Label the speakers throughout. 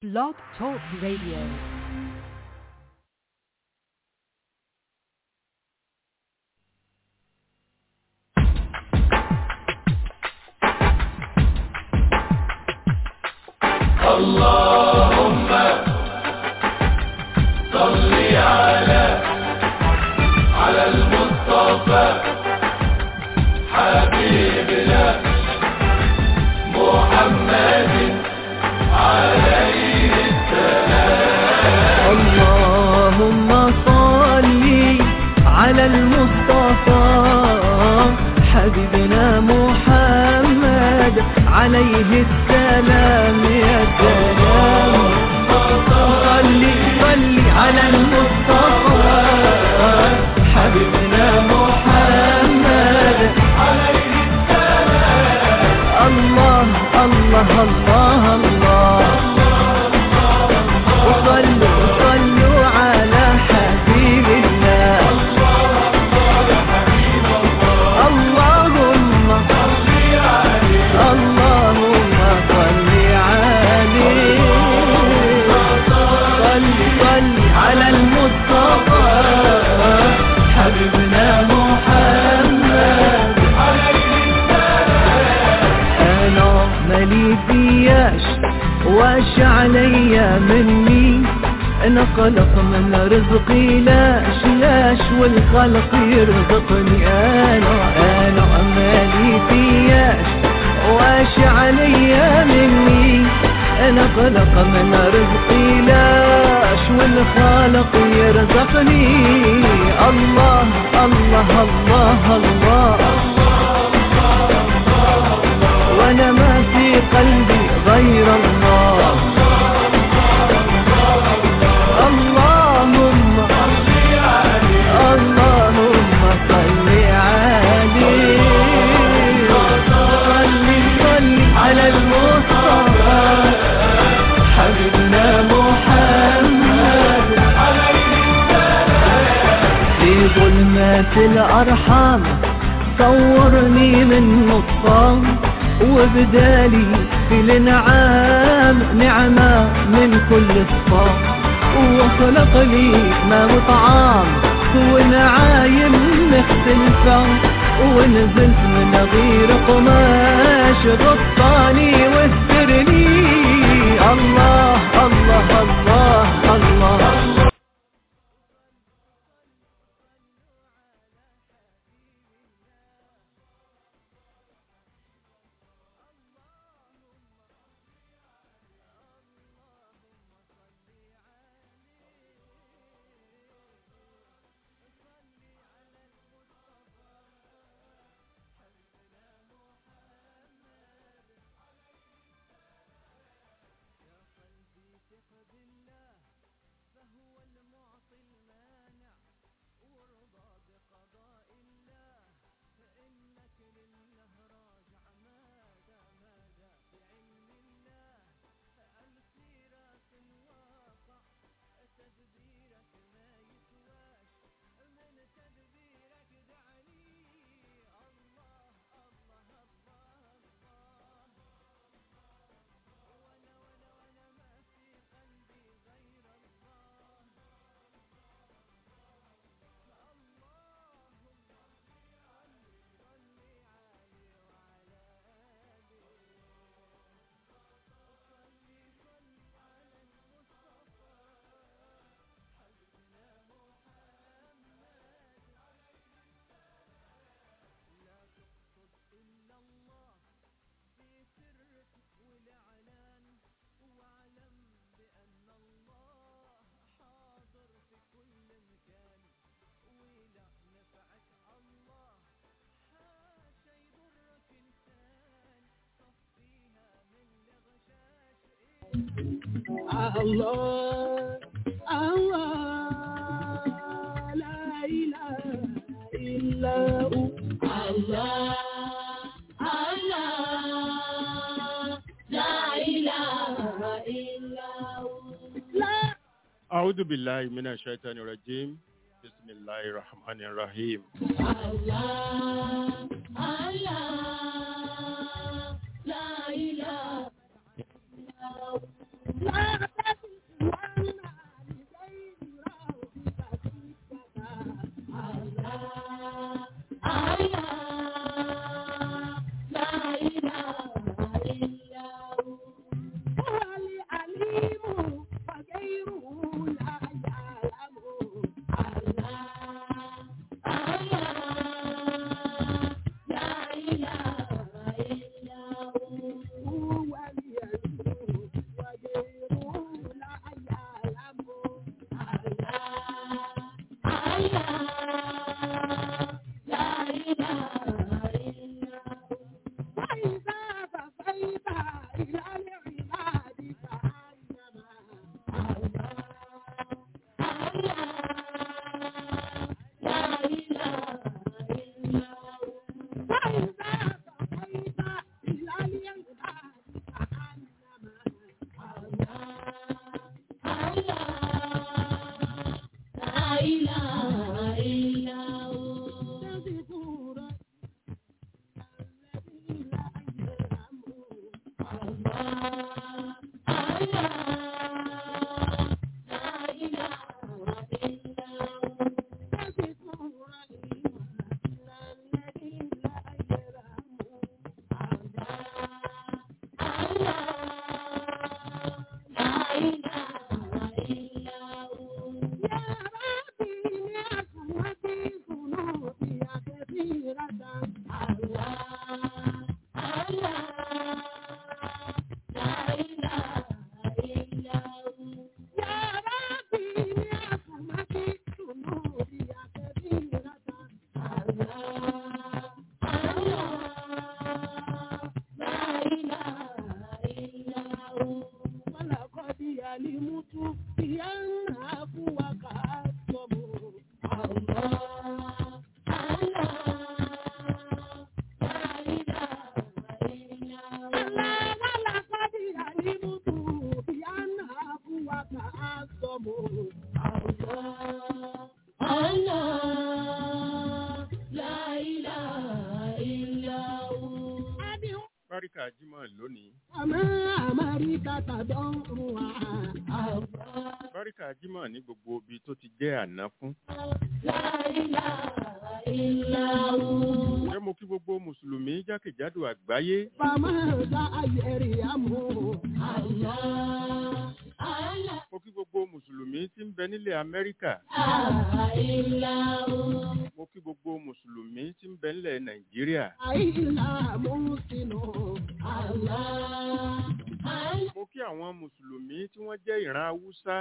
Speaker 1: Blog Talk Radio.
Speaker 2: اللهم صل على على المصطفى حبيبنا محمد عليه السلام
Speaker 3: اللهم صل على المصطفى حبيبنا محمد عليه السلام يا سلام صل صل على المصطفى حبيبنا محمد عليه السلام الله الله الله الله وصلوا صلوا على حبيب الله اللهم اللهم صل عليه صل صل على المصطفى حبيبنا محمد انا مالي فياش واش عليا مني انا خلق من رزقي لاش لاش والخلق يرزقني انا انا مالي فياش واش عليا مني انا خلق من رزقي لاش والخالق يرزقني الله الله الله, الله وانا ما في قلبي غير الله اللهم اللهم صل عليه صل صل على المصطفى حبيبنا محمد في ظلمات الأرحام صورني من نطفان وبدالي في الانعام نعمة من كل صفام وخلق لي ما وطعام ونعايم مختلفة ونزلت من غير قماش غطاني واسترني الله الله الله الله
Speaker 4: الله الله لا إله إلا هو الله الله لا إله إلا هو لا
Speaker 5: أعوذ بالله من الشيطان الرجيم بسم الله الرحمن الرحيم
Speaker 4: الله الله لا إله إلا هو لا
Speaker 5: Báríkà Jímọ̀ lónìí. Báríkà Jímọ̀ ní gbogbo ibi tó ti jẹ́ àná fún. Ṣé mo kí gbogbo Mùsùlùmí jákèjádò àgbáyé? Mo kí gbogbo Mùsùlùmí tí ń bẹ nílẹ̀ Amẹ́ríkà. Mo kí gbogbo Mùsùlùmí tí ń bẹ nílẹ̀ Nàìjíríà. Mo kí àwọn Mùsùlùmí tí wọ́n jẹ́ ìran Haúsá.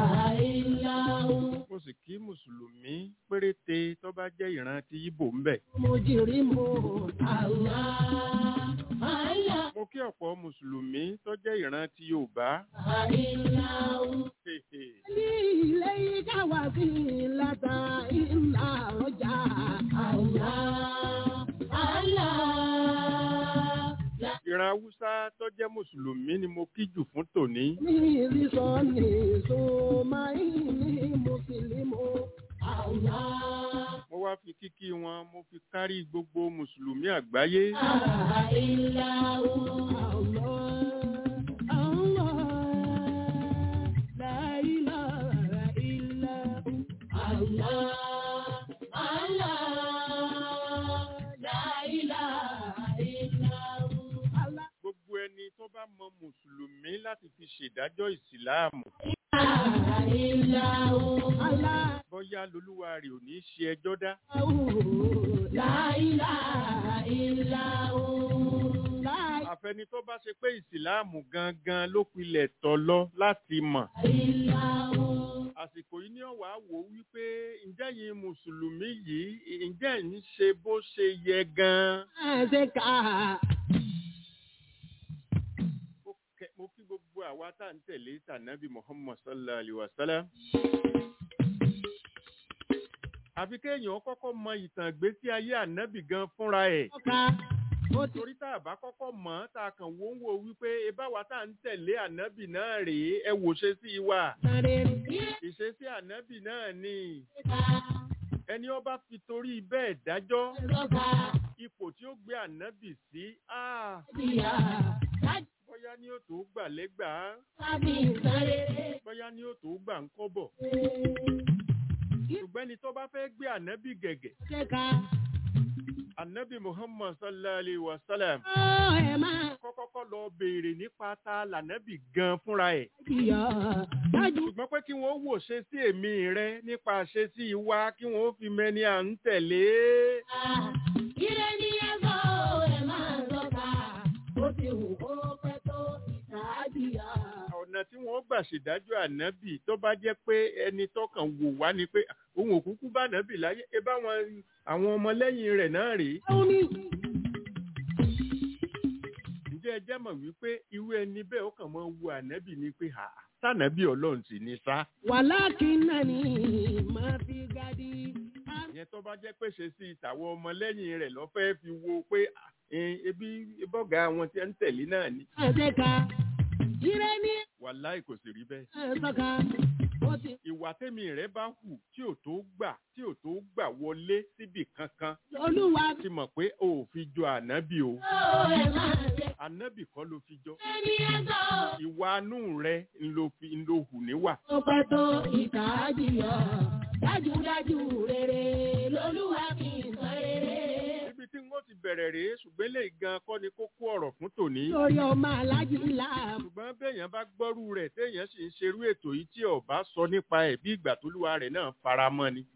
Speaker 5: Mo sì kí Mùsùlùmí péréte tó bá jẹ́ ìran ti Ìbò ń bẹ. Mo kí ọ̀pọ̀ Mùsùlùmí tó jẹ́ ìran ti Yorùbá. Hehe. Ìran Haúsá tó jẹ́ Mùsùlùmí ni mo kí jù fún tòní. Mo wá fi kíkí wọn, mo fi kárí gbogbo Mùsùlùmí àgbáyé. Gbogbo ẹni tó bá mọ Mùsùlùmí láti fi ṣèdájọ́ ìsìláàmù. Bọ́yá lolúwa rẹ̀ ò ní ṣe ẹjọ́ dá. Àfẹni tó bá ṣe pé ìsìláàmù gangan ló pilẹ̀ tọ̀ lọ láti mọ̀. Àsìkò yìí ni ọ̀wá wò wípé ǹjẹ́ yìí Mùsùlùmí yìí ǹjẹ́ ń ṣe bó ṣe yẹ gan-an. Mo kẹ- Mo kí gbogbo àwa tá à ń tẹ̀lé tànàbí Muhammad sallallahu alayhi wa sallam. Àfi kéèyàn kọ́kọ́ mọ ìtàn ìgbésí ayé ànábì gan fúnra ẹ̀. Torí tá a bá kọ́kọ́ mọ̀ ọ́n tá a kàn wó ń wo wípé ebáwa tá à ń tẹ̀lé ànábì náà rèé ẹ wò ṣe sí wa. Ìṣesí ànábì náà ni ẹni ó bá fi torí bẹ́ẹ̀ dájọ́ ipò tí ó gbé ànábì sí. Ah, bóyá ni ó tó gbà lẹ́gbàá bóyá ni ó tó gbà ń kọ́bọ̀. ṣùgbọ́n ẹni tó bá fẹ́ gbé ànábì gẹ̀gẹ̀ ànábì muhammad sallallahu alayhi wa sallam kọ́kọ́kọ́ lọ béèrè nípa ta lànábì gan fúnra ẹ̀. ṣùgbọ́n pé kí wọ́n wò ṣe sí èmi rẹ nípa ṣe sí wa kí wọ́n fi mẹ́ni à ń tẹ̀lé.
Speaker 4: ànábìyà.
Speaker 5: ọ̀nà tí wọ́n gbà ṣèdájọ́ ànábì tó bá jẹ́ pé ẹni tọkàn wò wá ni pé òun ò kúkú bá ànábì láyé ẹ bá wọn àwọn ọmọlẹ́yìn rẹ̀ náà rèé
Speaker 4: ó ní
Speaker 5: ǹjẹ́ ẹ jẹ́ mọ̀ wípé irú ẹni bẹ́ẹ̀ ó kàn máa ń wo ànábì ni pé à sànábì ọlọ́run sì ní sá
Speaker 4: wàlákìnnàní máa fi gadi.
Speaker 5: ìyẹn tó bá jẹ́ pé ṣe sí ìtàwọn ọmọlẹ́yìn rẹ̀ lọ́fẹ́ fi wo pé à, ẹ, ebi bọ́gà àwọn tí ń tẹ̀lé náà ni
Speaker 4: àdéka ire ní
Speaker 5: wàláì kò sì rí bẹ́ẹ̀.
Speaker 4: ẹ̀sọ́ka ó ti
Speaker 5: ìwà tẹ́mi rẹ̀ bá hù tí ò tó gbà tí ò tó gbà wọlé síbì kankan
Speaker 4: olúwa
Speaker 5: ti mọ̀ pé o ò fi jọ ànábì o
Speaker 4: ó ẹ̀ máa ṣe
Speaker 5: ànábì kọ́ ló fi jọ
Speaker 4: ẹni ẹ̀sọ́.
Speaker 5: ìwà anú rẹ̀ ń lo fi ń lo hù níwà.
Speaker 4: ó pẹ́ tó ìkà jìyà dájúdájú rere lolúwa fi ń sọ rere.
Speaker 5: ibi tí wọ́n ti bẹ̀rẹ̀ rèé ṣùgbọ́n eléyìí gan kọ́ ni kókó ọ̀rọ̀ fún tòní.
Speaker 4: lórí ọmọ alájí ńlá
Speaker 5: ṣùgbọ́n béèyàn bá gbọ́rú rẹ̀ téèyàn sì ń ṣerú ètò yìí tí ọba sọ nípa ẹ̀ bí ìgbà tólúwa rẹ̀ náà fara mọ́ ni.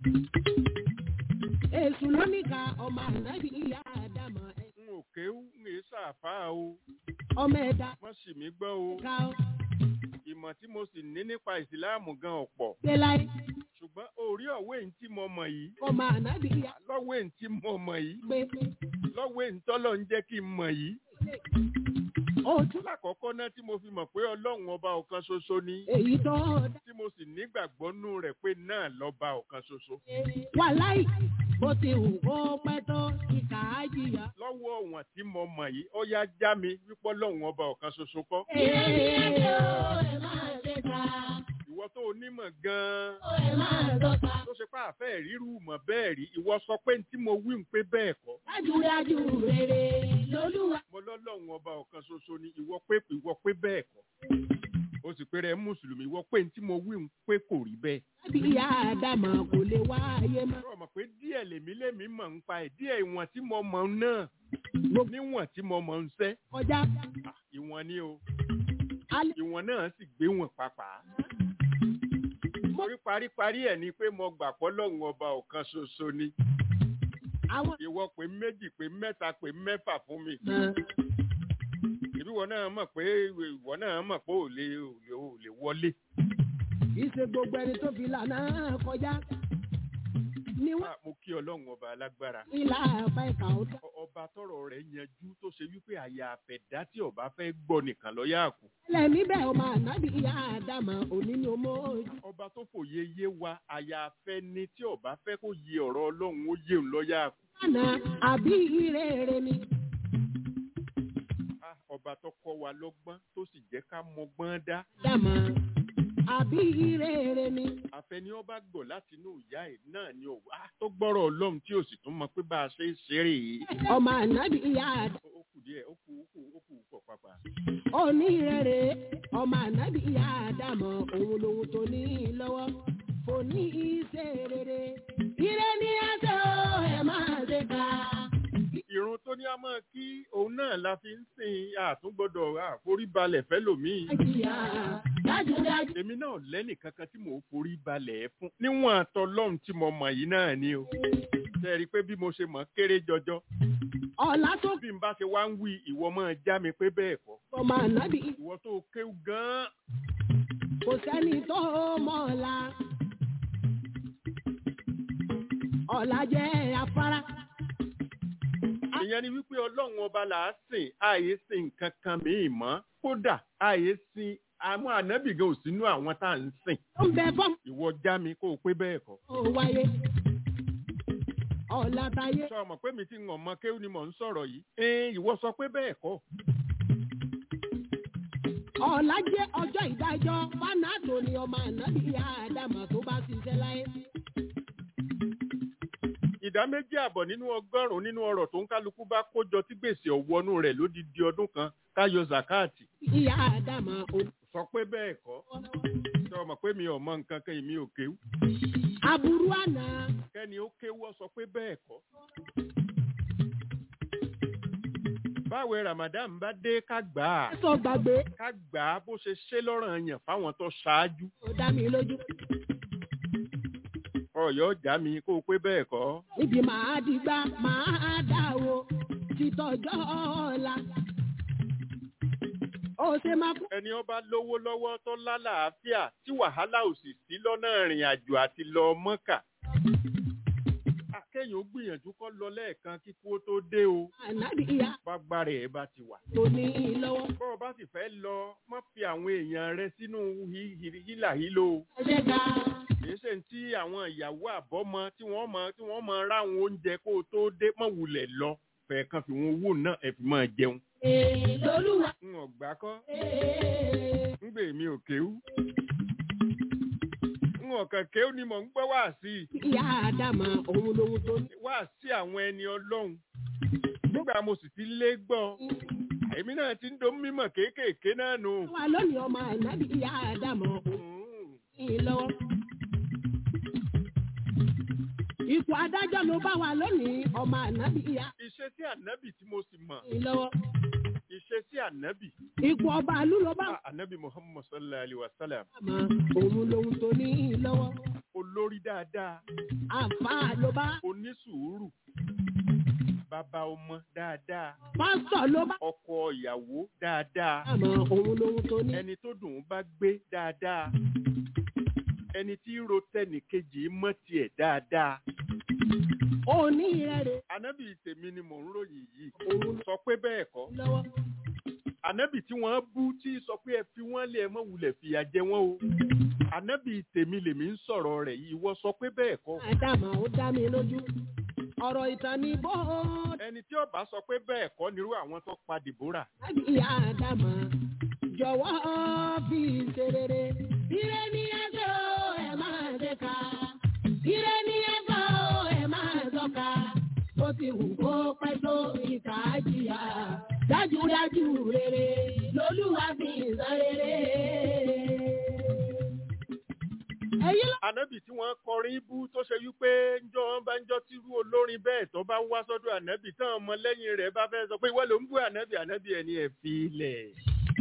Speaker 4: èṣù lóníkà ọmọ ànábì ìyá àdàmọ̀ ẹ̀.
Speaker 5: n ò kéwú ń èé sàfáà o
Speaker 4: ọmọ ẹ̀dá
Speaker 5: wọ́n sì mí gbọ́ o
Speaker 4: ká ó
Speaker 5: ìmọ̀ tí mo sì ní nípa ìsìláàmù gan ọ̀pọ̀
Speaker 4: gbé láyé
Speaker 5: ṣùgbọ́n orí ọ̀wé ń tí mo mọ̀ yìí
Speaker 4: ọmọ ànábì ìyá
Speaker 5: lọ́wọ́ ń tí mo mọ̀ yìí
Speaker 4: gbé
Speaker 5: lọ́wọ́ ń tọ́lọ̀ ń jẹ́ kí n mọ̀ yìí.
Speaker 4: òtún
Speaker 5: lákọ̀ọ́kọ́ náà tí mo fi mọ̀ pé ọlọ́run ọba ọ̀kan ṣoṣo ni
Speaker 4: èyí tó dá
Speaker 5: tí mo sì nígbàgbọ́ nú rẹ̀ pé náà lọ́ba ọ̀kan ṣoṣo.
Speaker 4: wà láì bó ti wù kó pẹ́ tó ìkà jìyà.
Speaker 5: lọ́wọ́ ọ̀wọ̀n tí mo mọ̀ yìí ó yá já mi wípé ọlọ́run ọba ọ̀kan ṣoṣo kọ́. ìwọ tó onímọ̀ gan-an tó ṣe pé àfẹ́ ríru mọ̀ bẹ́ẹ̀ rí ìwọ sọ pé ní tí mo wí ń pé bẹ́ẹ̀ kọ́.
Speaker 4: dájúdájú rere lolúwa.
Speaker 5: mo lọ́lọ́run ọba ọ̀kan ṣoṣo ni ìwọ pé ìwọ pé bẹ́ẹ̀ kọ́. o sì pé rẹ mùsùlùmí ìwọ pé ní tí mo wí ń pé kò rí bẹ́ẹ̀.
Speaker 4: bí ìyá àdàmọ̀ kò lè wá ayé mọ́.
Speaker 5: Ṣé o mọ̀ pé díẹ̀ lèmi lèmi mọ̀ ń pa ẹ̀ díẹ̀ ìwọ̀n tí mo mọ̀ náà níwọ̀n tí mo mọ̀ ń sẹ́
Speaker 4: kọjá
Speaker 5: Ah, ìwọ̀n ni o
Speaker 4: alẹ́
Speaker 5: ìwọ̀n náà sì gbé wọn pàápàá. Torí paríparí ẹ̀ ni pé mo gbà pọ́ lọ́hùn ọba ọ̀kan ṣoṣo ni.
Speaker 4: àwọn.
Speaker 5: Ìwọ pé méjì pé mẹ́ta pé mẹ́fà fún mi. Ìbí wọn náà mọ̀ pé ìwọ náà mọ̀ pé ò lè ò lè ò lè wọlé.
Speaker 4: kì í ṣe gbogbo ẹni tó fi lànà kọjá ni wọ́n
Speaker 5: Ah, Mo kí ọlọ́run ọba alágbára.
Speaker 4: ìlà àbá ìkà ọ̀tá.
Speaker 5: Ọ- Ọba tọrọ rẹ̀ yanjú tó ṣe wípé àyà àfẹ̀dá tí ọba fẹ́ gbọ́ nìkan lọ yá kù.
Speaker 4: lẹ́mí bẹ́ẹ̀ ọmọ ànábì ìyá àdàmọ̀ òní ni ọmọ ojú.
Speaker 5: ọba tó fòye yé wa àyàfẹ́ ni tí ọba fẹ́ kó yé ọ̀rọ̀ ọlọ́run ó yé òun lọ́yà kù.
Speaker 4: lánà àbí ìrere ni.
Speaker 5: Ah, ọba tó kọ́ wa lọ́gbọ́n tó sì jẹ́ ká mọgbọ́n dá.
Speaker 4: dàmọ̀ àbí ìrere ni.
Speaker 5: àfẹni ọba gbọ́ láti inú ìyá ẹ̀ náà ni ò wá tó gbọ́rọ̀ ọlọ́run tí ò sì tún mọ pé bá a ṣe ń ṣeré yìí.
Speaker 4: ọmọ ànábì ìyá àdàmọ̀
Speaker 5: ó ó kù díẹ̀ ó kù ó kù ó kù pọ̀ pàpà.
Speaker 4: òní ìrere ọmọ ànábì ìyá àdàmọ̀ òun lòun tó ní lọ́wọ́ òní ìṣe rere. ire ni ẹsẹ̀ o ẹ̀ máa ṣe ká.
Speaker 5: ìrun tó ní a máa kí òun náà la fi ń sìn àtúngbọ́dọ̀ àforíbalẹ̀ fẹ́lòmíì.
Speaker 4: ìyá dájúdájú.
Speaker 5: èmi náà lẹ́nì kankan tí mò ń forí balẹ̀ fún níwọ̀n àtọ́lọ́run tí mo mọ̀ yìí náà ni o. ṣe rí i pé bí mo ṣe mọ̀ kéré jọjọ
Speaker 4: ọ̀la tó
Speaker 5: bí n bá ṣe wá ń wí ìwọ máa já mi pé bẹ́ẹ̀ kọ́
Speaker 4: ọmọ ànábì
Speaker 5: ìwọ tó kéwú gan-an
Speaker 4: kò sẹ́ni tó mọ̀ ọ̀la. ọ̀la jẹ́ afárá.
Speaker 5: ìyẹn ni wípé ọlọ́run ọba là á sìn ààyè sìn nǹkan kan mìíràn mọ́ kódà ààyè sìn àwọn ànábì gan ò sínú àwọn tá à ń sìn
Speaker 4: ó ń bẹ fọ́ọ̀mù
Speaker 5: ìwọ já mi kó o pé bẹ́ẹ̀ kọ́
Speaker 4: ó wáyé. ọ̀la táyé
Speaker 5: sọ ọmọ pé mi ti ń ọmọ kéwú ni mò ń sọ̀rọ̀ yìí ẹ̀ẹ́n ìwọ sọ pé bẹ́ẹ̀ kọ́
Speaker 4: ọ̀la jẹ́ ọjọ́ ìdájọ́ fanato ni ọmọ ànábì àdàmọ̀ tó bá ṣiṣẹ́ láyé.
Speaker 5: ìdá méjì àbọ̀ nínú ọgọ́rùn-ún nínú ọrọ̀ tó ń kálukú bá kójọ tí gbèsè ọ̀wọ́nú rẹ̀ lódidi ọdún kan káyọ zakati
Speaker 4: ìyá àdàmọ̀ ò.
Speaker 5: sọ pé bẹ́ẹ̀ kọ́ sọ ọmọ pé mi ò mọ nǹkan kan èmi ò kéwú
Speaker 4: aburú àná
Speaker 5: kẹ́ni ó kéwọ́ sọ pé bẹ́ẹ̀ kọ́. báwo ramadan bá dé ká gbà á
Speaker 4: ẹ̀sọ́ gbàgbé
Speaker 5: ká gbà á bó ṣe ṣe lọ́rọ̀ yàn fáwọn tó ṣáájú
Speaker 4: ó dá mi lójú.
Speaker 5: ọ̀yọ́ já mi kó o pé bẹ́ẹ̀ kọ́.
Speaker 4: níbi màá dìgbà màá dà o títọ́jọ́ ọ̀la. ó ṣe máa kú.
Speaker 5: ẹni ọba lówó lọ́wọ́ tó lálàáfíà tí wàhálà ò sì sí lọ́nà ìrìn àjò àti lọ mọ́kà. akéèyàn ó gbìyànjú kó lọ lẹ́ẹ̀kan kíkú ó tó dé o
Speaker 4: ànábì ìyá
Speaker 5: bágbára ẹ̀ bá ti wà.
Speaker 4: tó ní í lọ́wọ́.
Speaker 5: bọ́ ọ bá sì fẹ́ lọ má fi àwọn èèyàn rẹ sínú hí- hí- hílàhílo o.
Speaker 4: ẹ̀jẹ̀ ká
Speaker 5: kìí ṣe tí àwọn ìyàwó àbọ́mọ tí wọ́n mọ tí wọ́n mọ ráwọn oúnjẹ kó o tó dé mọ̀ wulẹ̀ lọ fẹ̀ẹ́ kan fi wọn owó náà ẹ̀ fi máa jẹun.
Speaker 4: èè lolúwa.
Speaker 5: n ò gbà kọ́
Speaker 4: èè
Speaker 5: ń gbè mí ò kéwú. n ò kàn kéwú ni mò ń gbọ́ wá sí i.
Speaker 4: ìyá àdàmà òun lòun tó ní.
Speaker 5: wá sí àwọn ẹni ọlọ́run. nígbà mo sì ti lé gbọ́ èmi náà ti ń do mímọ̀ kéékèèké náà nù.
Speaker 4: wà lónìí ọmọ ànábì ìyá àdàmà òun
Speaker 5: Mm.
Speaker 4: ní í lọ́wọ́. ipò adájọ́ ló bá wà lónìí ọmọ ànábì ìyá
Speaker 5: ìṣesí ànábì tí mo sì mọ̀
Speaker 4: ní í lọ́wọ́.
Speaker 5: ìṣesí ànábì.
Speaker 4: ipò ọba àlú ló bá wà
Speaker 5: Ah, ànábì muhammad sallallahu alayhi wa sallam
Speaker 4: àmọ́ òun lòun tó ní í lọ́wọ́.
Speaker 5: olórí dáadáa
Speaker 4: àǹfààní ló bá
Speaker 5: onísùúrù bàbá ọmọ dáadáa
Speaker 4: pásítọ̀ ló bá
Speaker 5: ọkọ ìyàwó dáadáa
Speaker 4: àmọ́ òun lòun tó ní.
Speaker 5: ẹni tó dùn ún bá gbé dáadáa ẹni tí ro tẹnìkejì mọ́ tiẹ̀ dáadáa
Speaker 4: òní rẹ̀ rè
Speaker 5: ànábì tèmi ni mò ń ròyìn yìí
Speaker 4: òun
Speaker 5: sọ pé bẹ́ẹ̀ kọ́
Speaker 4: lọ́wọ́.
Speaker 5: ànábì tí wọ́n bú tí sọ pé ẹ fi wọ́n lé ẹ mọ́ wulẹ̀ fìyà jẹ wọ́n o ànábì tèmi lèmi ń sọ̀rọ̀ rẹ̀ yìí wọ́n sọ pé bẹ́ẹ̀ kọ́
Speaker 4: àdàmà ó dá mi lójú. ọ̀rọ̀ ìtàn ni bó
Speaker 5: ẹni tí ó bá sọ pé bẹ́ẹ̀ kọ́ nírú àwọn tó pa dìbòrà
Speaker 4: dábì ìyá àdàmà jọ̀wọ́ fi ṣe rere. ire ni ẹgbẹ́ o ẹ máa ṣe ká. ire ni ẹgbẹ́ o ẹ máa sọ́ka. bó ti wù kó pẹ́ tó ìkà á jìyà. dájúdájú rere lolúwa fi san rere. èyí ló
Speaker 5: ànábì tí wọ́n kọrin bú tó ṣe wípé njọ́ wọn bá ń jọ́ tírú olórin bẹ́ẹ̀ tó bá wá sọ́dọ̀ ànábì táwọn ọmọlẹ́yìn rẹ̀ bá fẹ́ sọ pé ìwọ ló ń bú ànábì ànábì ẹ̀ ní ẹ̀ fi ilẹ̀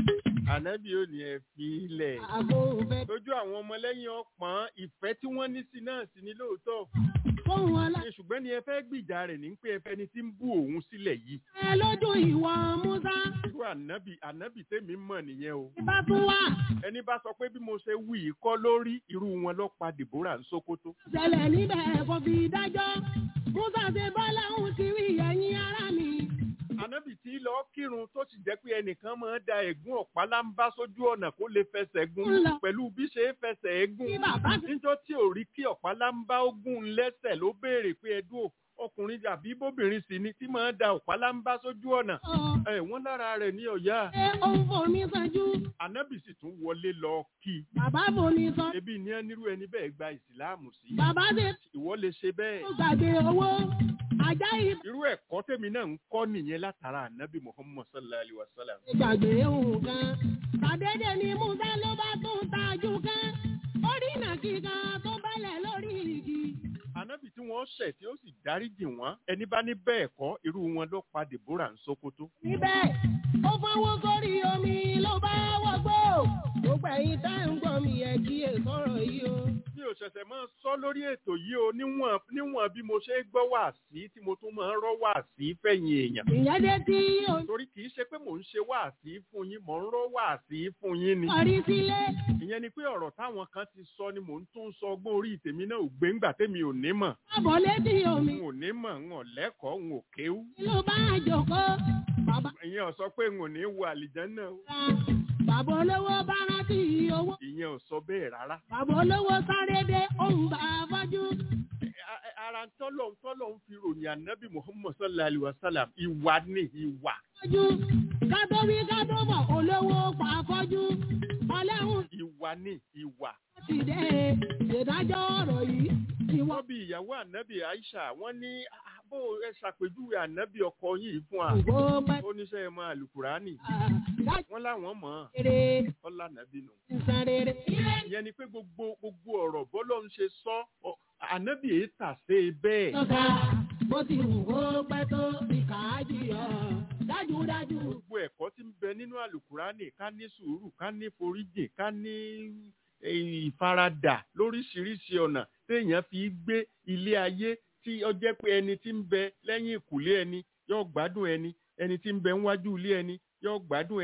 Speaker 5: ànábì ò ní ẹ̀ fi ilẹ̀
Speaker 4: àfọ̀nfẹ́
Speaker 5: lójú àwọn ọmọlẹ́yìn ọ̀pọ̀n ìfẹ́ tí wọ́n ní sí náà sí ní lóòótọ́
Speaker 4: fóun ọlá.
Speaker 5: Ṣé ṣùgbọ́n ni ẹ fẹ́ gbìjà rẹ̀ ní pé ẹ fẹ́ ni tí ń bú òun sílẹ̀ yìí
Speaker 4: ẹ lójú ìwọ Musa
Speaker 5: irú ànábì ànábì tèmi mọ̀ nìyẹn o
Speaker 4: bá tún wà
Speaker 5: ẹni bá sọ pé bí mo ṣe wí yìí kọ́ lórí irú wọn ló pa Dèbórà ń Sókótó
Speaker 4: ṣẹlẹ̀ níbẹ̀ kò fi dájọ́ Musa ṣe bọ́lá òun ti rí ẹ̀yìn ara mi.
Speaker 5: ànábì tí lọ kírun tó sì jẹ́ pé ẹnìkan máa ń da ẹ̀gún ọ̀pálámbá sójú ọ̀nà kó lè fẹsẹ̀ gún
Speaker 4: Ńlọ.
Speaker 5: pẹ̀lú bí ṣe é fẹsẹ̀ ẹ̀ gún
Speaker 4: Kí bàbá ti
Speaker 5: níjọ́ tí ò rí kí ọ̀pálámbá ó gún un lẹ́sẹ̀ ló béèrè pé ẹdún ọkùnrin àbí bóbìnrin sì ni tí máa ń da ọ̀pálámbá sójú ọ̀nà
Speaker 4: sọ
Speaker 5: ẹ̀ wọ́n lára rẹ̀ ní ọ̀yá
Speaker 4: pé òun fomi sanjú
Speaker 5: ànábì sì tún wọlé lọ kí i
Speaker 4: bàbá fomi sọ
Speaker 5: ebi ní ẹnirú ẹni bẹ́ẹ̀ gba ìsìláàmù sí
Speaker 4: bàbá ṣe
Speaker 5: ìwọ lè ṣe bẹ́ẹ̀
Speaker 4: tó gbàgbé owó ajá yìí
Speaker 5: irú ẹ̀kọ́ tèmi náà ń kọ́ nìyẹn látara ànábì muhammad sallallahu alayhi wa sallam
Speaker 4: ti gbàgbé òun kan tàdédé ni Musa ló bá tún tajú kan ó rí nàkí kan tó bẹ́lẹ̀ lórí igi.
Speaker 5: ànábì tí wọ́n ṣẹ̀ tí ó sì dáríjì wọ́n ẹni bá ní bẹ́ẹ̀ kọ́ irú wọn ló pa Dèbórà ń Sókótó
Speaker 4: níbẹ̀ ó fọwọ́ sórí omi ló bá wọgbó gbogbo ẹ̀yin tá ń gbọ́ mi ẹ̀ kí è sọ̀rọ̀ yìí o.
Speaker 5: mi ò ṣẹ̀ṣẹ̀ máa sọ lórí ètò yìí o níwọ̀n níwọ̀n bí mo ṣe gbọ́ wà sí tí mo tún máa ń rọ́ wà sí fẹ̀yìn èèyàn
Speaker 4: ìyẹn dé tí o
Speaker 5: torí kì í ṣe pé mò ń ṣe wà sí fún yín mò ń rọ́ wà sí fún yín ni
Speaker 4: parí sílé
Speaker 5: ìyẹn ni pé ọ̀rọ̀ táwọn kan ti sọ ni mò ń tún sọ ọgbọ́n orí tèmi náà ò gbé ńgbà tèmi ò ní mọ̀
Speaker 4: àbọ̀ létí omi
Speaker 5: n ò ní mọ̀ n ò lẹ́kọ̀ọ́ n ò kéwú
Speaker 4: ló bá jòkó bàbá
Speaker 5: ìyẹn ò sọ pé n ò ní wo àlìjánnà o
Speaker 4: ra bàbá olówó bá rántí owó
Speaker 5: ìyẹn ò sọ bẹ́ẹ̀ rárá
Speaker 4: bàbá olówó sáré dé òun bá fọ́jú
Speaker 5: A- a- ara tọ́lọ̀ tọ́lọ̀ ń fi ròyìn ànábì muhammad sallallahu alayhi wa sallam ìwà ni ìwà
Speaker 4: fọ́jú kátó wí kátó bọ̀ olówó pa fọ́jú ọlẹ́hùn
Speaker 5: ìwà ni ìwà.
Speaker 4: ti dé ìdájọ́ ọ̀rọ̀ yìí ìwọ
Speaker 5: wọ́n bí ìyàwó ànábì aisha wọ́n ní "Ah, bó ẹ ṣàpèjúwe ànábì ọkọ yìí fún wa
Speaker 4: ìwọ pẹ́
Speaker 5: ó níṣẹ́ ẹ mọ àlùkùránì
Speaker 4: dájú
Speaker 5: wọ́n láwọn mọ̀ ọ́n
Speaker 4: rere
Speaker 5: ọlá ànábì nù.
Speaker 4: ìsan rere.
Speaker 5: ìyẹn ni pé gbogbo gbogbo ọ̀rọ̀ bọ́lọ́ ń ṣe sọ ọ, ànábì èyí tà sí i bẹ́ẹ̀.
Speaker 4: lọ́ka bó ti wù kó pẹ́ tó ìkà á jìyà dájúdájú.
Speaker 5: gbogbo ẹ̀kọ́ tí ń bẹ nínú àlùkùránì ká ní sùúrù ká ní foríjì ká ní eh, ìfaradà lóríṣiríṣi ọ̀nà téèyàn fi gbé ilé ayé tí ó jẹ́ pé ẹni tí ń bẹ lẹ́yìn ìkùlé ẹni yóò gbádùn ẹni ẹni tí ń bẹ níwájú ilé ẹni yóò gbádùn ẹni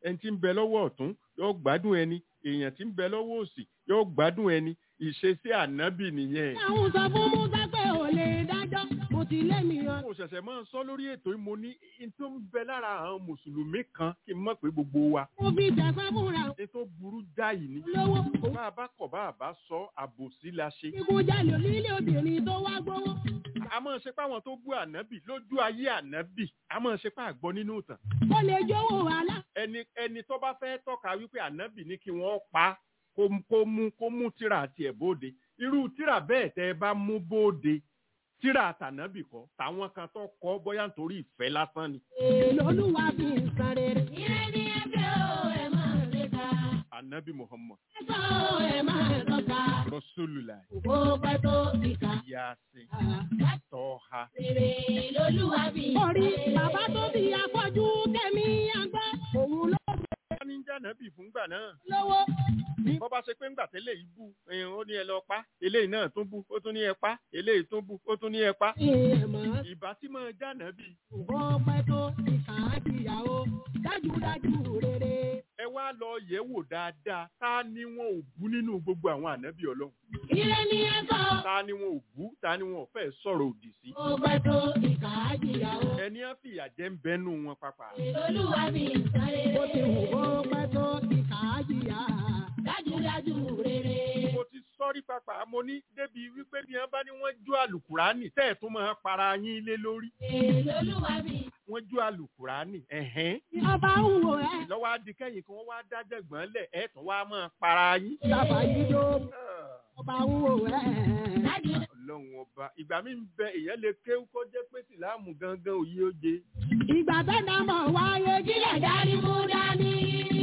Speaker 5: ẹni tí ń bẹ lọ́wọ́ ọ̀tún yóò gbádùn ẹni èèyàn tí ń bẹ lọ́wọ́ òsì yóò gbádùn ẹni ìṣesí ànábì nìyẹn.
Speaker 4: àwọn sọ fún musa pé ò lè dájọ́ mo ti lé mi yan.
Speaker 5: mo ṣẹ̀ṣẹ̀ máa ń sọ lórí ètò yìí mo ní n tó ń bẹ lára àwọn mùsùlùmí kan kí n mọ̀ pé gbogbo wa
Speaker 4: mo fi tẹ̀sán fúnra
Speaker 5: n tó burú jáì ni.
Speaker 4: lówó
Speaker 5: bá a bá kọ̀ bá a bá sọ àbòsí la ṣe.
Speaker 4: ìkújalè nílé obìnrin tó wá gbowó.
Speaker 5: a máa ṣe pé àwọn tó bú ànábì lójú ayé ànábì a máa ṣe pé àgbọ̀ nínú ìtàn.
Speaker 4: ó lè jówó wàhálà.
Speaker 5: ẹni ẹni tó bá fẹ́ tọ́ka wípé ànábì ní kí wọ́n pa kó kó mú kó mú tíra àti ẹ̀ bóde irú tíra bẹ́ẹ̀ tẹ́ ẹ bá mú bóde tíra àtànábì kọ́ táwọn kan tó kọ́ bóyá nítorí ìfẹ́ lásán ni.
Speaker 4: èèlò olúwa fi ń san rere. ire ni ẹgbẹ́ o ẹ máa lè ka.
Speaker 5: ànábì muhammad
Speaker 4: ẹ̀sọ́ o ẹ máa tọ́ka.
Speaker 5: rasulullah
Speaker 4: kó pẹ́ tó fi kà.
Speaker 5: yasin tọ́ha
Speaker 4: Rere lolúwa fi ń san rere. orí bàbá tó bí afọ́jú tẹ̀mí àgbẹ̀ òun ló
Speaker 5: wọ́n ní jànábì fúngbà náà
Speaker 4: lówó.
Speaker 5: bọ́ bá ṣe pé ńgbà tẹ́lẹ̀ yìí bú ẹ̀hìn, ó ní ẹ lọ pa eléyìí náà tún bú ó tún ní ẹ pa eléyìí tún bú ó tún ní ẹ pa
Speaker 4: ìyẹ̀mọ̀
Speaker 5: ìbá tí máa jànábì
Speaker 4: kó pẹ́ tó fi kà á dìyàwó dájúdájú rere.
Speaker 5: ẹ wá lọ yẹ̀ wò dáadáa ta ni wọn ò bú nínú gbogbo àwọn ànábì ọlọ́run
Speaker 4: ire ni ẹ̀sọ́
Speaker 5: ta ni wọn ò bú ta ni wọn ò fẹ́ sọ̀rọ̀ òdì sí
Speaker 4: kó pẹ́ tó fi kà á dìyàwó.
Speaker 5: ẹni á fìyà jẹ ń bẹnu wọn pàpà
Speaker 4: Olúwa mi ń san rere. Ó ti wù kó pẹ́ tó ti kà á jìyà. Dájúdájú rere.
Speaker 5: mo ti sọ́rí pàpà mo ní débi wípé bí wọn bá ní wọ́n jó àlùkùránì tẹ́ ẹ̀ tún máa para yín lé lórí
Speaker 4: Èlò Olúwa mi.
Speaker 5: wọ́n jó àlùkùránì ẹ̀hẹ́n
Speaker 4: Ọba ń wò ẹ́.
Speaker 5: lọ́wọ́ adìkẹ́yìn kan wá dájẹ́gbọ́n lẹ̀ ẹ̀ tún wá máa para yín.
Speaker 4: Bàbá yìí ló
Speaker 5: Ah.
Speaker 4: ọba ń wò ẹ́.
Speaker 5: ọlọ́run ọba ìgbà mi ń bẹ èèyàn lè kéwú kó jẹ́ pé sìláàmù gangan òye oje
Speaker 4: Ìgbà tẹ́lẹ̀ mọ̀ wáyé kílẹ̀ dárí mú dání.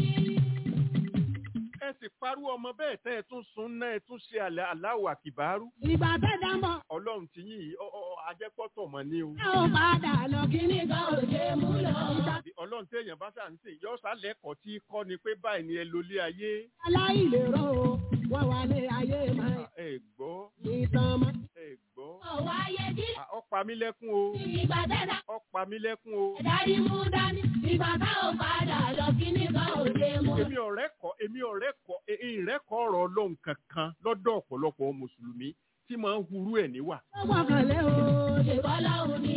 Speaker 5: ẹ sì parú ọmọ bẹ́ẹ̀ tẹ́ ẹ tún sun náà ẹ tún ṣe àlẹ́ aláwọ̀ àkìbárú
Speaker 4: Ìgbà tẹ́lẹ̀ mọ̀
Speaker 5: ọlọ́run ti yín yìí ọ- ọ- ajẹ́pọ̀tọ̀ mọ́ ní o
Speaker 4: ẹ ò padà lọ kíní kan ò ṣe mú lọ.
Speaker 5: ọlọ́run tí èèyàn bá ṣà ń sìn yọ sálẹ́kọ̀ọ́ tí kọ́ ni pé báyìí ni ẹ lólé ayé
Speaker 4: Aláìlérò wọ́n wà ní ayé máa
Speaker 5: Ah, ẹ gbọ́
Speaker 4: ìtàn mọ́.
Speaker 5: ẹ gbọ́
Speaker 4: Ọ̀wáyé kílẹ̀.
Speaker 5: Ah, ó pa mí lẹ́kún o
Speaker 4: Ìgbà tẹ́lẹ̀
Speaker 5: ó pa mí lẹ́kún o
Speaker 4: Dárí mú dání, ìgbà tá ò padà lọ kíní kan ò ṣe mú.
Speaker 5: èmi ọ̀rẹ́ kọ́ èmi ọ̀rẹ́ kọ́ ìrẹ́kọ̀ ọ̀rọ̀ ọlọ́run kankan lọ́dọ̀ ọ̀pọ̀lọpọ̀ mùsùlùmí tí máa ń hurú ẹ̀ níwà
Speaker 4: Ó gbọ́kànlé o, ṣèbọ́lá ò ní.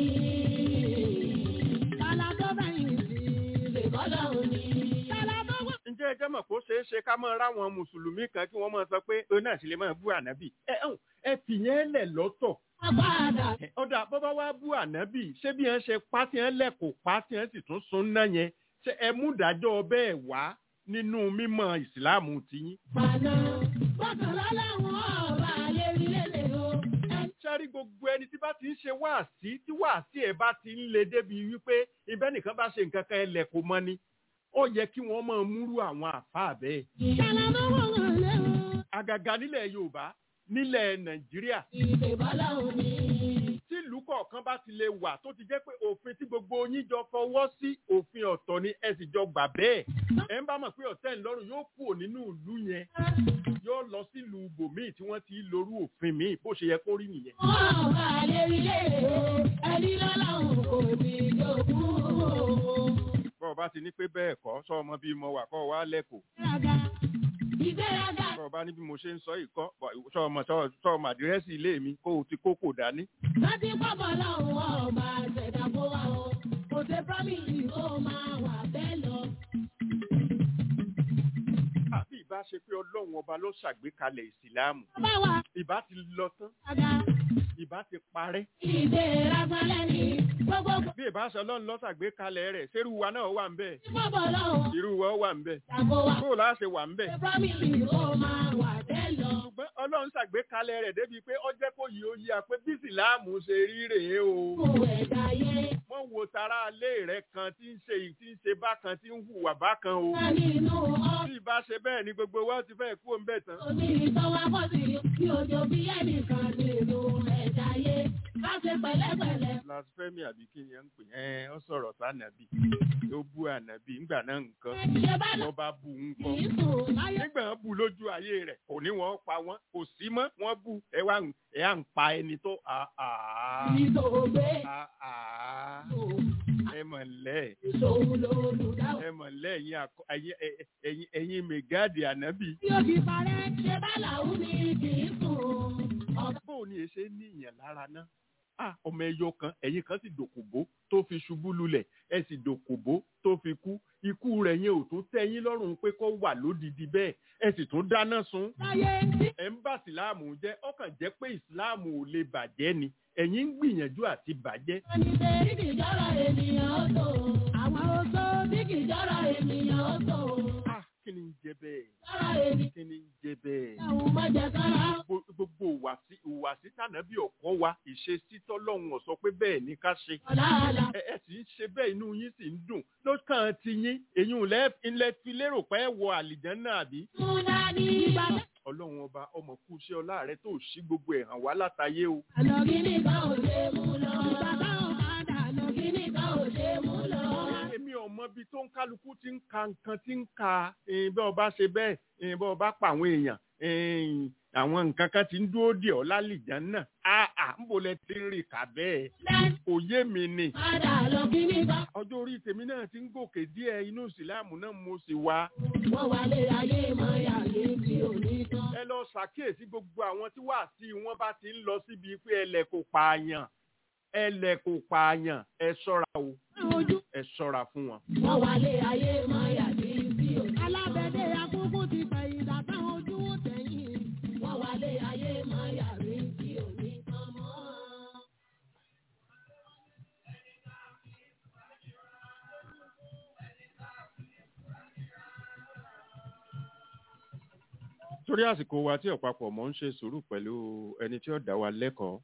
Speaker 4: Tálá tó bẹ̀yìn sí, ṣèbọ́lá ò ní. Tálá tó wà.
Speaker 5: ǹjẹ́ ẹ jẹ́ mọ̀ kó ṣeé ṣe ká máa ráwọn mùsùlùmí kan kí wọ́n máa sọ pé ó náà sì lè máa bú ànábì ẹ hàn ẹ fìyẹn lẹ̀ lọ́tọ̀
Speaker 4: Padà
Speaker 5: Ẹ, ọ̀dà bọ́bá wá bú ànábì ṣé bí wọ́n ṣe pa tí wọ́n lẹ̀ kó pa tí wọ́n sì tún sun náà yẹn ṣé ẹ mú ìdájọ́ bẹ́ẹ̀ wá nínú mímọ̀ ìsìláàmù tiyín.
Speaker 4: padà. Gbọ́kànlá láwọn ọba lérí lélẹ̀ o.
Speaker 5: sẹ́rí gbogbo ẹni tí bá ti ń ṣe wáàsí tí wáàsí ẹ̀ bá ti ń le débi wípé ibẹ̀ nìkan bá ṣe nǹkan kan ẹlẹ̀ kò mọ́ ni ó yẹ kí wọ́n máa múrú àwọn àfáà bẹ́ẹ̀.
Speaker 4: Tálá tó wọ̀ngànlé o,
Speaker 5: àgàgà nílẹ̀ yorùbá nílẹ̀ nàìjíríà
Speaker 4: ìṣèbọ́lá ò ní.
Speaker 5: tí ìlú kọ̀ọ̀kan bá ti lè wà tó ti jẹ́ pé òfin tí gbogbo yín jọ fọwọ́ sí òfin ọ̀tọ̀ ni ẹ sì jọ gbà bẹ́ẹ̀ ẹ ń bá mọ̀ pé ọ̀tẹ̀ ńlọ́rùn yóò kúrò nínú ìlú yẹn yóò lọ sílùú ibòmíì tí wọ́n ti lorú òfin míì bó ṣe yẹ kó rí nìyẹn.
Speaker 4: Ọba lérí lélẹ̀ o, ẹni lọ́lọ́run kò ní jogún o.
Speaker 5: bọ́ ọ bá ti ní pé bẹ́ẹ̀ kọ́ sọ ọmọ bíi mo wà kọ́ ọ wá lẹ́kọ̀ọ́
Speaker 4: Ìgbéraga, ìgbéraga.
Speaker 5: bọ́ ọ bá ní bí mo ṣe ń sọ yìí kọ́ bọ̀ sọ ọmọ sọ ọmọ àdírẹ́sì ilé mi kó o ti kókò dání.
Speaker 4: láti pọ̀pọ̀ lọ́hùn ọba ṣẹ̀dá kó wá o kò ṣe promise kó máa wà bẹ́ẹ̀ lọ.
Speaker 5: àbí ìbá ṣe pé ọlọ́run ọba ló ṣàgbékalẹ̀ ìsìláàmù
Speaker 4: ọba wa
Speaker 5: ìbá ti lọ tán
Speaker 4: àga
Speaker 5: ìbá ti parẹ́
Speaker 4: ìdè rasalẹ̀ ní gbogbo
Speaker 5: bí ìbá ṣe ọlọ́run ló ṣàgbékalẹ̀ rẹ̀ ṣerú wa náà wà ń bẹ̀
Speaker 4: tí pọ̀pọ̀ lọ́hùn
Speaker 5: irú wa wà ń bẹ̀
Speaker 4: ṣàkó wa
Speaker 5: bó o láà ṣe wà ń bẹ̀
Speaker 4: ṣe promise kó máa wà bẹ́ẹ̀ lọ.
Speaker 5: ṣùgbọ́n ọlọ́run ṣàgbékalẹ̀ rẹ̀ débi pé ó jẹ́ kó yí ó yí a pé bí ìsìláàmù ṣe rí rèé o
Speaker 4: kò ẹ̀dá yé
Speaker 5: wọ́n wo tara alé rẹ̀ kan tí ń ṣe tí ń ṣe bákan tí ń hùwà bákan o
Speaker 4: wá nínú ọ́
Speaker 5: bí ìbá ṣe bẹ́ẹ̀ ni gbogbo wa ti fẹ́ kú òun bẹ̀ tán
Speaker 4: omi ìtọ́wá pọ̀ sí kí ojo bí ẹnìkan nínú ẹ̀dá yé. Ká ṣe pẹ̀lẹ́pẹ̀lẹ́.
Speaker 5: blasphemy àbí kí ni ẹ ń pè ẹ ọ sọ̀rọ̀ sànàbì ó bú ànàbì ńgbà náà nǹkan
Speaker 4: ṣe bá lọ
Speaker 5: wọ́n bá bú ń kọ́
Speaker 4: kì í sùn láyé.
Speaker 5: nígbà wọn bú lójú ayé rẹ̀ kò ní wọ́n pa wọ́n kò sí mọ́ wọ́n bú ẹ wá ń- ẹ à ń pa ẹni tó àà
Speaker 4: ìṣòwò
Speaker 5: àà ẹ mọ̀ lẹ́
Speaker 4: ìṣòwò lòlùdáwọ̀.
Speaker 5: ẹ mọ̀ lẹ́ ẹ̀yin àkọ- ẹ̀yin- ẹ- ẹ̀yin ẹ̀yin mẹ̀gáàdì ànábì
Speaker 4: tí ó fi parẹ́ ṣe bá làwọn ní kì í sùn. ọ̀gá
Speaker 5: bó ni ẹ ṣe ní ìyàn lára náà ah ọmọ ẹyọ kan ẹ̀yin kan sì dòkòbó tó fi ṣubú lulẹ̀ ẹ sì dòkòbó tó fi kú ikú rẹ̀ yẹn ò tún tẹ́ yín lọ́rùn pé kó wà lódìdí bẹ́ẹ̀ ẹ sì tún dáná sun
Speaker 4: láyé tí
Speaker 5: ẹ ń bá ìsìláàmù jẹ́ ọkàn jẹ́ pé ìsìláàmù ò lè bàjẹ́ ni ẹ̀yin ń gbìyànjú àti bàjẹ́
Speaker 4: wọ́n ní ṣe bí kì í jọ́rọ̀ ènìyàn ó tó. àwọn oṣó bí kì í jọ́rọ̀ ènìyàn ó tó.
Speaker 5: ah kí ni ń jẹ bẹ́ẹ̀
Speaker 4: jọ́rọ̀ ènìyàn
Speaker 5: kí ni ń jẹ bẹ́ẹ̀
Speaker 4: àwọn mọ̀jẹ̀ kára.
Speaker 5: Gbogbo- gbogbo ìwàsí ìwàsí tànàbí ọ̀kọ́ wa ìṣesí tọ́lọ́run ó sọ pé bẹ́ẹ̀ ni ká ṣe
Speaker 4: ọ̀làlà
Speaker 5: ẹ ẹ sì ń ṣe bẹ́ẹ̀ inú yín sì ń dùn lọ́kàn ti yín èyí ò lẹ́ ilẹ̀ fi lérò pé ẹ wọ àlìjánná àbí.
Speaker 4: mú dání. ìgbà
Speaker 5: ọlọ́run ọba ọmọ kú iṣẹ́ ọlá rẹ tó ṣí gbogbo ẹ̀ hàn wá látayé o.
Speaker 4: àlọ́ kíní kan ò ṣe mú lọ. ìgbà táwọn bá dà lọ kíní kan ò ṣe mú lọ.
Speaker 5: èmi ọmọ bíi tó ń kálukú ti ń ka nǹkan tí ń ka eh, bí ọba ṣe bẹ́ẹ̀ eh, bí ọba pa àwọn èèyàn eh, àwọn nǹkan kan ti ń dúró dè ọ́ lálìjánná àà ń bò lẹ ti ń rìn kà bẹ́ẹ̀
Speaker 4: dání
Speaker 5: kò yé mi ni.
Speaker 4: padà lọ kíní kan.
Speaker 5: ọjọ́ orí tèmi náà ti ń gòkè díẹ̀ inú ìsìláàmù náà mo sì wá.
Speaker 4: wọ́n wà lé ayé mọ́ yàrá tí ò ní tán.
Speaker 5: ẹ lọ ṣàkíyèsí gbogbo àwọn tí wàá sí wọn bá ti ń lọ síbi pé ẹlẹ kò pààyàn ẹlẹ kò pààyàn ẹ ṣọ́ra o
Speaker 4: ojú
Speaker 5: ẹ ṣọ́ra fún wọn.
Speaker 4: wọ́n wà lé ayé mọ́ yàrá tí ò ní. alábẹ́dẹ́ akókó ti fẹ̀yìn dàtà ojú ó tẹ̀yìn. wọ́n wà lé ayé mọ́ yàrá tí ò ní tán mọ́.
Speaker 5: torí àsìkò wa tí ọ̀pápọ̀ mọ́ ń ṣe sùúrù pẹ̀lú ẹni tí ó dá wa lẹ́kọ̀ọ́.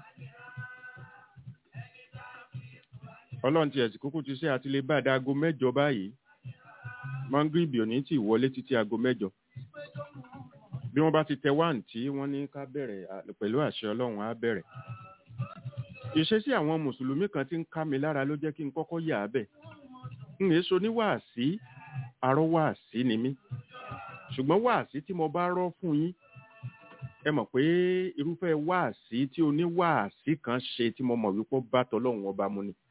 Speaker 5: ọlọ́run ti ẹ̀sìn kúkú ti ṣe àti lè bá da aago mẹ́jọ báyìí mangribi ò ní tì wọlé títí aago mẹ́jọ. bí wọ́n bá ti tẹ wáǹ tí wọ́n ní ká bẹ̀rẹ̀ à- pẹ̀lú àṣẹ ọlọ́run á bẹ̀rẹ̀. ìṣesí àwọn mùsùlùmí kan ti ń ká mi lára ló jẹ́ kí n kọ́kọ́ yà á bẹ̀. n èso ní wàásí arọ́ wàásí ni mí ṣùgbọ́n wáàsí tí mo bá rọ́ fún yín ẹ mọ̀ pé irúfẹ́ wáàsí tí oníwáàsí kan ṣe tí mo mọ̀ wípé ó bá tọlọ́run ọba mu ni.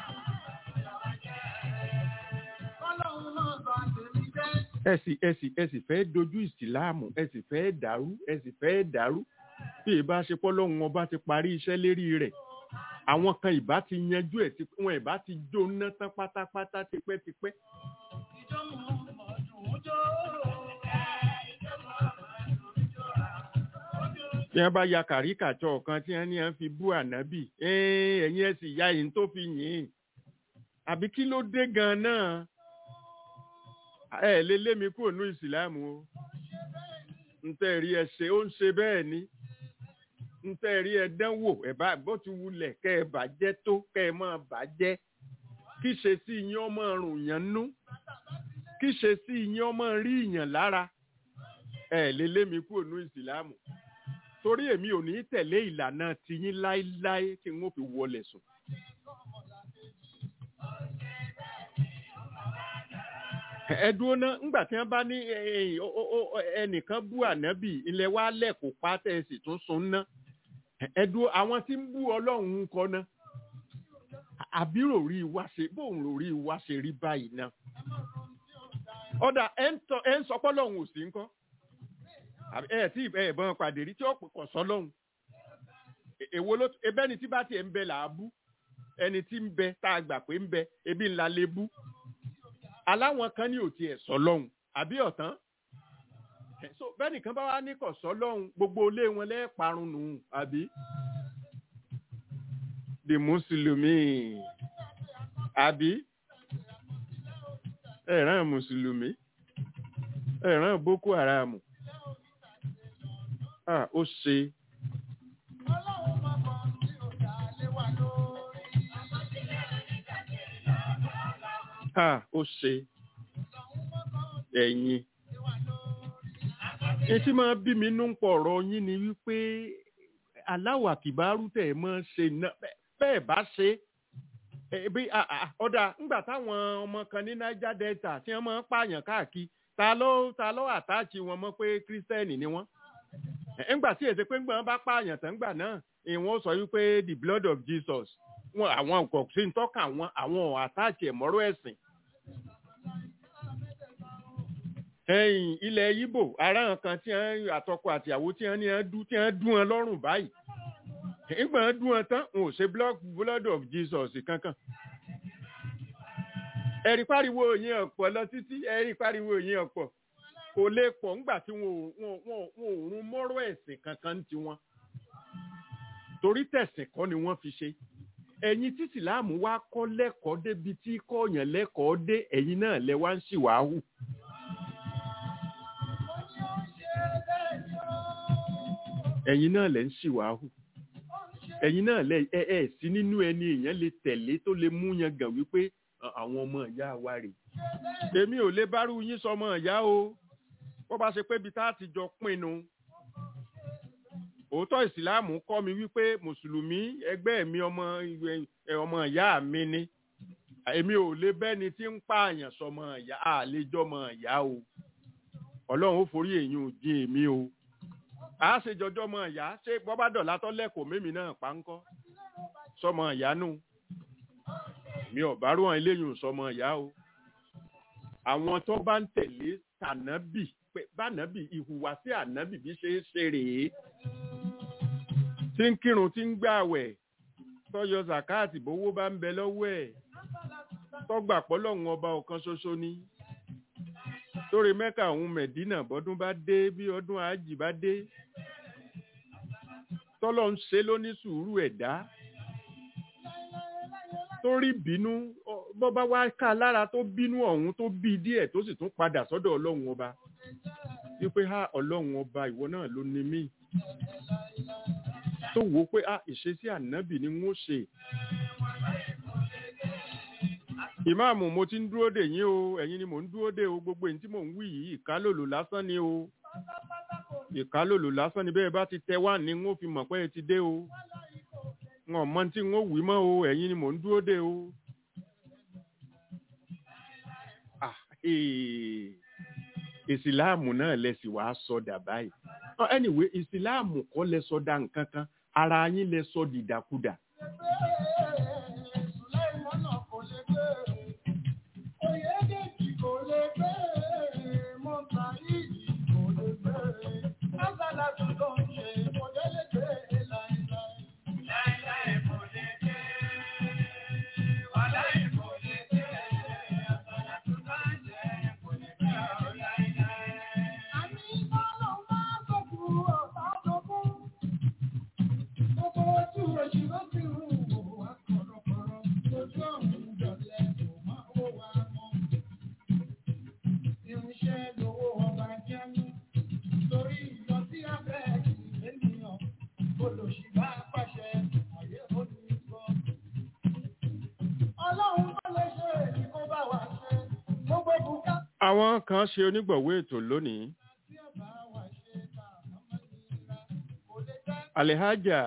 Speaker 5: ẹ sì ẹ sì ẹ sì fẹ́ dojú ìsìláàmù ẹ sì fẹ́ dàrú ẹ sì fẹ́ dàrú bí ìbá ṣe pọ́lọ́run ọba ti parí iṣẹ́ lérí rẹ̀ àwọn kan ìbá ti yanjú ẹ̀ tí wọn ìbá ti jóná tán pátápátá tipẹ́tipẹ́. tí wọ́n bá ya kàríkàtsọ̀ kan tí wọ́n ní wọ́n fi bú ànábì ẹ́ẹ́, ẹ̀yin ẹ̀ sì ya yìí tó fi yìn ín àbí kí ló dé gan-an náà ẹ lé lé mi kúrò ní ìsìlámù o ntẹ́ rí ẹ ṣe ó ń ṣe bẹ́ẹ̀ ni ntẹ́ rí ẹ dánwò ẹ bá gbọ́ ti wulẹ̀ kẹ́ ẹ bàjẹ́ tó kẹ́ ẹ máa bàjẹ́ kí ṣe sí yín ọmọ rùn yàn nú kí ṣe sí yín ọmọ rí yàn lára ẹ lé lé mi kúrò ní ìsìlámù torí èmi ò ní tẹ̀lé ìlànà tiyín láéláé tí n ó fi wọlé sùn. ẹ dúró ná ńgbà tí wọ́n bá ní ẹ, ẹ, ó, ó, ó, ẹnìkan bú ànábì ilẹ̀ wa lẹ́kọ̀ọ́ pátá ẹ sì tún sun ná ẹ dúró àwọn tí ń bú ọlọ́run ń kọ́ ná àbí ròrí wa ṣe bóun ròrí wa ṣe rí báyìí náà ọ̀dà ẹ̀ ń tọ́- ẹ̀ ń sọ pé ọlọ́run ò sí ń kọ́ àbí ẹ tí ẹ bọ́n pàdé rí tí ó pọ̀ sọ́ lọ́hùn E- èwo ló ebe ẹni tí bá tiẹ̀ ń bẹ là á bú ẹni tí ń bẹ tá a gbà pé ń bẹ ebi ńlá lè bú aláwọn kan ní òtí ẹ̀ sọ lọ́hùn àbí ọ̀tán Ẹ, so bẹ́ẹ̀ni kan bá wá ní kọ̀ sọ́ lọ́hùn gbogbo ilé wọn lẹ́ẹ̀parun nù àbí the mùsùlùmí àbí ẹ̀ràn mùsùlùmí ẹ̀ràn boko haram ah ó ṣe ah ó ṣe ẹ̀yin etí máa bí mi nú pọ̀ ọ̀rọ̀ yín ni wípé aláwọ̀ àkìbárú tẹ̀ ẹ mọ́ ṣe náà bẹ́ẹ̀- bẹ́ẹ̀ bá ṣe é bí a- a- ọ̀dà ńgbà táwọn ọmọ kan ní niger delta tí wọ́n máa ń pààyàn káàkiri ta ló ta ló àtáàchì wọn mọ́ pé kírísítẹ́nì ni wọ́n Ẹ̀, ńgbà tí èsè pé ńgbà wọn bá pààyàn tán ńgbà náà ìwọ̀n sọ wípé the blood of jesus wọn àwọn kò sí ń tọ́ka àwọn àwọn àtáàchì ẹ̀mọ́rọ́ ẹ̀sìn ẹ̀yìn ilẹ̀ Ìgbò ará kan tí wọ́n àtọkọ àtìyàwó tí wọ́n ní wọ́n dú tí wọ́n dú wọn lọ́rùn báyìí nígbà wọ́n dú wọn tán wọn ò ṣe blood blood of Jesus kankan ẹ̀rí pariwo yín ọ̀pọ̀ lọ títí ẹ̀rí pariwo yín ọ̀pọ̀ kò lè pọ̀ ńgbà tí wọn ò wọn ò- wọn ò- wọn ò rún mọ́rọ̀ ẹ̀sìn kankan ń tiwọn torí tẹ̀sìn kọ́ ni wọ́n fi ṣe ẹ̀yin tí sìláàmù wá kọ́ lẹ́kọ̀ọ́ débi tí kọ́ọ̀yàn lẹ́kọ̀ọ́ dé ẹ̀yin náà lẹ wá ń ṣìwàhù ẹ̀yin náà lẹ ń ṣìwàhù ẹ̀yin náà lẹ ẹ ẹ sí nínú ẹni èèyàn lè tẹ̀lé tó lè mú yan gàn wípé "À, àwọn ọmọ ìyá wa rè èmi ò lè bárú yín sọmọ ìyá o bó bá ṣe pé ibi tá a ti jọ pinnu òótọ́ ìsìláàmù kọ́ mi wípé mùsùlùmí ẹgbẹ́ mi ọmọ ìwé- ẹ, ọmọ ìyá mi ni èmi ò lè bẹ́ni tí ń pààyàn sọmọ ìyá àlejòmọ ìyá o ọlọ́run ó forí èyí ò dín èmi o a ṣe jọjọ́ mọ ìyá ṣé bọ́bá dọ̀là tọ́ lẹ́kọ̀ọ́ mímì náà pa ń kọ́ sọmọ ìyá nù mi ò bá rúwọn eléyìí ò sọmọ ìyá o àwọn tó bá ń tẹ̀lé tànábì pé bánábì ìhùwàsí ànábì bí ṣe é ṣe rèé tí ń kírun tí ń gbààwẹ̀ tọ́yọ zakati bówó bá ń bẹ lọ́wọ́ ẹ̀ tọ́gbà pọ́lọ́hún ọba ọ̀kan ṣoṣo ni torí mẹ́kà òun mẹ̀dínà bọ́dún bá dé bí ọdún àjì bá dé tọ́lọ́ ń ṣe lóní sùúrù ẹ̀dá torí bínú ọ- bọ́ bá wá ká lára tó bínú ọ̀hún tó bí díẹ̀ tó sì tún padà sọ́dọ̀ ọlọ́run ọba wípé ha ọlọ́run ọba ìwọ náà ló ní mí tó wò ó pé ah ìṣesí ànábì ni wọ́n ṣe ìmáàmù mo ti ń dúró dè yín o ẹ̀yin ni mò ń dúró dè o gbogbo èyí tí mò ń wí yìí ìkálòlò lásán ni o ìkálòlò lásán ni bẹ́ẹ̀ bá ti tẹ wá ní n ó fi mọ̀ pé ẹ ti dé o wọn mọ tí n ó wí mọ́ o ẹ̀yin ni mò ń dúró dè o. Ah, eh, ìsìláàmù náà lẹ sì wàá sọdà báyìí Ah, anyway ìsìláàmù kọ́ lẹ sọdà nǹkan kan ara yín lẹ sọ dìdàkudà. àwọn kan ṣe onígbọ̀wé ètò lónìí. Alhaja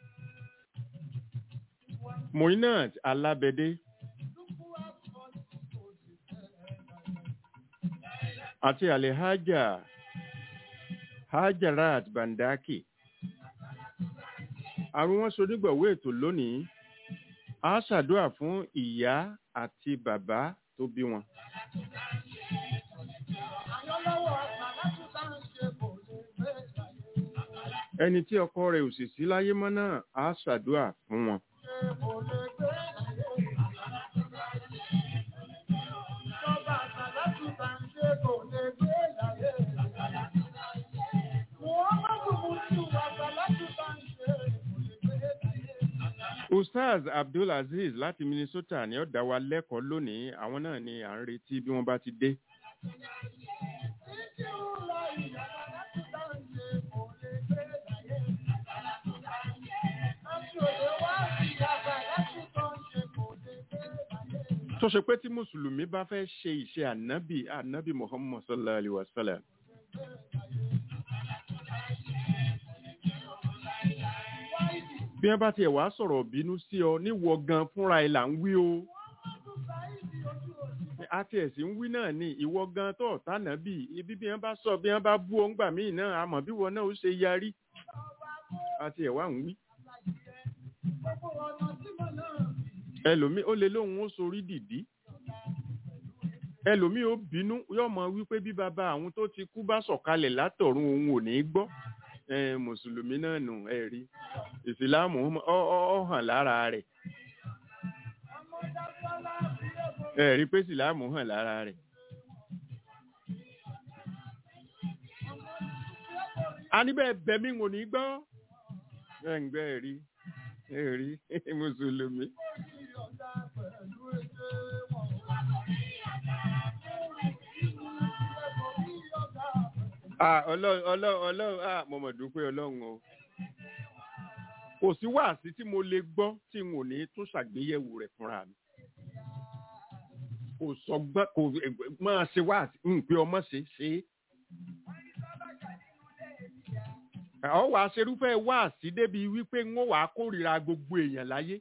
Speaker 5: Moinat Alábẹ́dé àti Alhaja Hajarat Bandaki. Àwọn wọn ṣe onígbọ̀wé ètò lónìí. A ṣàdúrà fún ìyá àti bàbá tó bí wọn. ẹni tí ọkọ rẹ̀ ò sì sí láyé mọ́ náà á ṣàdúrà fún wọn. ustaz abdulaziz láti minnesota ni ó dá wa lẹ́kọ̀ọ́ lónìí àwọn náà ni à ń retí bí wọ́n bá ti dé. tó ṣe pé tí mùsùlùmí bá fẹ́ ṣe ìṣe ànábì ànábì muhammad sallallahu alayhi wa sallam bí wọ́n bá tiẹ̀ wá sọ̀rọ̀ bínú sí ọ níwọ gan fúnra ẹ̀ là ń wí o àti ẹ̀sìn ń wí náà ni ìwọ gan tó ọ̀tá náà bì ibi bí wọ́n bá sọ bí wọ́n bá bú ọ ńgbà míì náà àmọ́ bí wọn náà ó ṣe yarí àti ẹ̀ wá ń wí. ẹlòmíì ó lè lóun ó sorí dìdí ẹlòmíì ó bínú yóò mọ wípé bí bàbá àwọn tó ti kú bá sọ̀kalẹ̀ látọ̀run òun ò ní í gbọ́ ẹ mùsùlùmí náà nù ẹ rí ìsìláàmù ọ ọ- ọ hàn lára rẹ̀ ẹ rí pé ìsìláàmù hàn lára rẹ̀. a níbẹ̀ bẹ̀mí ò ní gbọ́ ẹ ń gbẹ́ ẹ rí ẹ rí mùsùlùmí. Ah, ọlọ́run ọlọ́run ọlọ́run ah, mo mọ̀ dúpẹ́ ọlọ́run o. Kò sí wáàsí tí mo lè gbọ́ tí n ò ní tún ṣàgbéyẹ̀wò rẹ̀ fúnra mi. Kò sọgbọ́n kò máa ṣe wáàsí ń pé ọmọ ṣe ṣe é. Ọ̀ wá ṣerúfẹ́ wáàsí débi wípé ń wà á kórìíra gbogbo èèyàn láyé.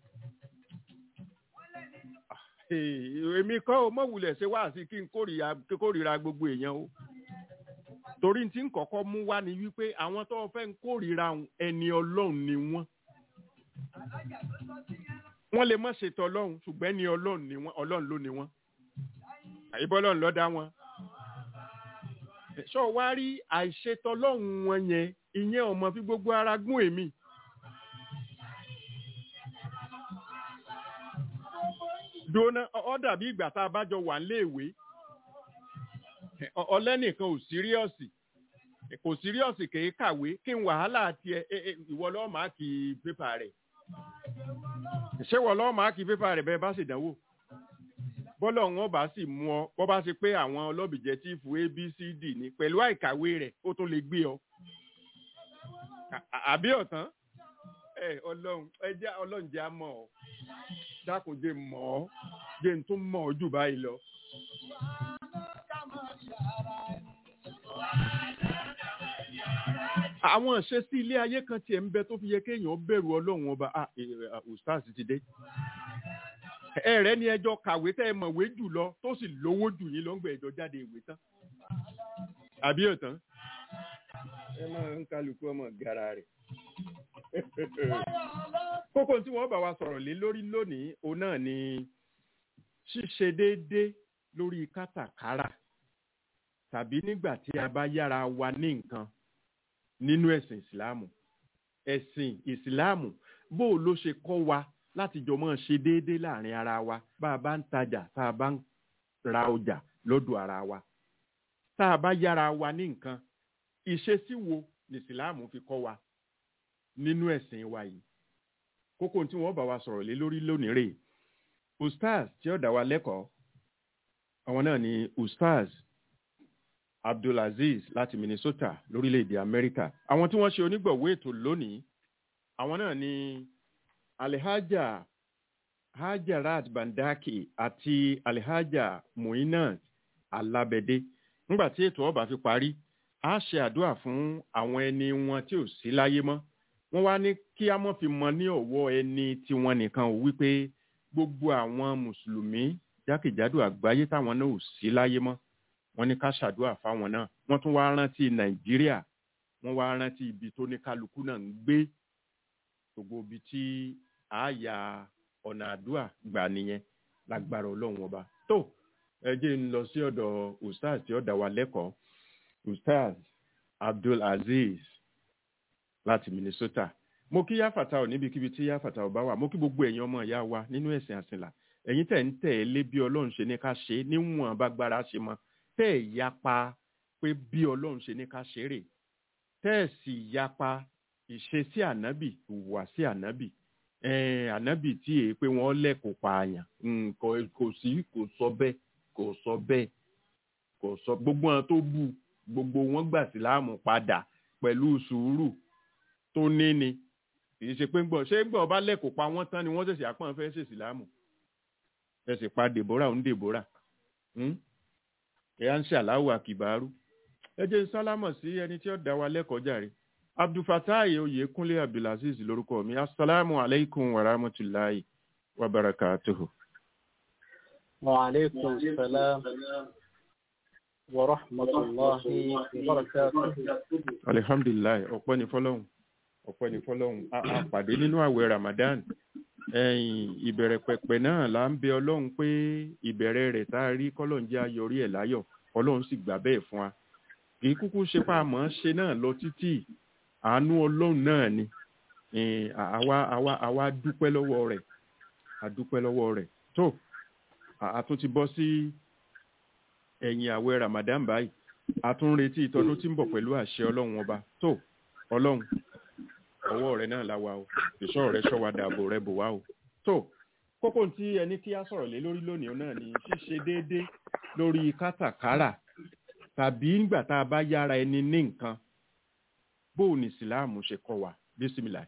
Speaker 5: Ah, eh, Èmi kọ́ o mọ̀ wulẹ̀ ṣe wáàsí kí n kórìíra kí n kórìíra gbogbo èèyàn o torí tí ń kọ́kọ́ mú wá ni wípé àwọn tó fẹ́ ń kórìíra òun, ẹni ọlọ́run ni wọ́n. wọ́n lè má ṣètò ọlọ́run ṣùgbọ́n ẹni ọlọ́run ni wọ́n ọlọ́run ló ni wọ́n. àyíbọ́ ọlọ́run ló dá wọn. ṣọ́ wá rí àìṣètò ọlọ́run wọn yẹn ìyẹn ọmọ fi gbogbo ara gún èmi. dóná ọ dàbí ìgbà tá a bá jọ wà léèwé ọlẹ́nìkan ò síríọ̀sì kò síríọ̀sì kì í kàwé kí n wàhálà tiẹ̀ ẹ, ẹ, ìwọ lọ́ọ́ máa kì í pépà rẹ̀ ṣé wọ́n lọ́ọ́ máa kì í pépà rẹ̀ bẹ́ẹ̀ bá sì dánwò bọ́lọ̀ wọn bá sì mú ọ bọ́ bá ṣe pé àwọn ọlọ́bìjẹ́tífù abcd ní pẹ̀lú àìkàwé rẹ̀ ó tún lè gbé ọ À- à- àbí ọ̀tán ẹ ọlọ́run ẹ jẹ́ ọlọ́run jẹ́ á mọ̀ ọ́ dákun jẹ́ mọ̀ ọ́ jẹ́ n tún mọ̀ ọ́ jù báyìí lọ. àwọn ìṣesí ilé ayé kan tiẹ̀ ń bẹ tó fi yẹ kéèyàn bẹ̀rù ọlọ́run ọba ah eh, ah, ustaz ti dé ẹ rẹ ní ẹjọ́ kàwé tẹ́ ẹ mọ̀wé jù lọ tó sì lówó jù yín ló ń gbé ẹjọ́ jáde ìwé tán àbí ọ̀tán ẹ máa ń kálukú ọmọ gara rẹ̀ kókó tí wọ́n bá wa sọ̀rọ̀ lé lórí lónìí òun náà ni ṣíṣe déédéé lórí kátàkárà tàbí nígbà tí a bá yára wa ní nǹkan nínú ẹ̀sìn ìsìláàmù ẹ̀sìn ìsìláàmù bó o ló ṣe kọ́ wa láti jọ mọ́ ṣe déédéé láàrin ara wa bá a bá ń tajà tá a bá ń ra ọjà lọ́dọ̀ ara wa tá a bá yára wa ní nǹkan ìṣesí wo ní ìsìláàmù fi kọ́ wa nínú ẹ̀sìn wa yìí kókó tí wọ́n bá wa sọ̀rọ̀ lé lórí lónìí rèé ustaz tí ó dá wa lẹ́kọ̀ọ́ àwọn náà ni ustaz abdulaziz láti minnesota lórílẹ̀‐èdè amẹ́ríkà àwọn tí wọ́n ṣe onígbọ̀wọ́ ètò lónìí àwọn náà ni alihaja hajarat bandaki àti alihaja muinat alabede nígbà tí ètò ọba fi parí a ṣe àdúrà fún àwọn ẹni wọn tí ò sí láyé mọ́ wọ́n wá ní kí a mọ̀ fi mọ ní ọ̀wọ́ ẹni tiwọn nìkan ò wípé gbogbo àwọn mùsùlùmí jákèjádò àgbáyé táwọn náà ò sí láyé mọ́ wọ́n ní ká ṣàdúrà fáwọn náà wọ́n tún wá rántí nàìjíríà wọ́n wá rántí ibi tó ní kálukú náà ń gbé gbogbo ibi tí àáyá ọ̀nà àdúrà gbà nìyẹn lágbára ọlọ́run ọba tó ẹ jẹ́ ń lọ sí ọ̀dọ̀ ustaz tí ó dá wa lẹ́kọ̀ọ́ ustaz abdul aziz láti minnesota mo kí yáfàtà ò níbikíbi tí yáfàtà ò bá wà mo kí gbogbo ẹ̀yin ọmọ ìyá wa nínú ẹ̀sìn àsìnlá ẹ̀yin tẹ̀ ń tẹ̀ ẹ́ lé bí ọlọ́run ṣe ní ká ṣe é níwọ̀n bágbára ṣe mọ́ tẹ́ ẹ̀ yapa pé bí ọlọ́run ṣe ní ká ṣe rè tẹ́ ẹ̀ sì yapa ìṣesí ànábì ìwà sí ànábì ẹ̀ẹ́n ànábì tí èé pé wọ́n lẹ́kọ̀ọ́ pààyàn Mm, kò kò sí kò sọ bẹ́ẹ̀ kò sọ bẹ́ẹ̀ kò sọ gbogbo wọn tó bú gbogbo wọn gbà síláàmù padà pẹ̀lú sùúrù tó ní ni kì í ṣe pé ń gbọ́ ṣé ń gbọ́ ọba lẹ́kọ̀ọ́ pa wọ́n tán ni wọ́n ṣẹ̀ṣẹ̀ àpọ́n fẹ́ ṣèṣì láàmù ẹ sì pa deborah ń deborah ẹ á ń ṣe aláwọ àkìbárú ẹ jẹ́ ń sálámọ̀ sí ẹni tí ó dá wa lẹ́kọ̀ọ́ jàre abdulfatai oyekunle abdulaziz lórúkọ mi asalaamu aleykum wa rahmatulahi wa barakatuhu.
Speaker 1: وعليكم السلام ورحمة الله وبركاته
Speaker 5: alihamdulilayi ọpẹ́ ní fọ́lọ́run ọpẹ́ ní fọ́lọ́run a a pàdé nínú àwẹ̀ ramadan ẹ̀yìn ìbẹ̀rẹ̀ pẹ̀pẹ̀ náà là ń bẹ ọlọ́run pé ìbẹ̀rẹ̀ rẹ̀ tá a rí kọ́lọ́run jẹ́ ayọrí ẹ̀ láyọ̀ ọlọ́run sì gbà bẹ́ẹ̀ fún wa kì í kúkú ṣe pa àmọ́ ṣe náà lọ títí àánú ọlọ́run náà ni Eh, àwa àwa àwa dúpẹ́ lọ́wọ́ rẹ̀ a dúpẹ́ lọ́wọ́ rẹ̀ tó a- a tún ti bọ́ sí ẹ̀yìn àwẹ̀ ramadan báyìí a tún ń retí ìtọ́dún tí ń bọ̀ pẹ̀lú àṣẹ ọlọ́run ọba tó ọlọ́run ọwọ́ rẹ náà la wa o ìṣọ́ rẹ ṣọ́ wa dààbò rẹ bò wá o tó kókó tí ẹni kí á sọ̀rọ̀ lé lórí lónìí náà ni ṣíṣe déédéé lórí kátàkárà tàbí nígbà tá a bá yára ẹni ní nǹkan bóò ní ìsìláàmù ṣe kọ́ wa bísímìlà.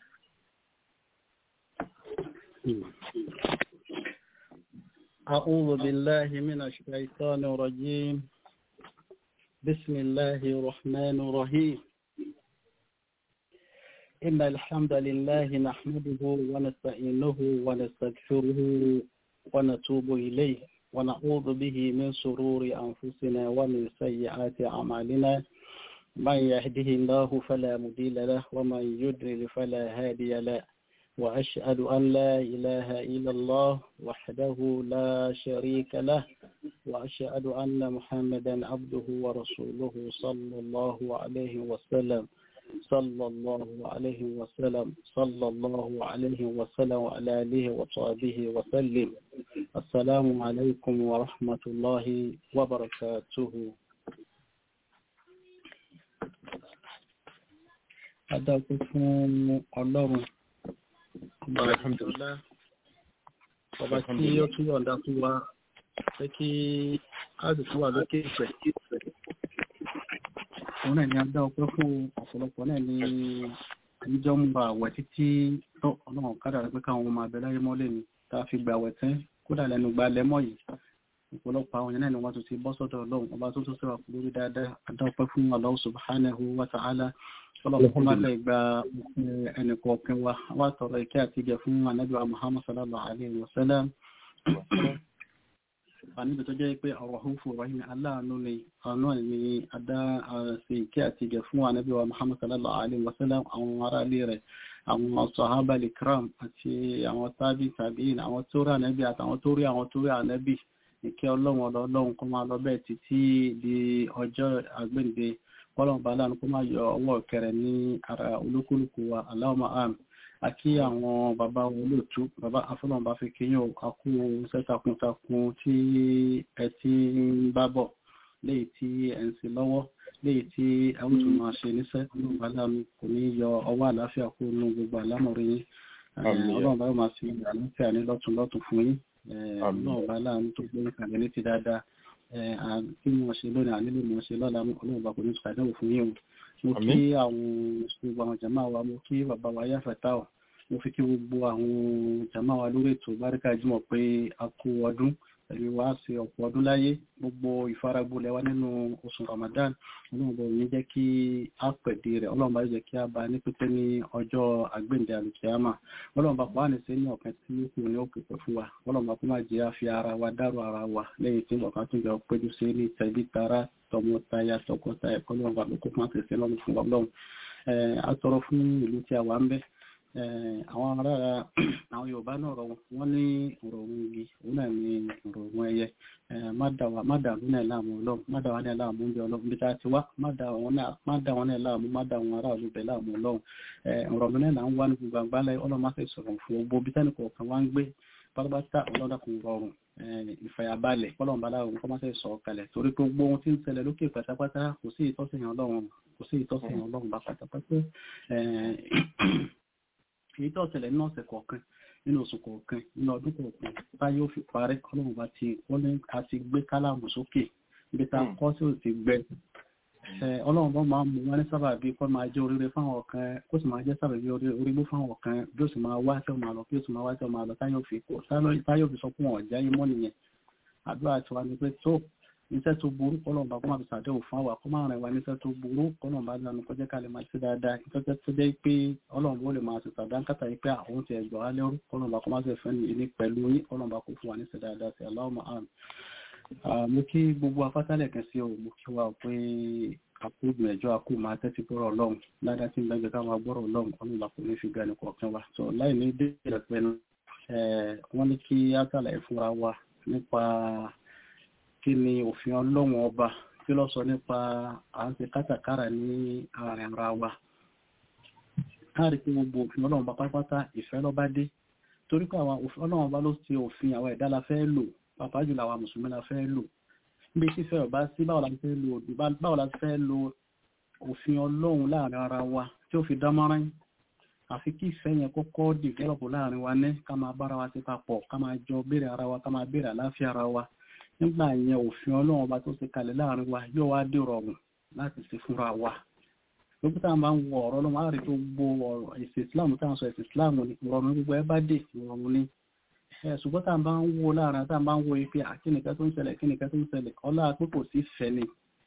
Speaker 1: أعوذ بالله من الشيطان الرجيم بسم الله الرحمن الرحيم إن الحمد لله نحمده ونستعينه ونستغفره ونتوب إليه ونعوذ به من شرور أنفسنا ومن سيئات أعمالنا من يهده الله فلا مضل له ومن يضلل فلا هادي له وأشهد أن لا إله إلا الله وحده لا شريك له وأشهد أن محمدا عبده ورسوله صلى الله عليه وسلم صلى الله عليه وسلم صلى الله عليه وسلم وعلى آله وصحبه وسلم السلام عليكم ورحمة الله وبركاته أدعوكم الله
Speaker 5: Alhamdulillah.
Speaker 1: ọba tí ó tún yọ̀ǹda fún wa pé kí a sì tún wà lókè ìfẹ́ òun náà ni a dá ọpẹ́ fún ọ̀pọ̀lọpọ̀ náà ní àníjọ́ ń ba àwẹ̀ títí tó ọlọ́run kádà rẹ̀ pé káwọn ọmọ abẹ láyé mọ́lẹ̀ ni tá a fi gbà àwẹ̀ tán kódà lẹ́nu gba lẹ́mọ́ yìí ọ̀pọ̀lọpọ̀ àwọn yẹn náà ni wọ́n tún ti bọ́ sọ́dọ̀ ọlọ́run ọba tó tún sọ̀rọ̀ lórí dáadáa a dá ọpẹ́ fún Allah subhanahu wa ta'ala ọlọ́run kó má lè gba ẹnì kọ̀ọ̀kan wa wá tọrọ ìkẹ́ àti ìgẹ̀ fún anábì wa Muhammad sallallahu alayhi wa sallam àníbi tó jẹ́ pé ọ̀rọ̀ húfù rahim aláàánú ni àánú ẹ̀ ni adá àṣẹ ìkẹ́ àti ìgẹ̀ fún anábì wa Muhammad sallallahu alayhi wa sallam àwọn ará ilé rẹ̀ àwọn sahaba likram àti àwọn tábì tàbí àwọn tó rí ànábì àtàwọn tó rí àwọn tó rí ànábì ìkẹ́ ọlọ́run ọlọ́run kó máa lọ bẹ́ẹ̀ títí di ọjọ́ àgbéǹde kọ́lọ̀ bá láàánú kó máa yọ ọwọ́ kẹrẹ ní ara olúkúlùkù wa Allahumma àmín àkí àwọn bàbá olóòtú bàbá afọlọ́nba fi kéyàn àkú iṣẹ́ takuntakun tí ẹ ti ń bá bọ̀ léyìí tí ẹ ń ṣe lọ́wọ́ léyìí tí ẹ ń tún máa ṣe níṣẹ́ ọlọ́run bá láàánú kò ní yọ ọwọ́ àláfíà kó nù gbogbo àlámọ̀rí yín ọlọ́run bá máa ṣe àláfíà ní lọ́tún lọ́tún fún yín ọlọ́run bá láàánú tó gbé ìkàlẹ̀ ní ti dáadáa kí wọ́n ṣe lónìí ànílò mọ̀ ṣe lọ́la ọlọ́run bá kò ní ṣàdánwò fún yín o mo kí àwọn gbogbo àwọn jàmá wa mo kí bàbá wa yáfẹ̀tà ọ̀ mo fi kí gbogbo àwọn jàmá wa lórí ètò báríkà jùmọ̀ pé a kú ọdún pẹ̀lú wa ṣe ọ̀pọ̀ ọdún láyé gbogbo ìfaragbolẹ̀ wa nínú oṣù Ramadan ọlọ́run bọ̀ ní jẹ́ kí a pẹ̀dé rẹ̀ ọlọ́run bá jẹ́ kí a bá ní pípẹ́ ní ọjọ́ àgbéǹde àlùkìyàmà ọlọ́run bá pàánì sí ní ọ̀kan tí kò ní òkè pẹ̀ fún wa ọlọ́run bá kó má jẹ́ àfi ara wa dárò ara wa lẹ́yìn tí ọ̀kan tó jọ péjú sí ní tẹ̀bí tara tọmọtaya tọkọtaya ọlọ́run bá kó má tẹ̀sí lọ́run fún ọlọ́run àtọrọ fún ìlú tí a wà ń bẹ àwọn ará àwọn yorùbá náà rọ wọn ní ọ̀rọ̀ ohun igi òun náà ní ọ̀rọ̀ ohun ẹyẹ má dà wọn náà láàmú ọlọ́run má dà wọn náà láàmú oúnjẹ ọlọ́run bí ta ti wá má dà wọn náà láàmú má dà wọn ará olùbẹ láàmú ọlọ́run ọ̀rọ̀ mi náà là ń wá ní gbogbo àgbálẹ̀ ọlọ́run má sì sọ̀rọ̀ fún gbogbo bí tẹ́nì kọ̀ọ̀kan wá ń gbé pátápátá ọlọ́dà kò rọrùn ìfàyàbalẹ̀ kọ́lọ́n bá láwọn kọ́ máa ṣe sọ kalẹ̀ torí pé gbogbo ohun tí ń ṣẹlẹ̀ lókè pátápátá kò sí ìtọ́sìn ọlọ́run kò sí ìtọ́sìn ọlọ́run bá pátápátá èyí tó ṣẹlẹ̀ nínú ọ̀sẹ̀ kọ̀ọ̀kan nínú oṣù kọ̀ọ̀kan nínú ọdún kọ̀ọ̀kan bá yóò fi parẹ́ ọlọ́run bá ti wọ́n ní a ti gbé kálámù sókè ibi tá a kọ́ sí ò ti gbẹ ọlọ́run bá máa mú wọn ní sábà bí kọ́ máa jẹ́ oríire fáwọn ọ̀kan kó sì máa jẹ́ sábà bí orígbó fáwọn ọ̀kan bí ó sì máa wá tí ó máa lọ bí ó sì máa wá tí ó máa lọ táyọ̀ fi kó táyọ̀ fi sọ fún ọ̀já yìí mọ́ nìyẹn àdúrà tiwa ni pé tó iṣẹ́ tó burú kọ́lọ̀ bá kó máa fi sàdéhùn fún àwa kó máa rìn wá níṣẹ́ tó burú kọ́lọ̀ bá lánà kó jẹ́ ká lè máa ṣe dáadáa ìtọ́jẹ́ tó jẹ́ pé ọlọ́run bó lè máa ṣe sàdánkátà yìí pé àwọn ti ẹ̀gbọ́n á lẹ́rú kọ́lọ̀ bá kó máa ṣe fẹ́ ní pẹ̀lú yín kọ́lọ̀ bá kó fún wa níṣẹ́ dáadáa sí Allahumma amin. mo kí gbogbo afátálẹ̀ kan sí o mo kí wa pé àkó gbìyànjú àkó máa tẹ́tí gbọ́rọ̀ ọlọ́run ládàá tí ń bẹ́ẹ̀ ká máa gbọ́rọ̀ ọlọ́run ọlọ́run bá kó ní fi gani kọ̀ọ̀kan wa sọ láì ní dé ìrẹ̀pẹ̀nu wọ́n ní kí á sàlàyé fúnra wa nípa kí ni òfin ọlọ́run ọba kí ló sọ nípa à ń ṣe kátàkárà ní àárín ara wa káàrí pé gbogbo òfin ọlọ́run bá pátápátá ìfẹ́ ló bá dé torí pé àwọn òfin ọlọ́run bá ló ṣe òfin àwọn ẹ̀dá la fẹ́ lò pàápàá jùlọ àwọn mùsùlùmí la fẹ́ lò níbi tí ìfẹ́ ọba sí báwo la fẹ́ lò báwo la fẹ́ lo òfin ọlọ́run láàrin ara wa tí ó fi dán mọ́rán àfi kí ìfẹ́ yẹn kọ́kọ́ dìvẹ́lọ̀pù láàrin wa ní ká máa bára wa sí papọ̀ ká máa jọ béèrè ara wa ká máa béèrè àláfíà ara wa nígbà yẹn òfin ọlọ́run ọba tó ṣe kalẹ̀ láàrin wa yóò wá dé rọrùn láti ṣe fúnra wa lókè tá a máa ń wọ ọ̀rọ̀ ọlọ́run á rí tó gbó ọ̀rọ̀ ẹ̀sìn islam tá à ń sọ ẹ̀sìn islam ni ìrọ̀rùn gbogbo ẹ bá dé ìrọ̀rùn ni ṣùgbọ́n tá a bá ń wo láàrin tá a bá ń wo ipe àkínìkẹ́ tó ń ṣẹlẹ̀ kíníkẹ́ tó ń ṣẹlẹ̀ ọlá pé kò sí fẹ́ ni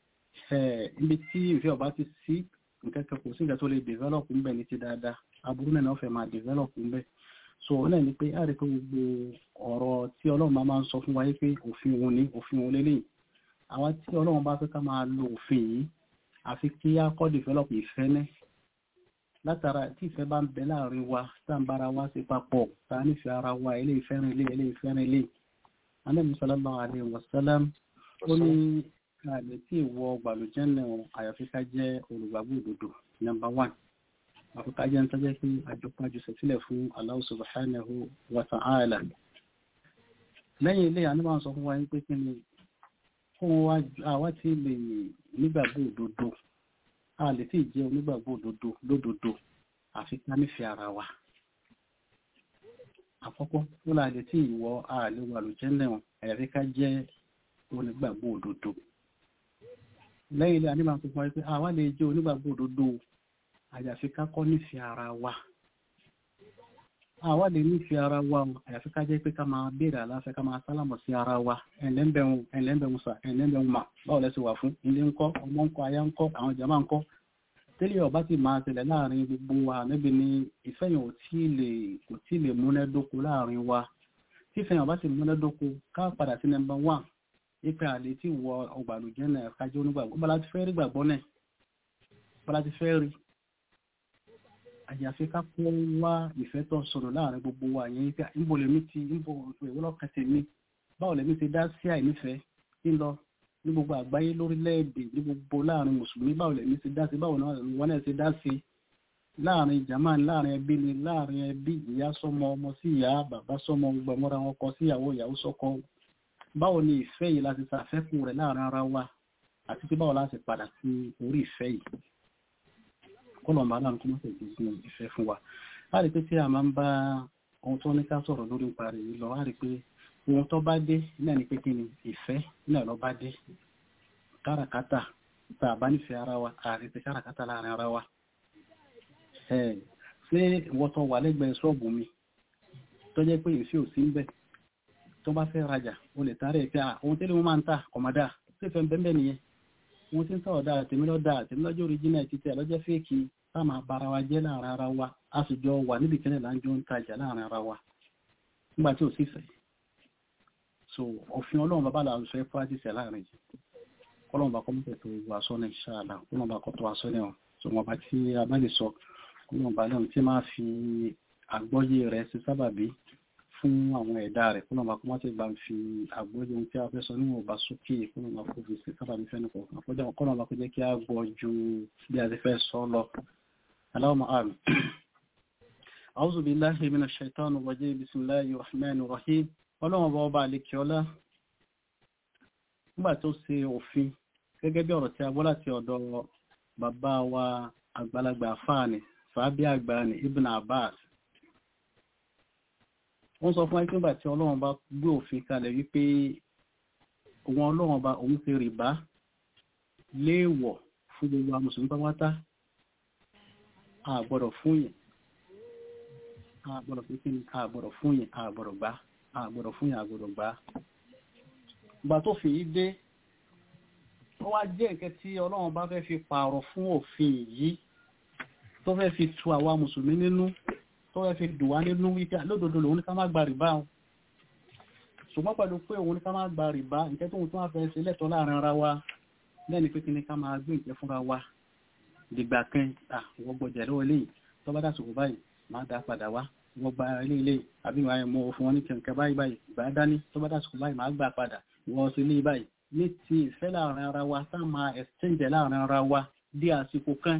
Speaker 1: ibi tí ìfẹ́ ọba ti sí nǹkan kan kò sí nǹkan tó lè develop ń bẹ̀ ní ti dáadáa aburú náà fẹ́ máa develop ń bẹ̀ so náà ni pé àrí pé gbogbo ọ̀rọ̀ tí ọlọ́run máa máa ń sọ fún wa pé òfin òun ni òfin òun lélẹ́yìn àwọn tí ọlọ́run bá fẹ́ ká máa lo òfin yìí àfi kí á kọ́ develop ìfẹ́ ní látara tí ìfẹ́ bá ń bẹ láàrin wa tá à ń bára wa ṣe papọ̀ tá a nífẹ̀ẹ́ ara wa ilé ìfẹ́rin ilé ilé ìfẹ́rin ilé Ànábì sallallahu alaihi wasallam ó ní àlè tí ìwọ gbàlùjẹ́ náà àyàfi ká jẹ́ olùgbàgbọ́ òdodo number one àfikà jẹ́ ń tọ́jẹ́ kí àjọpájú sẹ̀sílẹ̀ fún Allah subhanahu wa ta'ala lẹ́yìn ilé àníbà sọ fún wa ní pé kí ni fún àwa tí lè nígbàgbọ́ òdodo a lè tí jẹ́ onígbàgbọ́ òdodo lódodo àfi ká nífẹ̀ẹ́ ara wa àkọ́kọ́ ó là lè tí ìwọ ààlè wà ló jẹ́ náà àyàfi ká jẹ́ onígbàgbọ́ òdodo lẹ́yìn ilé àníbà sọ fún wa pé àwa lè jẹ́ onígbàgbọ́ òdodo àyàfi ká kọ́ nífẹ̀ẹ́ ara wa àwa lè nífẹ̀ẹ́ ara wa àyàfi ká jẹ́ pé ká máa béèrè àláfẹ́ ká máa sálámọ̀ sí ara wa ẹ̀lẹ́mbẹ̀hún ẹ̀lẹ́mbẹ̀hún sà ẹ̀lẹ́mbẹ̀hún mà báwo lẹ́sẹ̀ wà fún ilé ńkọ́ ọmọ ńkọ́ aya ńkọ́ àwọn jàmá ńkọ́ tẹ́lẹ̀ ọba ti máa tẹ̀lẹ̀ láàrin gbogbo wa níbi ni ìfẹ́ yẹn ò tí lè kò tí lè múnádóko láàrin wa tí ìfẹ́ yẹn ọba ti múnádóko ká padà sí nọ́mbà wán ipe àlè tí wọ ọgbàlùjẹ́ náà kájọ́ onígbàgbọ́ bọ́lá ti fẹ́ rí gbàgbọ́ náà bọ́lá ti fẹ́ rí àyàfi ká kó wá ìfẹ́ tó sọ̀rọ̀ láàrin gbogbo wa yẹn pé níbo lèmi ti níbo ìwọ́lọ́kàn tèmi báwo lèmi ti dá sí àìnífẹ̀ẹ́ ńlọ ní gbogbo àgbáyé lórílẹ̀‐èdè ní gbogbo láàrin mùsùlùmí báwo lèmi ti dá sí báwo náà wọn náà ti dá sí láàrin jamani láàrin ẹbí ni láàrin ẹbí ìyá sọmọ ọmọ sí ìyá bàbá sọmọ gbọmọra wọn kọ síyàwó ìyàwó sọkọ báwo ni ìfẹ́ yìí láti ṣàfẹ́kù rẹ̀ láàrin ara wa àti pé báwo láti padà sí orí ìfẹ́ yìí kọlọ̀mbà aláàrùn kó mọ́sẹ̀ ìdí sínú ìfẹ́ fún wa a rí pé tí a máa ń bá ohun tó ní ká sọ̀rọ̀ lórí parí yìí lọ a rí pé ohun tó bá dé náà ni pé kí ni ìfẹ́ náà lọ bá dé káràkátà tá a bá nífẹ̀ẹ́ ara wa a rí pé káràkátà láàrin ara wa ṣé ìwọ tó wà lẹ́gbẹ̀ẹ́ ṣọ́ọ̀bù mi tó jẹ́ pé ìfẹ́ ò sí ń bẹ̀ tó bá fẹ́ rajà o lè tààrẹ̀ pé ohun tẹ́lẹ̀ wọn máa ń tà kọ̀mọ́dà tó fẹ́ bẹ́ẹ̀ nìyẹn wọ́n ti ń sọ̀rọ̀ dáa tèmi lọ́dà tèmi lọ́jọ́ oríjìnà títẹ̀ lọ́jọ́ fèkì táàmà bára wa jẹ́ láàrin ara wa a sì jọ wà níbi kẹ́lẹ̀ láńjọ́ ń tajà láàrin ara wa nígbà tí ò sì fẹ́ so òfin ọlọ́run bàbá là ń fẹ́ pàdísẹ̀ láàrin yìí kọ́lọ́run bá kọ́mọ́tẹ̀ tó wà sọ ní ṣáàlà kọ́lọ́run bá kọ́ tó wà sọ ní ọ̀ so wọn bá tí a bá lè sọ kọ́lọ́run bá lẹ́hùn tí máa fi àgbọ́yé rẹ̀ sí sábàbí fún àwọn ẹ̀dá rẹ̀ kọ́nà bá kọ́ máa ti gbà ń fi àgbóyé ohun tí a fẹ́ sọ níwọ̀n bá sókè kọ́nà bá kó fi sí sábà ní fẹ́nu kọ̀ọ̀kan kọjá kọ́nà bá kó jẹ́ kí a gbọ́ ju bí a ti fẹ́ sọ lọ. Allahumma amin. A'udhu billahi minash shaitani rajim bismillahir rahmanir rahim. Ọlọ́run bá ọba àlekè ọlá nígbà tó ṣe òfin gẹ́gẹ́ bí ọ̀rọ̀ tí a gbọ́ láti ọ̀dọ̀ bàbá wa àgbàlagbà fáàní sàábí àgbà ní Ibn Abbas wọ́n sọ fún ẹgbẹ́ tí ọlọ́run bá gbé òfin kalẹ̀ wípé òun ọlọ́run bá òun fi rìbá léèwọ̀ fún gbogbo àwọn mùsùlùmí pápátá àgbọ̀dọ̀ fún yẹn àgbọ̀dọ̀ fún kí ni àgbọ̀dọ̀ fún yẹn àgbọ̀dọ̀ gbá àgbọ̀dọ̀ fún yẹn àgbọ̀dọ̀ gbá ìgbà tó fi dé ó wá jẹ́ nǹkan tí ọlọ́run bá fẹ́ fi pààrọ̀ fún òfin yìí tó fẹ́ fi tu àwa mùsùlùmí nínú tó fẹ́ fi dùn wá nínú wípé lódodo lòun ní ká má gba rìbá o ṣùgbọ́n pẹ̀lú pé òun ní ká má gba rìbá nǹkan tóun tó wá fẹ́ ṣe lẹ́tọ̀ọ́ láàrin ara wa lẹ́ni pé kí ni ká máa gbé nǹkan fúnra wa dìgbà kan à wọ́n gbọ́jà lọ́wọ́ eléyìí tó bá dàsùkò báyìí máa dá padà wá wọ́n gba ilé ilé àbí wọ́n mọ fún wọn ní kẹ̀kẹ́ báyìí báyìí gbà dání tó bá dàsùkò báyìí máa gbà padà wọ́n sí ilé báyìí ní ti ìfẹ́ láàrin ara wa tá máa exchange láàrin ara wa di àsìkò kan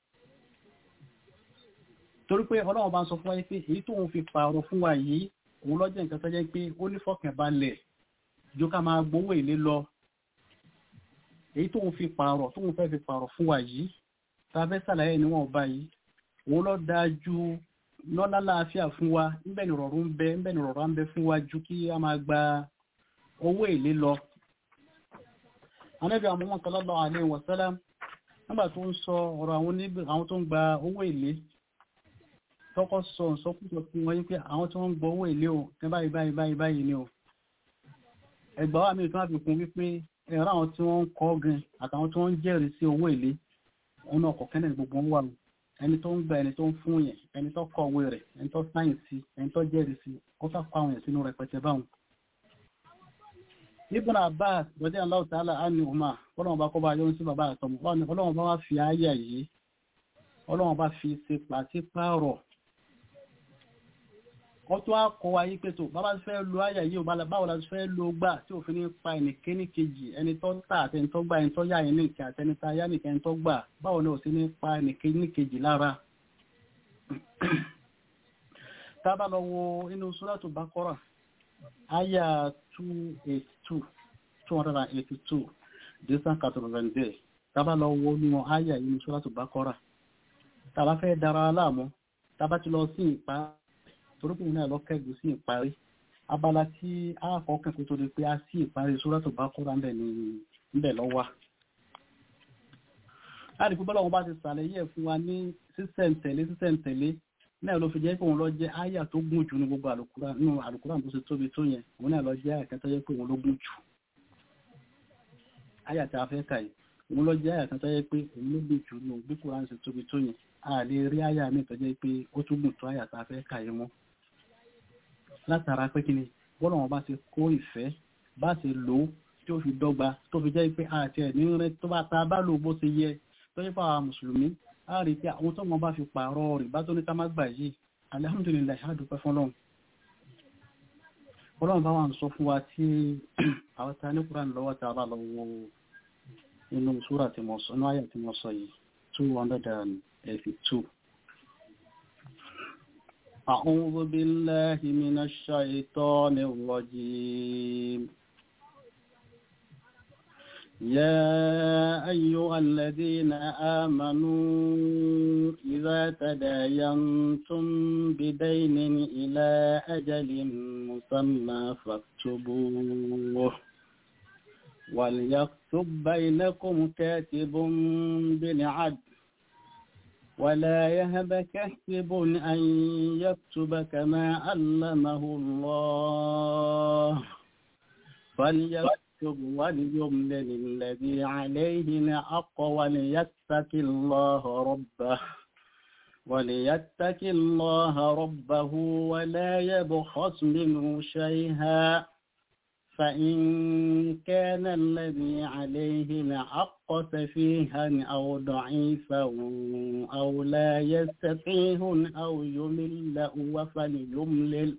Speaker 1: torí pé ọlọ́run bá ń sọ fún wa pé èyí tóun fi pààrọ̀ fún wa yìí òun lọ́jọ́ nǹkan tó jẹ́ pé ó ní fọkànbalẹ̀ ju ká máa gbowó èlé lọ èyí tóun fi pààrọ̀ tóun fẹ́ fi pààrọ̀ fún wa yìí tá a fẹ́ sàlàyé níwọ̀n báyìí òun lọ dáa ju lọ́lá láàfíà fún wa níbẹ̀ ni rọ̀rùn ń bẹ níbẹ̀ ni rọ̀rùn ń bẹ fún wa ju kí a máa gba owó èlé lọ Ànábì Muhammad sallallahu alaihi wasallam nígbà tó ń sọ ọ̀rọ̀ àwọn tó ń gba owó èlé tọ́kọ́ sọ ìsọkúsọ fún wọn wípé àwọn tí wọ́n ń gbọ́ owó èlé o ní báyìí báyìí báyìí báyìí ni o ẹgbà wà mí tó wá fi kún wípé ẹ̀rọ àwọn tí wọ́n ń kọ́ gan àtàwọn tí wọ́n ń jẹ́rìí sí owó èlé òun náà kọ̀ọ̀kan náà gbogbo ń wà o ẹni tó ń gba ẹni tó ń fún yẹn ẹni tó kọ̀wé rẹ̀ ẹni tó sáyìn sí ẹni tó jẹ́rìí sí ó fà pa àwọn yẹn sínú rẹpẹtẹ báwọn Ibn Abbas rọ̀dí Allahu ta'ala ánì ọmọ ọlọ́run bá kọ́ bá yọ́ sí bàbá àtọmọ ọlọ́run bá wá fi ayé yìí ọlọ́run bá fi ṣe pàṣípààrọ̀ ó tún á kọ́ wa yí pé tó bàbá fẹ́ lo ayé yìí ò báwo la fẹ́ lo gbà tí òfin ní pa ẹnìkéní kejì ẹni tó tà àti ẹni tó gbà ẹni tó yá ẹni nìkan àti ẹni tá yá nìkan ẹni tó gbà báwo ni ò sí ní pa ẹnìkéní kejì lára tá a bá lọ wo inú Suratu Baqara aya 282 282 desan 82 tábà lọ wo nínú aya yìí ní Suratu Baqara tàbá fẹ́ dára aláàmú tàbá ti lọ sí ìpa torípò náà lọ kẹ́gùn sí ìparí abala tí a kọ́kàn kó tó di pé a sí ìparí Suratu Baqara ńbẹ̀ lọ́wọ́ láti pé bọ́lọ́wọ́n bá ti sàlàyé ẹ̀ fún wa ní sísẹ̀ntẹ̀lé sísẹ̀ntẹ̀lé náà ló fi jẹ́ pé òun lọ jẹ́ àyà tó gùn jù ní gbogbo àlùkùrán tó ṣe tóbi tó yẹn òun náà lọ jẹ́ àyà kan tó jẹ́ pé òun ló gùn jù àyà tí a fẹ́ kà yìí òun lọ jẹ́ àyà kan tó jẹ́ pé òun ló gùn jù ní bí kùrán ṣe tóbi tó yẹn a lè rí àyà mi tó jẹ́ pé ó tún gùn tó àyà tí a fẹ́ kà yìí mọ́ látara pé kí ni bọ́lá wọn bá ti kó ìfẹ́ bá ti lò ó tí ó fi dọ́gba tó fi jẹ́ pé àti ẹ̀ ní rẹ tó bá ta bá lò bó ṣe yẹ tó yẹ fún àwọn mùsùlùmí a rí pé àwọn tó wọn bá fi pààrọ̀ rẹ̀ bá tó ní ká má gbà yìí alihamudulilayi ṣáàdùpẹ́ fọlọ́run ọlọ́run bá wà ń sọ fún wa tí àwọn ta ní kúrán lọ́wọ́ tí a bá lọ wo inú súrà tí mo sọ ní àyà tí mo sọ yìí two hundred and eighty-two. أعوذ بالله من الشيطان الرجيم يا أيها الذين آمنوا إذا تداينتم بدين إلى أجل مسمى فاكتبوه وليكتب بينكم كاتب بالعدل ولا يهب كاتب أن يكتب كما علمه الله فليكتب يكتب وليملل الذي عليه الحق وليتق الله ربه وليتق الله ربه ولا يبخس منه شيئا فإن كان الذي عليه الحق سفيها أو ضعيفا أو لا يستطيع أو يمل فليملل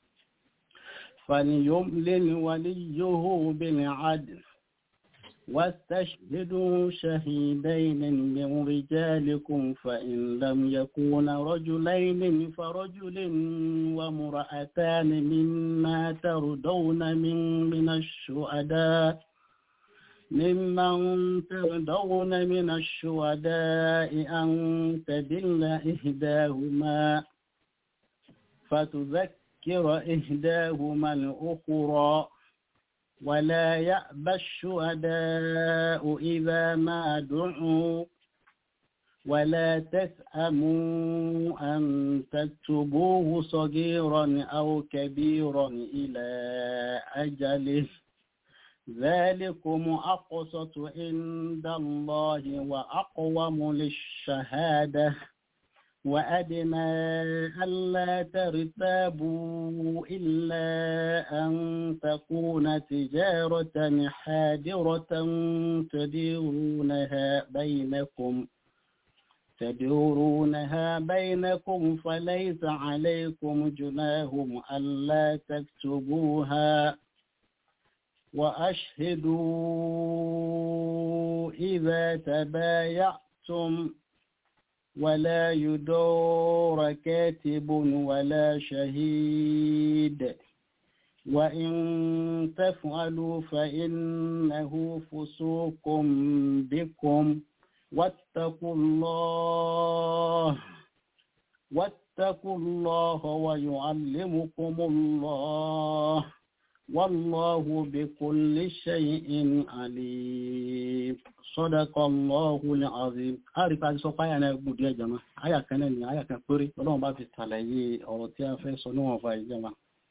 Speaker 1: فليملل وليه بالعدل واستشهدوا شهيدين من رجالكم فإن لم يكون رجلين فرجل وامرأتان مما ترضون من من الشهداء ممن ترضون من الشهداء أن تدل إحداهما فتذكر تذكر إهداهما الأخرى ولا يأبى الشهداء إذا ما دعوا ولا تسأموا أن تكتبوه صغيرا أو كبيرا إلى أجله ذلكم أقسط عند الله وأقوم للشهادة وأدنى ألا ترتابوا إلا أن تكون تجارة حادرة تديرونها بينكم تدورونها بينكم فليس عليكم جناهم ألا تكتبوها وأشهدوا إذا تبايعتم ولا يدور كاتب ولا شهيد وإن تفعلوا فإنه فسوق بكم واتقوا الله واتقوا الله ويعلمكم الله والله بكل شيء عليم صدق الله العظيم àrí pa sọ páyà náà gùn díẹ̀ jama àyà kan náà ni àyà kan péré ọlọ́run bá fi ṣàlàyé ọ̀rọ̀ tí a fẹ́ sọ níwọ̀n fa ìjọba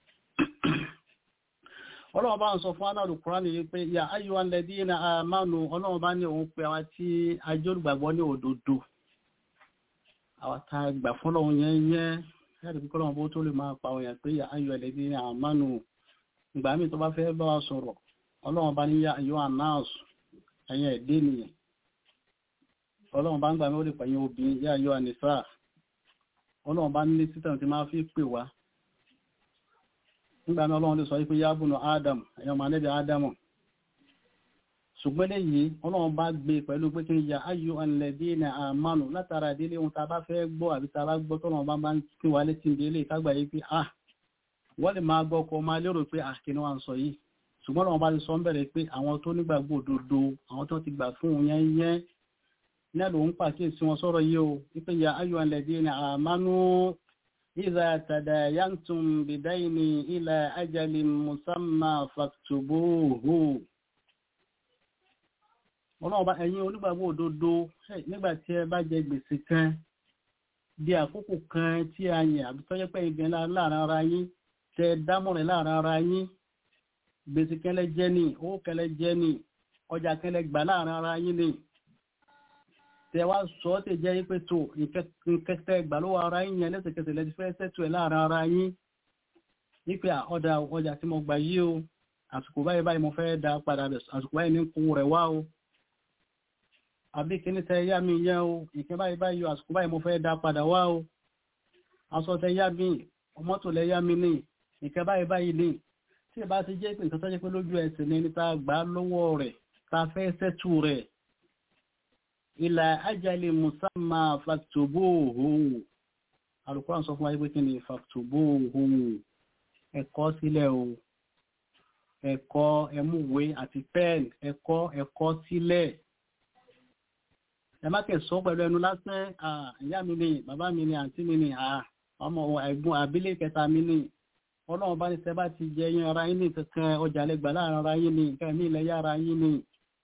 Speaker 1: ọlọ́run bá ń sọ fún anáàlù kúránì yìí pé ya ayọ̀ alẹ́dí na àmánu ọlọ́run bá ní òun pé àwọn tí ajórùgbàgbọ́ ní òdodo àwọn tá a gbà fún ọlọ́run yẹn yẹn láti fi kọ́lọ́run bó tó lè máa pa òyìn pé ya ayọ̀ alẹ́dí na àmánu ìgbà míì tó bá fẹ́ bá wa sọ̀rọ̀ ọlọ́run bá ní ya ayọ̀ anáàsù ẹ̀yìn ẹ̀dẹ́ nìyẹn ọlọ́run bá ń gbà mí ó lè pẹ̀yìn obìnrin ya ayọ̀ ànífà ọlọ́run bá ní títàn tí máa fi pè wá nígbà náà ọlọ́run lè sọ wípé yábùnú adam ẹ̀yọ́ ma lẹ́bẹ̀ adamu ṣùgbọ́n léyìí ọlọ́run bá gbé pẹ̀lú pé kí n ya ayò alẹ́dí ní àmánu látara ìdílé ohun tá a bá fẹ́ gbọ́ àbí tá a bá gbọ́ tọ́lọ́run bá máa ń pín wa létí ìdílé kágbà yìí pé ah wọ́n lè máa gbọ́ ọkọ̀ máa lérò pé ah kí ni wọ́n sọ yìí ṣùgbọ́n ọlọ́run bá ti sọ ń bẹ̀rẹ̀ pé àwọn tó nígbàgbọ́ òdodo àwọn tó ti gbà fún òun yẹn yẹn náà ló ń pàkíyèsí wọn sọ̀rọ̀ yìí o wípé ya ayò alẹ́dí ní àmánu إذا تداينتم بدين إلى أجل مسمى فاكتبوه ọlọ́run bá ẹ̀yin onígbàgbọ́ òdodo nígbà tí ẹ bá jẹ gbèsè kan di àkókò kan tí a yàn àbí tọ́jọ́ pé ìgbẹ́ láàrin ara yín tẹ dámọ̀rẹ̀ láàrin ara yín gbèsè kẹlẹ́ jẹ́ ní owó kẹlẹ́ jẹ́ ní ọjà kẹlẹ́ gbà láàrin ara yín ní tẹwa sọ tẹ jẹ́ pé tó nkẹtẹ gbà lówó ara yín yẹn lẹ́sẹ̀kẹsẹ̀ lẹ́ti fẹ́ sẹ́tù ẹ̀ láàrin ara yín wípé ọ̀dà ọjà tí mo gbà yí o àsìkò báyìí báyìí mo fẹ́ da padà bẹ̀ àsìkò báyìí ní kú rẹ̀ wá o àbí kíní tẹ yá mi yẹn o ìkẹ́ báyìí báyìí o àsìkò báyìí mo fẹ́ da padà wá o aṣọ tẹ yá mi mọ́tò lẹ yá mi ní ìkẹ́ báyìí báyìí ní tí ì bá ti jẹ́ pé nǹkan tó jẹ́ pé lójú ẹsẹ̀ ní ta gbà lọ́wọ́ rẹ̀ ta fẹ́ sẹ́tù rẹ̀ ìlà ajali musamma faktubuhu alùkọ́rán sọ fún wáyé pé kí ni faktubuhu ẹ̀kọ́ sílẹ̀ o ẹ̀kọ́ ẹmúwé àti pen ẹ̀kọ́ ẹ̀kọ́ sílẹ̀ ẹ má kẹ́ sọ pẹ̀lú ẹnu lásán ìyá mi ni bàbá mi ni àǹtí mi ni ọmọ ẹ̀gbọ́n àbílẹ̀ kẹta mi ni ọlọ́run bá ní sẹ́ bá ti jẹ yín ara yín ní kankan ọjà lẹ́gbàá láàrin ara yín ni nǹkan ní ilẹ̀ yára yín ni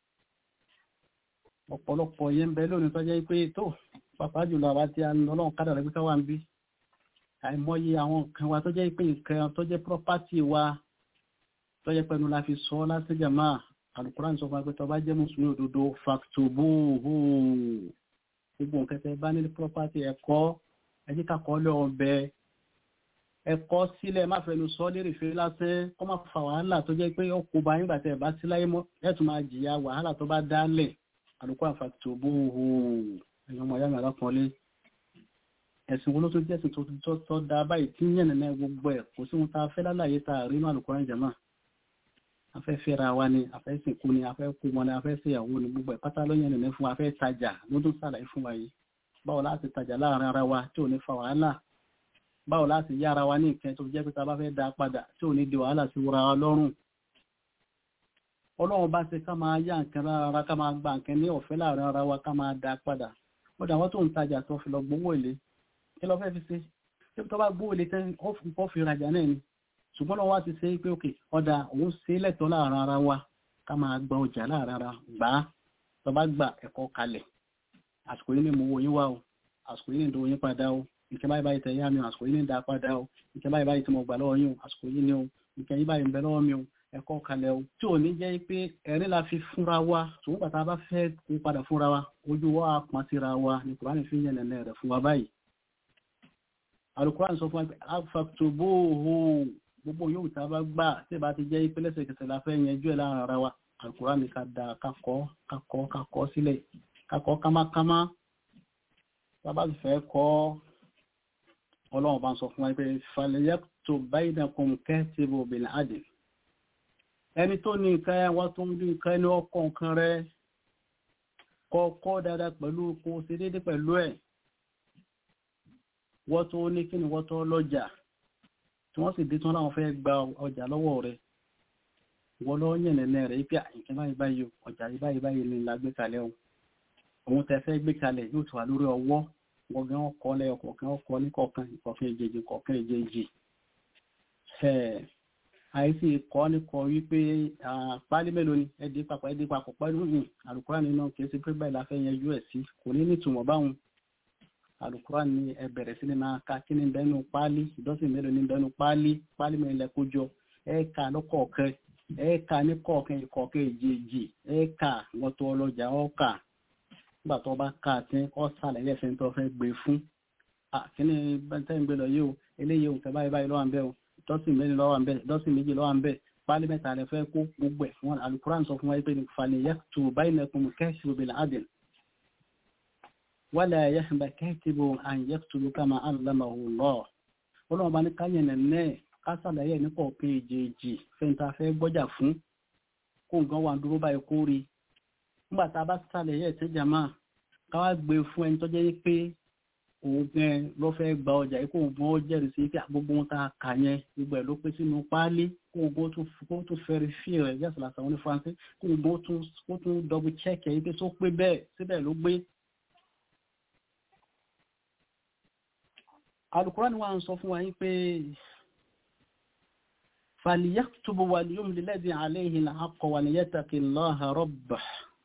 Speaker 1: ọ̀pọ̀lọpọ̀ yẹn ń bẹ lónìí tó jẹ́ pé tó pàpà jùlọ àwa tí a ń lọ lọ́wọ́ kádàrà pé káwà ń bí àìmọye àwọn nǹkan wa tó jẹ́ pé nǹkan tó jẹ́ property wa tó jẹ́ pẹ̀lú la fi sọ láti jàmá Al-Qur'an sọ fún wa pé tó bá jẹ́ mùsùlùmí òdodo faktubuhu gbogbo nǹkan tẹ́ bá ní property ẹ̀kọ́ ẹjí kakọ́ lé ọbẹ̀ ẹ̀kọ́ sílẹ̀ má fẹnu sọ lérè fèrè lásán kó má fa wàhálà tó jẹ́ pé ó kó ba nígbà tẹ́ ẹ̀ bá sí láyé mọ́ ẹ̀ tún máa jìyà wàhálà tó bá dálẹ̀ àlùkò àfàtò bóhù ẹ̀yàn ọmọ ayámi alákọọlé ẹ̀sìn wo ló tó jẹ́sìn tó tó tó dá báyìí tí yẹn nínú gbogbo ẹ̀ kò sí ohun tá a fẹ́ lálàyé tá a rí inú àlùkò rẹ̀ jẹ̀mọ́ afẹ́ fẹ́ra wa ni afẹ́ sìnkú ni afẹ́ kú mọ́ ni afẹ́ ṣèyàwó ni gbogbo ẹ̀ pátá ló yẹn nínú fún wa afẹ́ tajà ló tún sàlàyé fún wa yìí báwo láti tajà láàrin ara wa tí ò ní fa wàhálà báwo láti yá ara wa ní ìkẹ́ tó jẹ́ pé tá a bá fẹ́ dá padà tí ò ní di wàhálà sí wúra wa lọ́rùn ọlọ́run bá ṣe ká máa yá nǹkan rárá ká máa gba nǹkan ní ọ̀fẹ́ láàrin ara wa ká máa dá padà ó dà wọ́n tó ń tajà tó fi lọ gbowó èlé kí lọ fẹ́ fi ṣe tí tó bá gbowó èlé tẹ́ ó fi rajà náà ni ṣùgbọ́n lọ́wọ́ wá ti ṣe pé òkè ọ̀dà òun ṣe lẹ́tọ̀ọ́ láàrin ara wa ká máa gba ọjà láàrin ara gbà á tó bá gba ẹ̀kọ́ kalẹ̀ àsìkò yìí ni mo wo yín wá o àsìkò yìí ni ìdòwò yín padà o nǹkan báyìí báyìí tẹ̀ yá mi o àsìkò yìí ni ìdá padà o nǹkan báyìí báyìí tí mo gbà lọ́wọ́ yín o àsìkò yìí ni o nǹkan yìí báyìí ń bẹ lọ́wọ́ mi o ẹ̀kọ́ kalẹ̀ o tí ò ní jẹ́ pé ẹ̀rín la fi fúnra wa ṣùgbọ́n bàtà bá fẹ́ kó padà fúnra wa ojú wa pọn síra wa ní kùránì fi ń yẹn nẹ̀nẹ̀ rẹ̀ fún wa báyìí alukùránì sọ fún wa pé afaktoboho gbogbo yóò tá a bá gbà tí ìbá ti jẹ́ pé lẹ́sẹ̀kẹsẹ̀ la fẹ́ yanjú ẹ̀ láàrin ara wa alukùránì ká da kakọ́ kakọ́ kakọ́ sílẹ̀ kakọ́ kámákámá bàbá sì fẹ́ kọ́ ọlọ́run bá ń sọ fún wa pé falẹ̀yẹ́tò bainakum katibu bil adl ẹni tó ní nǹkan ẹ wọ́n tó ń dín nǹkan ẹni ọkọ̀ nǹkan rẹ kọ́kọ́ dáadáa pẹ̀lú kó ṣe déédé pẹ̀lú ẹ̀ wọ́n tó ní kí ni wọ́n tó lọ́jà tí wọ́n sì dé tán láwọn fẹ́ gba ọjà lọ́wọ́ rẹ̀ wọ́n lọ́ yẹ̀nẹ̀nẹ̀ rẹ̀ pé àyíkẹ́ báyìí báyìí ọjà yìí báyìí báyìí ni la gbé kalẹ̀ o òun tẹ fẹ́ gbé kalẹ̀ yóò tó wà lórí ọwọ́ wọ́n gan ọkọ̀ lẹ́yọ kọ̀ọ̀kan ọkọ̀ ní kọ̀ọ̀kan ìkọ̀ọ̀kan ìjejì kọ̀ọ̀kan ìjejì àìsí kọ́ ní kọ wípé pálí mélòó ni ẹdí papọ̀ ẹdí papọ̀ pẹ̀lú ní àlùkùrá nínú kìí sí pé báyìí la fẹ́ yanjú ẹ̀ sí kò ní nítumọ̀ báwọn àlùkùrá ní ẹ bẹ̀rẹ̀ sí ni máa ka kí ni bẹ́nu pálí ìdọ́sìn mélòó ni bẹ́nu pálí pálí mélòó lẹ kó jọ ẹ kà lọ́kọ̀ọ̀kan ẹ kà ní kọ̀ọ̀kan ìkọ̀ọ̀kan ìjejì ẹ kà wọ́n tó ọlọ́jà ọ̀kà nígbà tó bá kà tí ọ sàlẹ̀ ẹ̀sẹ̀ tó fẹ́ gbé fún kí ni bẹ́ntẹ́ ń gbé lọ yìí o eléyìí o kẹ báyìí báyìí lọ́wọ́ à ń bẹ́ o dọ́sìn méjì lọ́wọ́ à ń bẹ́ dọ́sìn méjì lọ́wọ́ à ń bẹ́ pálí mẹ́ta rẹ̀ fẹ́ kó gbogbo ẹ̀ fún alukuran sọ fún wa pé falẹ̀ yẹ tó báyìí nẹkùn kẹ́sì bil adl wala yahba katibu an yaktubu kama allamahu Allah ọlọ́run bá ní káyẹ̀ nẹ̀nẹ́ kásàlàyé ní kọ̀ọ̀kan èjèèjì fẹ́ntà fẹ́ gbọ́jà fún kó nǹkan wà dúró báyìí kó rí nígbà tá a bá sàlàyé ẹ̀ tẹ́jà máa káwá gbé fún ẹni tó jẹ́ pé òun gan ló fẹ́ gba ọjà yìí kó gbọ́n ó jẹ́rìí sí pé gbogbo ohun tá a kà yẹn gbogbo ẹ̀ ló pé sínú páálí kó gbọ́n kó tún fẹ́rí fí rẹ̀ yẹ́sọ̀ làtà wọn ní faransé kó gbọ́n kó tún dọ́bù chẹ́ẹ̀kì yìí pé tó pé bẹ́ẹ̀ síbẹ̀ ló gbé. Al-Qur'an wa ń sọ fún wa yín pé فليكتب وليملي الذي عليه الحق وليتق الله ربه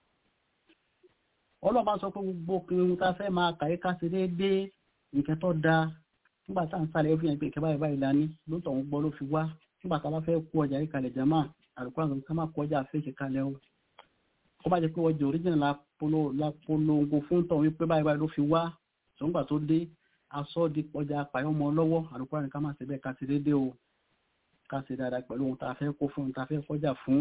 Speaker 1: ọlọ́pàá sọ pé gbogbo kìrìún tá fẹ́ máa kàí ká sí déédéé nǹkan tó dáa nígbà tá à ń sáré ó fi hàn pé ìkẹ́ báyìí báyìí lání ló tọ̀ ń gbọ́ ló fi wá nígbà tá a bá fẹ́ kó ọjà yìí kalẹ̀ jama àlùkò àwọn ká má kó ọjà fèsì kalẹ̀ o kó má jẹ́ pé ọjà original la polongo fún tọ̀ wípé báyìí báyìí ló fi wá ṣùgbọ́n tó dé aṣọ di ọjà apàyọ́ ọmọ lọ́wọ́ àlùkò àwọn ká má ṣe bẹ́ẹ̀ ká sí déédéé o ká ṣe dáadáa pẹ̀lú ohun tá a fẹ́ kó fún ohun tá a fẹ́ kọjá fún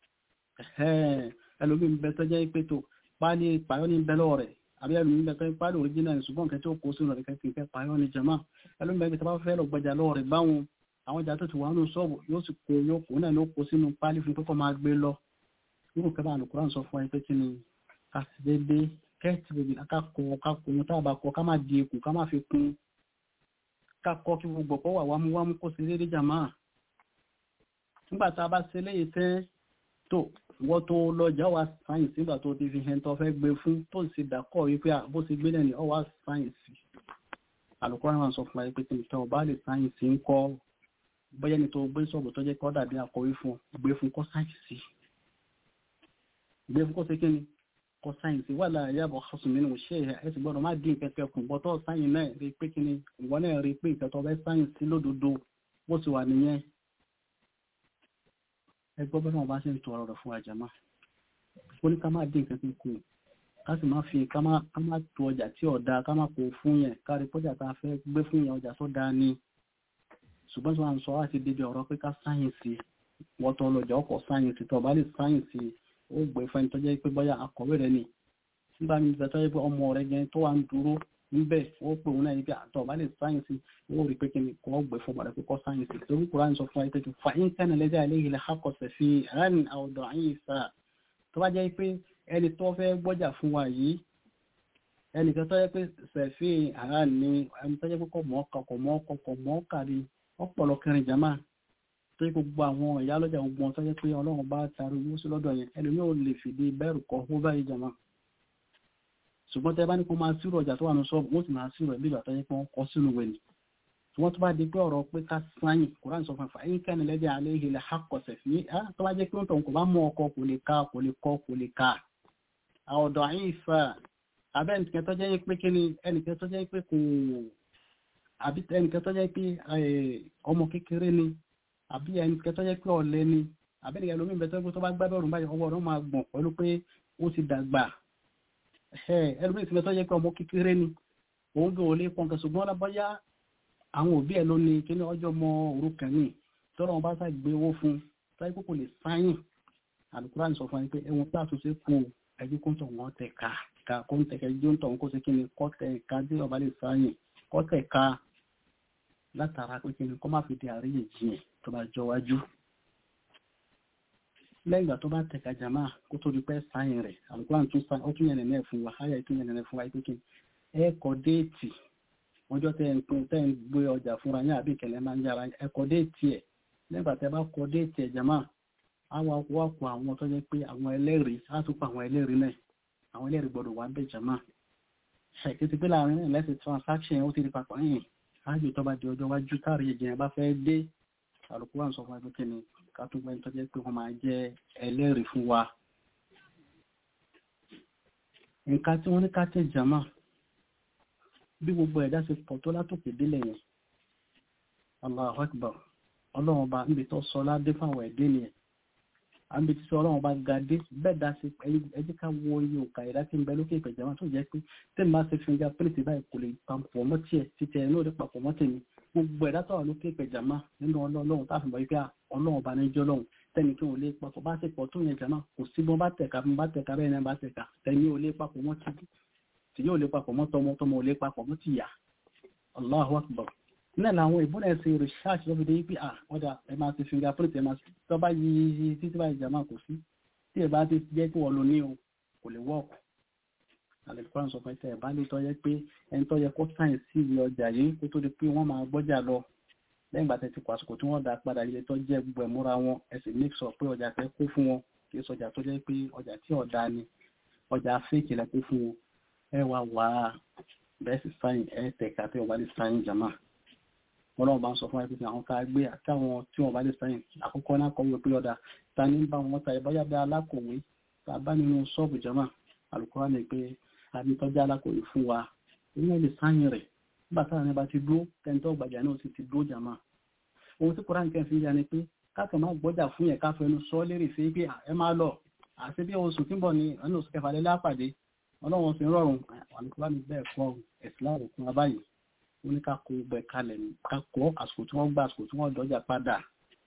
Speaker 1: ẹlòmíín bẹ tó jẹ́ pé tó páálí pàyọ́ ní bẹ́lọ́ rẹ̀ àbí ẹlòmí bẹ́ẹ̀ páálí original ṣùgbọ́n nǹkan tí ó kó sínú rẹ̀ kẹ́kẹ́ kẹ́ pàyọ́ ní jama ẹlòmí bẹ́ẹ̀ tó bá fẹ́ lọ gbọjà lọ́wọ́ rẹ̀ báwọn àwọn ìjà tó ti wà nínú ṣọ́ọ̀bù yóò sì kó yóò kó náà ló kó sínú páálí fún pẹ́kọ́ máa gbé lọ nínú kẹfà àlùkùrán sọ fún ẹ pé kí ni ká sì dédé kẹ́ẹ̀tì bèbí ká kọ ká kọ ohun tá a bá kọ ká má di ikùn ká má fi kún ká kọ kí gbogbo ọ̀pọ̀ wà wámúwámú kó sí dédé jàmá nígbà tá a bá ṣe léyìí tẹ́ tó wọ́n tó lọ́jà wá sáyẹ̀nsì nígbà tó ti fi hẹn tó fẹ́ gbé fún tó sì dàkọ̀ wípé bó ti gbé lẹ́nu ọwá sáyẹ̀nsì alùkọ́rọ̀ náà sọ fún wa pé kí nìkan ọba lè sáyẹ̀nsì ń kọ́ bóyá ní tó gbé sọ̀bù tó jẹ́ kọ́ dàbí akọ̀wé fún gbé fún kọ́ sáyẹ̀nsì gbé fún kọ́ sí kí ni kọ́ sáyẹ̀nsì wà láàyè àbọ̀ ọ̀sùn nínú ṣé ẹ sì gbọ́dọ̀ má dín kẹ̀kẹ́ kù bọ́tọ̀ sáyẹ̀nsì náà rí pé kí ni ìwọ náà rí pé ìkẹtọ̀ bẹ́ sáyẹ̀nsì lódodo bó ti wà nìyẹn ẹgbọ́ bẹ́ẹ̀ náà bá ṣe ń tọ ọ̀rọ̀ fún àjàmá ó ní ká máa dín nǹkan kù ká sì máa fi ká máa tó ọjà tí ọ̀dà ká máa kó fún yẹn kárí pọ́jà tá a fẹ́ gbé fún yẹn ọjà tó dáa ni ṣùgbọ́n tí wọ́n sọ láti débi ọ̀rọ̀ pé ká sáyẹ̀nsì wọ́n tọ́ lọ́jà ọkọ̀ sáyẹ̀nsì tó bá lè sáyẹ̀nsì ó gbé fẹ́ni tó jẹ́ pé bóyá akọ̀wé rẹ̀ ni nígbà mi bẹ̀ tó jẹ́ pé ọmọ rẹ̀ gẹ́ tó wà ń dúró níbẹ̀ ó pè wọn náà níbi àtọ̀ bá lè sáyẹ̀nsì ó rí pé kíni kò gbé fún padà pé kọ́ sáyẹ̀nsì torí kúrò sọ fún wa pé fa in kana lẹ́jà aléyìí lè hakọ̀sẹ̀ fi rán àwọ̀dọ̀ àyìn sá tó bá jẹ́ pé ẹni tó fẹ́ gbọ́jà fún wa yìí ẹni tó jẹ́ pé sẹ̀fí àrán ni ẹni tó jẹ́ pé kò mọ́ ọkọ̀ kò mọ́ ọkọ̀ kò mọ́ ọkà ni ọ̀pọ̀lọ kẹrin jama tó yẹ gbogbo àwọn ìyá lọ́jà gbogbo tó jẹ́ pé ọlọ́run bá taari owó sí lọ́dọ̀ yẹn ẹlòmí ò lè fìdí bẹ́ẹ̀rù kọ́ ó báyìí jama ṣùgbọ́n tẹ́ bá ní kó máa sírò ọjà tó wà ní ṣọ́ọ̀bù wọ́n sì máa sírò ẹ̀ bí ìgbà tó yẹ pé wọ́n kọ́ sínú wẹ̀lì wọ́n tó bá di pé ọ̀rọ̀ pé ká sáyìn kùrán sọ fún àfàyín yín kẹ́ni lẹ́dẹ̀ alẹ́ ìhìlẹ̀ hakọ̀sẹ̀ fi á tó bá jẹ́ pé ń tọ̀ kò bá mú ọkọ kò lè ka kò lè kọ kò lè ka àwọ̀dọ̀ àyín ìfà abẹ́ ẹnìkan tó jẹ́ pé kí ni ẹnìkan tó jẹ́ pé kò àbí ẹnìkan tó jẹ́ pé ọmọ kékeré ni àbí ẹnìkan tó jẹ́ pé ọ̀lẹ ni àbẹ́ni ẹlòmíì bẹ tó tó bá gbá bọ́ọ̀lù báyìí ọwọ́ rẹ̀ máa gbọ̀n pẹ̀lú pé ó ti dàgbà ẹlòmíì ti bẹ tó yẹ pé ọmọ kékeré ni òun gan ò lè pọn kan ṣùgbọ́n lábọ́yá àwọn òbí ẹ̀ ló ní kí ní ọjọ́ mọ òrukàn ní tọ́lọ́ wọn bá sá gbé owó fún táyé kókò lè sáyìn àlùkùrá ní sọ fún ẹni pé ẹwọn pé àtúnṣe kú ẹbí kó ń tọ̀ wọ́n tẹ̀ ká ká kó ń tẹ̀kẹ́ jó ń tọ̀ wọ́n kó ṣe kí ni kọ́ tẹ̀ ká dé ọba lè sáyìn kọ́ tẹ̀ ká látara pé kí ni kọ́ má fi di àríyànjiyàn tó bá jọ wájú lẹ́yìn ìgbà tó bá tẹ̀ka jàmá kó tó di pẹ́ sáyìn rẹ̀ àlùkùrá ó tún yẹn nẹ̀ fún wa háyà tún yẹn nẹ̀ fún wa pé kí ẹ kọ déètì ọjọ́ tẹ́ ń pin tẹ́ ń gbé ọjà fúnra yín àbí ìkẹlẹ́ máa ń yára ẹ kọ déètì ẹ̀ nígbà tẹ́ bá kọ déètì ẹ̀ jàmá àwọn wá kọ àwọn tó jẹ́ pé àwọn ẹlẹ́rìí á tún pa àwọn ẹlẹ́rìí náà àwọn ẹlẹ́rìí gbọ́dọ̀ wà ń bẹ̀ jàmá ṣèké ti pé láàrin náà lẹ́sìn transaction ó ti di papọ̀ yìí ájò tó bá di ọjọ́ wájú káàrí ìjìyàn bá fẹ́ dé àlùkò wà ń sọ fún ẹgbẹ́ kí ni ká tún gbẹ́ni tó jẹ́ pé wọ́n máa jẹ́ ẹlẹ́rìí fún wa nǹkan tí wọ́n ní ká tẹ̀ jàmá bí gbogbo ẹ̀dá ṣe pọ̀ tó látòkè délẹ̀ yẹn Allahu Akbar ọlọ́run bá níbi tó sọ ládé fáwọn ẹ̀dẹ́ nìyẹn àmì tí sọ ọlọ́run bá ga dé bẹ́ẹ̀ dá sí ẹjẹ́ ká wo iye òkà ìdá tí ń bẹ lókè ìpẹ̀jẹ̀ wọn tó jẹ́ pé tẹ́lẹ̀ máa ṣe finger print báyìí kò lè papọ̀ mọ́ tiẹ̀ títẹ̀ ẹ̀ lóde papọ̀ mọ́ tèmi gbogbo ẹ̀dá tó wà lókè ìpẹ̀jẹ̀ máa nínú ọlọ́run táà fi mọ̀ wípé ọlọ́run bá ní jọ́ lọ́run tẹ́ni kí wọ́n lè papọ̀ bá ṣe pọ̀ tó yẹn jàmá kò sí bọ́n bá tẹ̀ka bí bá tẹ̀ka bẹ́ẹ̀ náà bá tẹ̀ka tẹ́ni ò lè papọ̀ mọ́ títí tí yóò lè papọ̀ mọ́ tọmọ tọmọ ò lè papọ̀ mọ́ tìyà Allahu Akbar náà làwọn ìbúnẹ̀ ṣe research lọ́fi dé pé ah ọ̀dà ẹ máa ti fingerprint ẹ máa tọ́ bá yí títí báyìí jàmá kò sí tí ẹ bá ti jẹ́ kí wọ́n lo ní o kò lè wọ́ọ̀kù alẹ́kùnrin sọ pé ẹ bá lè tọ́ yẹ pé ẹni tọ́ yẹ kó sáyẹn sí ìwé ọjà yìí kó tó di pé wọ́n máa gbọ́jà lọ lẹ́yìn ìgbà tẹ́ ti kọ àsìkò tí wọ́n dá padà ilé tó jẹ́ gbogbo ẹ̀múra wọn ẹ sì make sure pé ọjà tẹ́ kó fún wọn kì í sọjà tó jẹ́ pé ọjà tí ọ̀dà ni ọjà fake lẹ kó fún wọn ẹ wá wá bẹ́ẹ̀ sì sáyìn ẹ tẹ̀ka tí wọ́n bá lè sáyìn jàmá wọn náà bá ń sọ fún ẹgbẹ́ àwọn ká gbé àtàwọn tí wọ́n bá lè sáyìn àkọ́kọ́ náà kọ̀wé pé ọ̀dà ta ní bá wọn ta ìbáyá bí alákòwé tá a bá nínú ṣọ́ọ̀bù jàmá àlùkò ní pé àbítọ́jà alákòwé fún wa ìyẹn lè sáyìn rẹ̀ nígbà táwọn ẹni bá ti dúró tẹ́ntọ́ gbàjà náà sì ti dúró jàmá ohun tí koran kẹ́ fi ya ni pé káàkiri máa gbọ́jà fún yẹn káfẹ́ ẹnu sọ lérè sí pé ẹ máa lọ àti bí oṣù tí ń bọ̀ ní ẹnu oṣù kẹfà lẹ́lẹ́ àpàdé ọlọ́run sì ń rọrùn àlùkùrá ní bẹ́ẹ̀ kọ́ ẹ̀sìláàrù fún abáyé ó ní ká kó gbẹ kalẹ̀ ká kọ́ àsìkò tí wọ́n gbà àsìkò tí wọ́n dọ́jà padà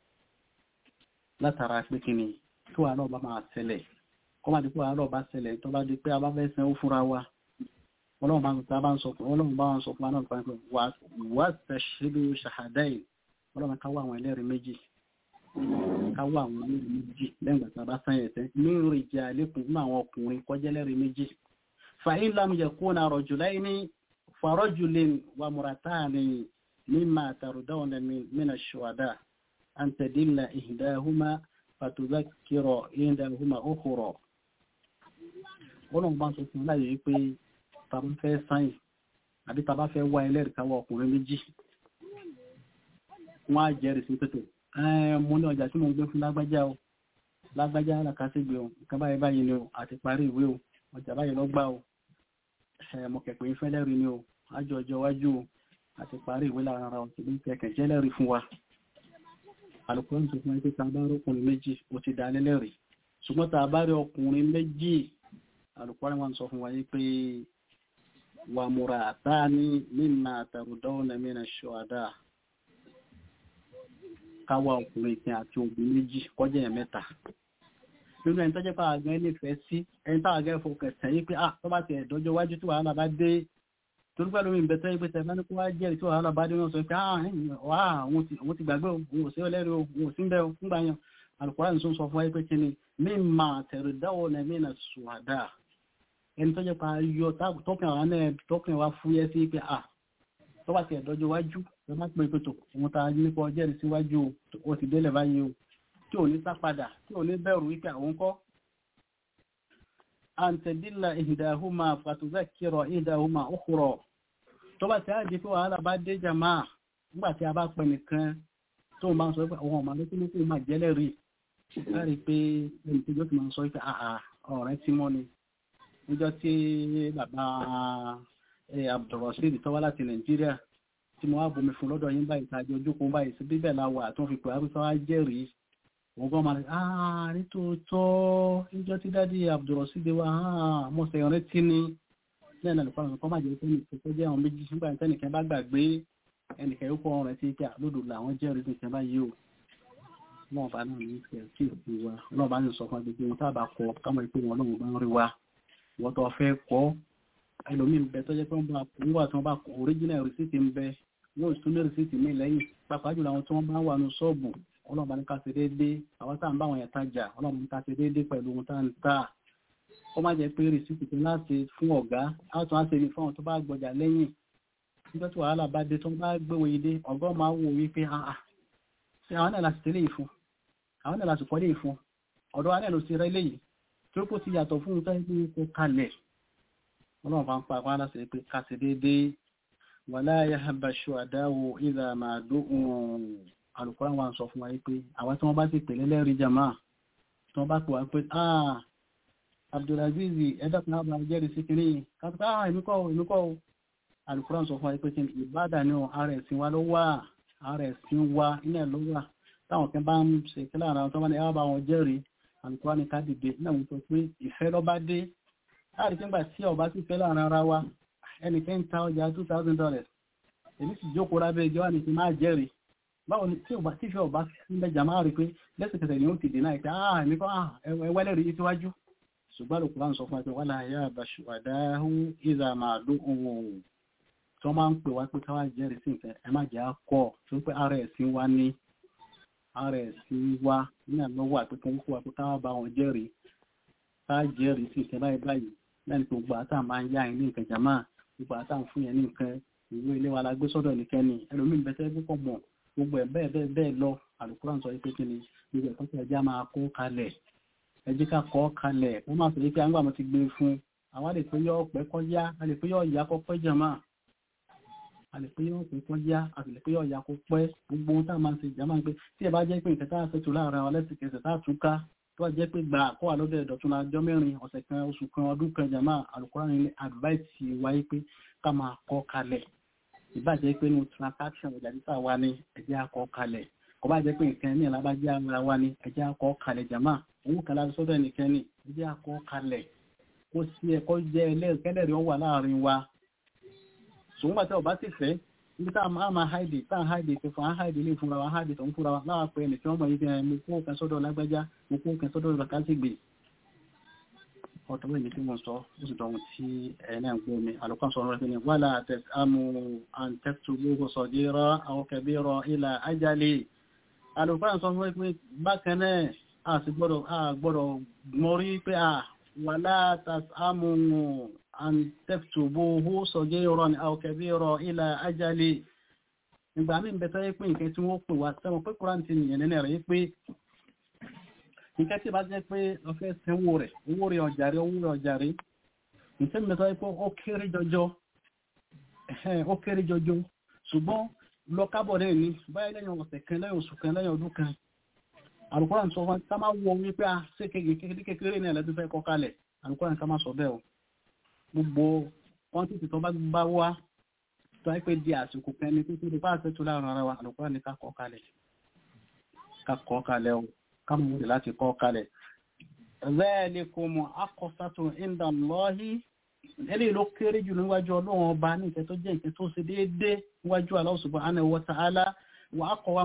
Speaker 1: látara pé kí ni tó wà náà bá máa ṣẹlẹ̀ kọ́ máa di pé àárọ̀ bá ṣẹlẹ̀ tó bá di pé a bá fẹ́ sanwó fúnra wa ọlọ́run bá ń sọ bá ń sọ ọlọ́run bá ń sọ fún wa náà pé wà á tẹ̀sílú ṣàhàdáì ọlọ́run ká wá àwọn ẹlẹ́rìí méjì ká wá àwọn ẹlẹ́rìí méjì lẹ́yìn ìgbà tí a bá sáyẹn ẹ̀sẹ̀ nínú ìjà àlékún nínú àwọn ọkùnrin kọjá ẹlẹ́rìí méjì fàyín lam yakuna rajulaini farajulin wa muratani mimma tardawna min ash-shuhada an tadilla ihdahuma fatudhakkira ihdahuma ukhra ọlọ́run bá ń sọ fún láyé pé tàbí fẹ́ sáyìn àbí tàbá fẹ́ wá ẹlẹ́rìí ká wá ọkùnrin méjì wọ́n á jẹ́rìí sí pẹ́tò mo ní ọjà tí mo ń gbé fún lágbájá o lágbájá alákàṣègbè o nǹkan báyìí báyìí ni o àti parí ìwé o ọjà báyìí lọ gbà o mo kẹ̀pẹ́ ìfẹ́ lẹ́rìí ni o ájọ ọjọ́ iwájú o àti parí ìwé lára ara ọ̀sẹ̀ ní kẹ̀kẹ́ jẹ́ lẹ́rìí fún wa alùpùpù ń sọ fún ẹgbẹ́ tá a bá rí ọkùnrin méjì ó ti dá lẹ́lẹ́rìí ṣùgbọ́n tá a bá rí ọkùnrin méjì alùpùpù wọn sọ fún wa yìí pé wà múra àtàní mímà àtàrùdọ́wọ́n mìíràn ṣọ́adá káwà ọkùnrin ìpín àti obìnrin méjì kọjá ẹ̀ mẹ́ta nínú ẹni tó jẹ́ pàá gan nífẹ̀ẹ́ sí ẹni táwà gẹ́ fọkẹ̀ tẹ̀yí pé ah tó bá ti ẹ̀dọ́jọ́ wájú tí wàhálà bá dé torí pẹ̀lú mi bẹ̀tẹ́ yí pé tẹ̀ mẹ́ni kó wá jẹ́rìí tí wàhálà bá dé wọn sọ pé ah wà àwọn ti gbàgbé òun ò sí ọlẹ́rìí òun ò sí ń bẹ́ nígbà yẹn alùpùpù ní sọ fún wa pé kí ni mímà àtẹ̀rùdáwọ̀ nà mìíràn ṣùwádà ẹni tó jẹ́ pa yọ tọ́kàn wa náà tọ́kàn wa fúyẹ́ sí pé à tó bá ti ẹ̀dọ́jọ́ wájú ẹ má pè pé tó òun ta nípa ọjọ́ ìrìn síwájú o ti délẹ̀ báyìí o tí ò ní sá padà tí ò ní bẹ̀rù wípé àwọn kọ́ àǹtẹ̀dílà ìhìdáhùmá fàtúzà kírọ̀ ìhìdáhùmá òkúrọ̀ tó bá ti á di pé wàhálà bá dé jàmá nígbà tí a bá pẹ nìkan tó máa ń sọ pé àwọn ọmọ alẹ́kùn ní kó máa jẹ́lẹ̀rí láti pé ẹni tó jọ́ ti máa ń sọ pé àà ọ̀rẹ́ tí mọ́ ni níjọ́ tí bàbá Abdulrasheed tó wá láti Nàìjíríà tí mo wá bomi fún lọ́dọ̀ yín báyìí tàbí ojúkun báyìí sí bíbẹ̀ la wà tó fi pè á pípa wá jẹ́rìí wọ́n gbọ́n máa rí àà nítòótọ́ níjọ́ tí dádì Abdulrasheed wa àà mọ̀sẹ̀ rántí ni lẹ́nu àlùkò àwọn kan máa jẹ́ pé nìkan tó jẹ́ àwọn méjì nígbà tí ẹnìkan bá gbàgbé ẹnìkan yóò kọ́ ọ̀rọ̀ tí pé àlódò làwọn jẹ́rìí sí ìṣẹ́ báyìí o náà bá náà ní ìfẹ́ kí òkú wa náà bá ní sọ fún agbègbè wọn tábà kọ kámọ̀ ìpé wọn lóhùn bá ń rí wa wọ́n tó fẹ́ kọ́ ẹlòmíín bẹ tó jẹ́ pé wọ́n bá ń wà tí wọ́n bá kọ original receipt ń bẹ wọ́n tún ní receipt mi lẹ́yìn pàápàá jùlọ àwọn tí wọ́n bá wà ní ṣọ́ọ̀bù ọlọ́run bá ní ká ṣe déédéé àwọn tá à ń bá wọn yẹn tajà ọlọ́run ní ká ṣe déédéé pẹ̀lú ohun tá à ń tà ó má jẹ́ pé receipt tó láti fún ọ̀gá á tún á ṣe ní fún àwọn tó bá gbọjà lẹ́yìn nígbà tí wàhálà bá dé tó bá gbéwò yìí dé ọ̀gá máa wò wípé àà ṣe àwọn náà láti tẹ́lẹ̀ ìfún àwọn náà láti kọ́lé ìfún ọ̀dọ́ wa náà ló ti rẹ́ léyìí tí ó kó ti yàtọ̀ fún un tó ń gbé kó kalẹ̀ ọlọ́run bá ń pa àwọn aláṣẹ pé ká ṣe déédéé wàlá yahaba ṣùwàdáwò ìlà màdó alùpùpù àwọn sọ fún wa pé àwọn tí wọ́n bá ti pèlè lẹ́rìí jama tí wọ́n bá pè wá pé ah Abdulaziz ẹ̀dá kan náà jẹ́rìí sí kìíní kápẹ́ ah èmi kọ́ èmi kọ́ alùpùpù sọ fún wa pé kí ni ìbádà ní ara ẹ̀sìn wa ló wà ara ẹ̀sìn wa ilẹ̀ ló wà táwọn kan bá ń ṣe kí láàrin àwọn tó bá ní ẹwà bá wọn jẹ́rìí alùpùpù ní ká dìde náà wọ́n sọ pé ìfẹ́ ló bá dé láàrin nígbà tí ọba sì fẹ́ láàrin ara wa ẹnìkan ń ta ọjà two thousand dollars èmi sì jókòó lábẹ́ ẹjọ́ wà ní ti máa jẹ́rìí báwo ni tí ọba tífẹ́ ọba sílẹ̀ jà máa rí pé lẹ́sẹ̀kẹsẹ̀ ni ó ti dènà ìta ah èmi kọ́ ah ẹwẹ́lẹ́ rí síwájú ṣùgbọ́n lòkùnrin láǹsọ fún wa pé wàhálà ayé àbàṣù àdáhù ìzà máa dó ohun tí wọ́n máa ń pè wá pé káwá jẹ́rìí sí nǹkan ẹ má jẹ́ àkọ́ tó ń pẹ́ ara ẹ̀sìn wa ní ara ẹ̀sìn wa ní àlọ́wọ́ àti kan kó wa pé káwá bá wọn jẹ́rìí ká jẹ́rìí sí nǹkan báyìí báyìí lẹ́nu tó gbà tá à máa ń yá ẹ̀ ní nǹkan jàmá gbogbo àtà ń fún yẹn ní nǹkan ìwé ilé wa la gbé sọ́dọ̀ nìkan ni ẹlòmíín bẹ́tẹ́ púpọ̀ mọ̀ gbogbo ẹ̀ bẹ́ẹ̀ bẹ́ẹ̀ bẹ́ẹ̀ lọ àlùkùránì sọ pé kí ni gbogbo ẹ̀kọ́ tí ẹja máa kó kalẹ̀ ẹjí ká kọ́ kalẹ̀ wọ́n máa sọ pé àgbà mo ti gbé fún àwa lè pé yọ ọ̀pẹ́ kọ́ yá a lè pé yọ ìyá kọ́ pẹ́ jàmá a lè pé yọ ọ̀pẹ́ kọ́ yá a sì lè pé yọ ìyá kọ́ pẹ́ gbogbo ohun tá a máa ń ṣe jàmá pé tí ẹ bá jẹ́ pé nǹkan tá a ṣètò láàrin àwọn lẹ́sìkẹsẹ̀ tá a tún ká tó bá jẹ́ pé gbà kó wà lọ́dọ̀ ẹ̀dọ̀tún lájọ́ mẹ́rin ọ̀sẹ̀ kan oṣù kan ọdún kan jàmá àlùkùránì ní advice wáyé pé ká máa kọ́ kalẹ̀ ìbàjẹ́ pé ní transaction ọjà títà wa ní ẹjẹ́ akọ́ kalẹ̀ kò bá jẹ́ pé nǹkan ní ìlàbájẹ́ ara wa ní ẹjẹ́ akọ́ kalẹ̀ jàmá owó kan láti sọ́dọ̀ nìkan ní ẹjẹ́ akọ́ kalẹ̀ kó sí ẹ̀kọ́ jẹ́ ẹlẹ́rìí ó wà láàrin wa ṣùgbọ́n pàtẹ́ ọba sì fẹ́ níbi tá a máa háìdì tá a háìdì tó fún a háìdì ilé ìfúnra wa háìdì tó ń fúnra wa láwa pé ẹnì tí wọ́n mọ̀ yìí fi hàn mú kó kan sọ́dọ̀ lágbájá mú kó kan sọ́dọ̀ làkàtìgbè ọ̀tọ̀ wẹ̀ ní tí wọ́n sọ ó sì dọ̀hún tí ẹ̀nà ń gbé omi alùkọ́ sọ rẹ̀ ní wàlá àmú àǹtẹ́tù gbogbo sọ̀dírọ́ àwọn kẹbírọ̀ ilà ajáli alùkọ́ sọ fún pé bákan náà a sì gbọ́dọ̀ mọ́rí pé a wàlá àmú àǹtẹ́tù gbogbo sọ̀dírọ̀ àwọn kẹbírọ̀ ilà ajáli ìgbà mí bẹ̀tọ́ pé nǹkan tí wọ́n pè wá sẹ́wọ̀n pé kúrántì nìyẹn nínú rẹ̀ pé nǹkan tí bá jẹ́ pé ọfẹ́ sanwó rẹ̀ owó rẹ̀ ọjàrí owó rẹ̀ ọjàrí nǹkan mẹ́ta pé ó kéré jọjọ ó kéré jọjọ ṣùgbọ́n lọ kábọ̀ náà ní báyìí lẹ́yìn ọ̀sẹ̀ kan lẹ́yìn oṣù kan lẹ́yìn ọdún kan àlùkòrán sọ fún ká máa wọ wípé a ṣe kékeré kékeré ní ẹ̀lẹ́dún fẹ́ kọ́ kalẹ̀ àlùkòrán ká máa sọ bẹ́ẹ̀ o gbogbo quantity tó bá bá wá tó wáyé pé di àsìkò kan ní títí di bá àṣẹ tó láàrin ara wa àlùkòrán ní ká kọ́ kalẹ̀ ká kọ́ kalẹ̀ o kámúrì láti kọ́ kalẹ̀. Zalikum aqsatu inda Allahi ẹlẹ́ ló kéré jù níwájú ọlọ́run ọba ní ìfẹ́ tó jẹ́ ìfẹ́ tó ṣe déédé níwájú Allah subhanahu wa ta'ala wa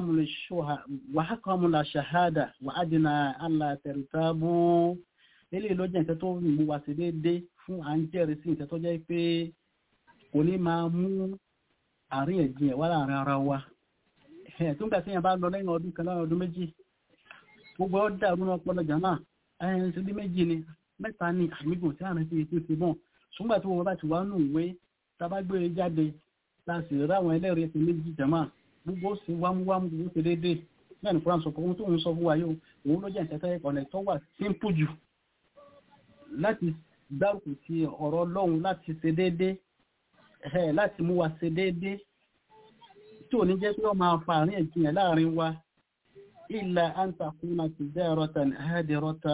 Speaker 1: aqwamu la shahada wa adna alla tartabu ẹlẹ́ ló jẹ́ ìfẹ́ tó mú wa ṣe déédé fún à ń jẹ́rìí sí ìfẹ́ tó jẹ́ pé kò ní máa mú àríyànjiyàn wá láàrin ara wa. tó ń gbà sí yẹn bá lọ lẹ́yìn ọdún kan lọ́rùn ọdún méjì gbogbo ọ dàrú náà pọ́lọ̀ jàmá ẹ̀yìn sí bí méjì ni mẹ́ta ni àmìgùn tí àrùn ti ètò ti bọ̀ ṣùgbọ́n tí wọ́n bá ti wá nù ìwé tabagbé jáde láti ráwọn ẹlẹ́rìí ẹ̀sìn méjì jàmá gbogbo ó sì wámúwámú gbogbo ṣe déédéé bẹ́ẹ̀ ni fúnra sọ pé ohun tó ń sọ fún wa yóò òun ló jẹ́ ìtẹ́tẹ́ ọ̀nà tó wà simple jù láti dárúkù sí ọ̀rọ̀ Ọlọ́run láti ṣe déédéé láti mú wa ṣe déédéé tí ò ní jẹ́ pé ó máa fa àárín ìjìyàn láàrin wa إلا أن تكون تجارة هادرة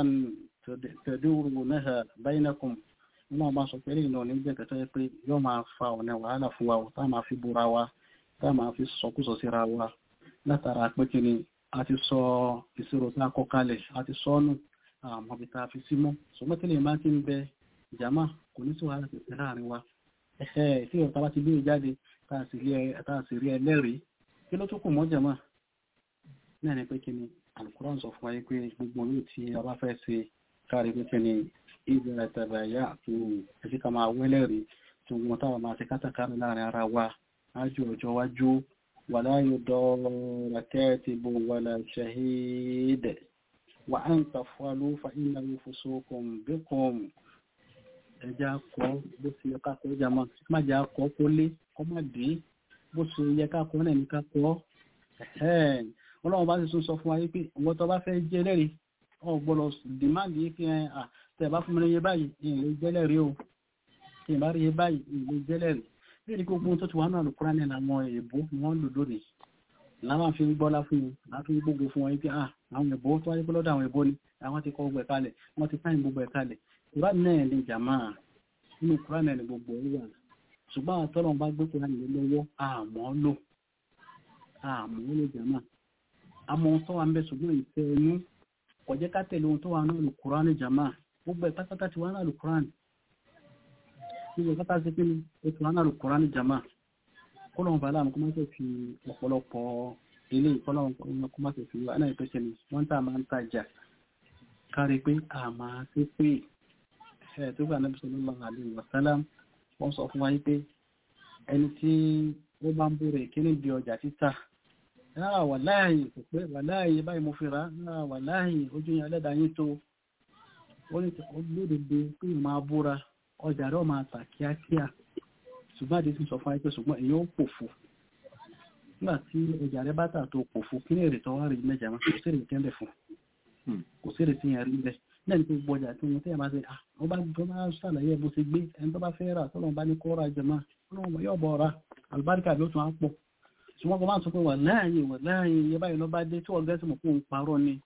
Speaker 1: تدورونها بينكم wọ́n máa sọ pé lẹ́yìn náà ní jẹ́ kẹta pé yóò máa fa ọ̀nà wàhálà fún wa tá máa fi búra wa tá máa fi sọkúsọ síra wa látara pé kí ni a ti sọ ìṣirò tá a kọ kalẹ̀ a ti sọ ọ́nù àmọ́ ibi tá a fi sí mọ́ ṣùgbọ́n tí lè máa ti ń bẹ ìjàmá kò ní sí wàhálà tètè láàrin wa ẹ̀ẹ́ tí ìrọ̀ta bá ti gbé jáde tá a sì rí ẹ- tá a sì rí ẹlẹ́rìí kí ló tún kù mọ́ jàmá náà ni pé kí ni Al-Qur'an sọ fún wa yìí pé gbogbo yóò tí a bá fẹ́ ṣe káàrí pé kí ni ìbẹ̀rẹ̀ tàbàyà tó ẹ̀sí ká máa wẹ́lẹ́rìí tí wọ́n táwọn máa ṣe kátàkárì láàrin ara wa ájú ọjọ́ wájú ولا يضار كاتب ولا شهيد وأن تفعلوا فإنه فسوق بكم ẹjá kọ bó ṣe yẹ ká kọ jàmọ má jà kọ kó lé kó má dé bó ṣe yẹ ká kọ náà ní ká kọ ọlọ́run bá ti tún sọ fún wa yìí pé ìwọ tó bá fẹ́ jẹ́ lẹ́rìí ọ gbọ́dọ̀ dìmáàdì yìí kí ẹ à tẹ̀ bá fún mi níye báyìí ìlú jẹ́lẹ̀rí o tí ìbá rí iye báyìí ìlú jẹ́lẹ̀rí bí ní gbogbo tó ti wà náà lùkúrá ní àwọn èèbó ni wọ́n lò lónìí láwọn fi ń gbọ́lá fún wọn láti ń gbogbo fún wọn yìí pé à àwọn èèbó tó wáyé pé lọ́dọ̀ àwọn èèbó ni àwọn ti kọ́ gbogbo ẹ̀ kalẹ̀ wọ́n ti sáyìn gbogbo ẹ̀ kalẹ̀ kúrá náà ní jàmá nínú kúrá náà ní gbogbo ẹ̀ wà ṣùgbọ́n àwọn tọ́lọ̀ bá gbé kúrá nílé lọ́wọ́ àmọ́ lò àmọ́ lò jàmá àmọ́ tó wà ń bẹ ṣùgbọ́n ìfẹ́ inú kò jẹ́ ká tẹ̀lé ohun tó wà náà lùkúrá ní jàmá gbogbo ẹ̀ pátápátá ti wà náà lùkúrá ní gbogbo ẹ̀ pátá sí pé ó ti wà náà lùkúrá ní jàmá kọ́lọ́hún bàálà kó má ṣe fi ọ̀pọ̀lọpọ̀ ilé ìkọ́lọ́hún kó má ṣe fi wà náà ìpèsè ní wọ́n tà máa ń tajà kárí pé a máa ṣe pé ẹ̀ tó gbà náà sallallahu alaihi wasallam wọ́n sọ fún wa yí pé ẹni tí ó bá ń búrẹ̀ kíní di ọjà títà náà wà láàyè kò pé wà láàyè báyìí mo fi rà náà wà láàyè ojú yẹn ẹlẹ́dàá yín tó ó ní lódodo pé máa búra ọjà rẹ̀ máa tà kíákíá ṣùgbọ́n àdé ti sọ fún ayé ṣùgbọ́n èyí ó pòfo nígbà tí ọjà rẹ bá tà tó pòfo kí ní èrè tó wá rí mẹ́jà máa kò sí èrè tẹ́lẹ̀ fún kò sí èrè tí yẹn rí bẹ́ẹ̀ náà ní pé gbogbo ọjà tí wọ́n tẹ́yà máa ṣe ah wọ́n bá tó máa ṣàlàyé bó ṣe gbé ẹni tó bá fẹ́ rà tọ́lọ́ bá ní kó ra jẹ máa ọlọ́run yóò bọ̀ ra àlùbáríkà ló tún á pọ̀ ṣùgbọ́n kò máa sọ pé wà láàyè wà láàyè iye báyìí ló bá dé tí wọ́n gẹ́sì mọ̀ fún un parọ́ ni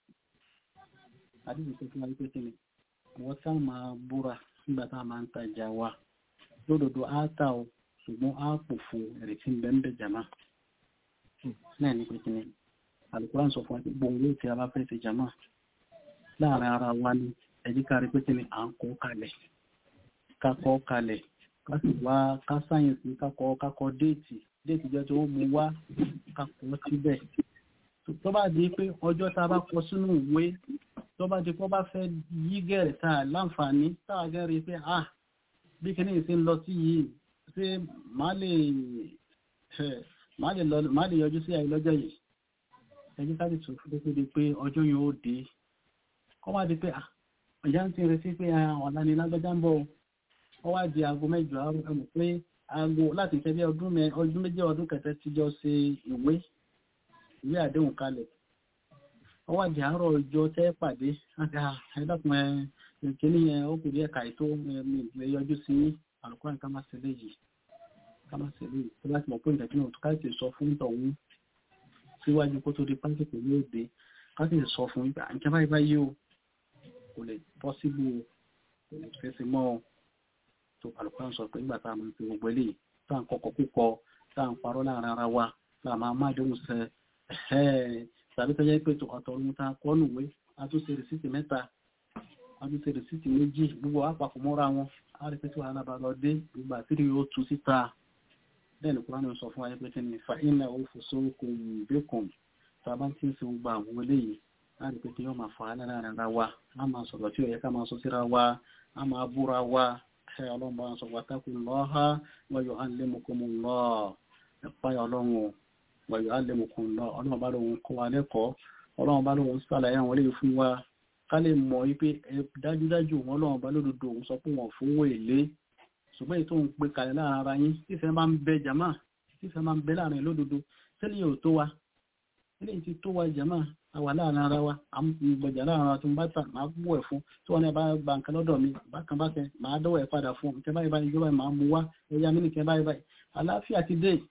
Speaker 1: àdéhùn tó fún wa pé kí ni àwọn tá máa búra nígbà tá a máa ń tajà wa lódodo á tà ó ṣùgbọ́n á pòfo ẹ̀rẹ̀ tí ń bẹ́ ń bẹ̀ jàmá náà ní pínpín ní Al-Qur'an sọ fún wa pé gbòǹgbò tí a bá fẹ́ ṣe jàmá láàrin ara wa ní ẹ̀jí kárí pínpín ní à ń kọ́ kalẹ̀ ká kọ́ kalẹ̀ ká sì wá ká sáyẹ̀nsì ká kọ́ ká kọ́ déètì déètì jẹ́ tí ó mú wá ká kọ́ síbẹ̀ tó bá di pé ọjọ́ tá a bá kọ sínú ìwé tó bá di pé ó bá fẹ́ yí gẹ̀rẹ̀ tá a láǹfààní tá a gẹ́rẹ̀ pé ah bí kí ní ìsìn lọ sí yìí ṣé máa lè máa lè yọjú sí àìlọ́jọ́ yìí ẹjẹ́ ká lè tún fún tó di pé ọjọ́ yìí ó dé kọ́ wá di pé ọjà ń ti retí pé ọ̀la ni lágbájá ń bọ̀ ọ wá di aago mẹ́jọ àárọ̀ ẹ̀mọ̀ pé aago láti tẹ́lẹ̀ ọdún méjì ọdún kẹtẹ ti jọ ṣe ìwé ìwé àdéhùn kalẹ̀ ọ wá di àárọ̀ ọjọ́ tẹ́ pàdé ẹ̀dàkùn ẹ̀ ìkíní yẹn ó kùdí ẹ̀ka ètò ẹ̀mí yọjú sí àlùkò ká má ṣe léyìí ká má ṣe léyìí tó láti mọ̀ pé ìdájú náà ká sì sọ fún tọ̀hún síwájú kó tó di pásítọ̀ ní òde ká sì sọ fún ìgbà nǹkan báyìí báyìí o kò lè bọ́ síbú o kò lè fẹsẹ̀ mọ́ ọ tó àlùkò sọ pé nígbà tá a máa ń fi gbogbo eléyìí tá à ń kọkọ púpọ tá à ń parọ́ láàrin ara wa tá a máa má dóhùn sẹ tàbí tó jẹ́ pé ọ̀tọ̀ ohun tá a kọ́ nùwé a tún ṣe rìsíìtì mẹ́ta wọ́n ti rìsíìtì méjì gbogbo àpapọ̀ mọ́ra wọn a rí pé tí wàhálà bá lọ dé gbogbo àtìrí yóò tú síta bẹ́ẹ̀ ni kúránì sọ fún wa pé kí ni fa iná ó fò sóko ìbékùn tá a bá ti ń fi gba àwọn eléyìí a rí pé kí yóò máa fà á lára ara wa a máa sọ̀rọ̀ tí ó yẹ ká máa sọ síra wa a máa búra wa ẹ ọlọ́run bá sọ wa tákù lọ́ha wa yu'allimukumullah ẹ̀pá ọlọ́run wa yu'allimukumullah ọlọ́run bá lóun kọ́ wa lẹ́kọ̀ọ́ ọlọ́run bá lóun sàlàyé àwọn eléyìí fún wa ká lè mọ̀ wípé dájúdájú wọn lọ́wọ́ bá lódodo òun sọ pé wọ́n fowó èlé ṣùgbọ́n èyí tó ń pe kalẹ̀ láàrin ara yín tífẹ́ máa ń bẹ jàmá tífẹ́ máa ń bẹ láàrin lódodo sílẹ̀ yóò tó wa sílẹ̀ ti tó wa jàmá àwà láàrin ara wa àmúgbọ̀jà láàrin ara tó ń bá tà máa bú ẹ̀ fún tí wọ́n ní bá gba nǹkan lọ́dọ̀ mi bákan bákan máa dọ́wọ́ ẹ̀ padà fún nǹkan báyìí báyìí ìjọba máa mú wá ẹ̀yà mí nìkan báyìí báyìí àlàáfíà ti dé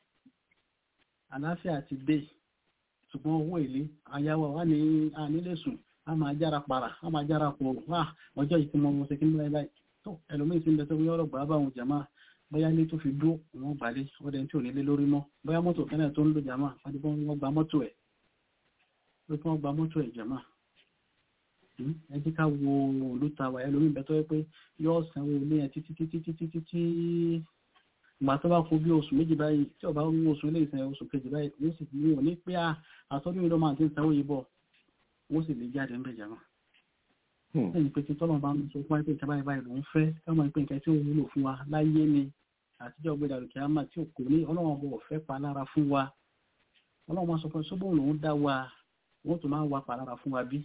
Speaker 1: àlàáfíà ti dé ṣùgbọ́n owó èlé ayáwó wa ní ànílé sùn a máa jára para a máa jára pọ̀ wá ọjọ́ yìí tí mo mọ̀ sí kí ní láì láì tó ẹlòmíín ti ń bẹ tó yọ ọ̀rọ̀ gbà bá àwọn jàmá bóyá ní tó fi dúró wọn gbàlé ọdẹ tí ò nílé lórí mọ́ bóyá mọ́tò kẹ́nẹ̀ tó ń lo jàmá àdìbò wọn gba mọ́tò ẹ̀ pé kí wọ́n gba mọ́tò ẹ̀jẹ̀ máa ẹ jẹ́ ká wo olúta wà ẹlòmíì bẹ́ẹ̀ tó yẹ pé yóò sanwó ilé yẹn títí títí títí títí ìgbà tó bá kó bí oṣù méjì báyìí tí ọba ń wo oṣù ilé ìsìn oṣù kejì báyìí wọ́n sì ní òní pé àtọ́jú ìlú máa ti ń sanwó yìí bọ̀ wọ́n sì lè jáde ń bẹ̀ jẹ́ wọn. lẹ́yìn pé tí tọ́lọ̀ bá ń sọ fún wa pé ìjọba ìbáyìí ló ń fẹ́ káwọn pé nǹkan tí ó wúlò fún wa láyé ni àtijọ́ gbé dàrú kìámà tí kò ní ọlọ́wọ́n bọ̀ fẹ́ pa lára fún wa ọlọ́wọ́n máa sọ fún ṣọ́bọ̀ lòún dá wa wọ́n tún máa ń wa pa lára fún wa bí.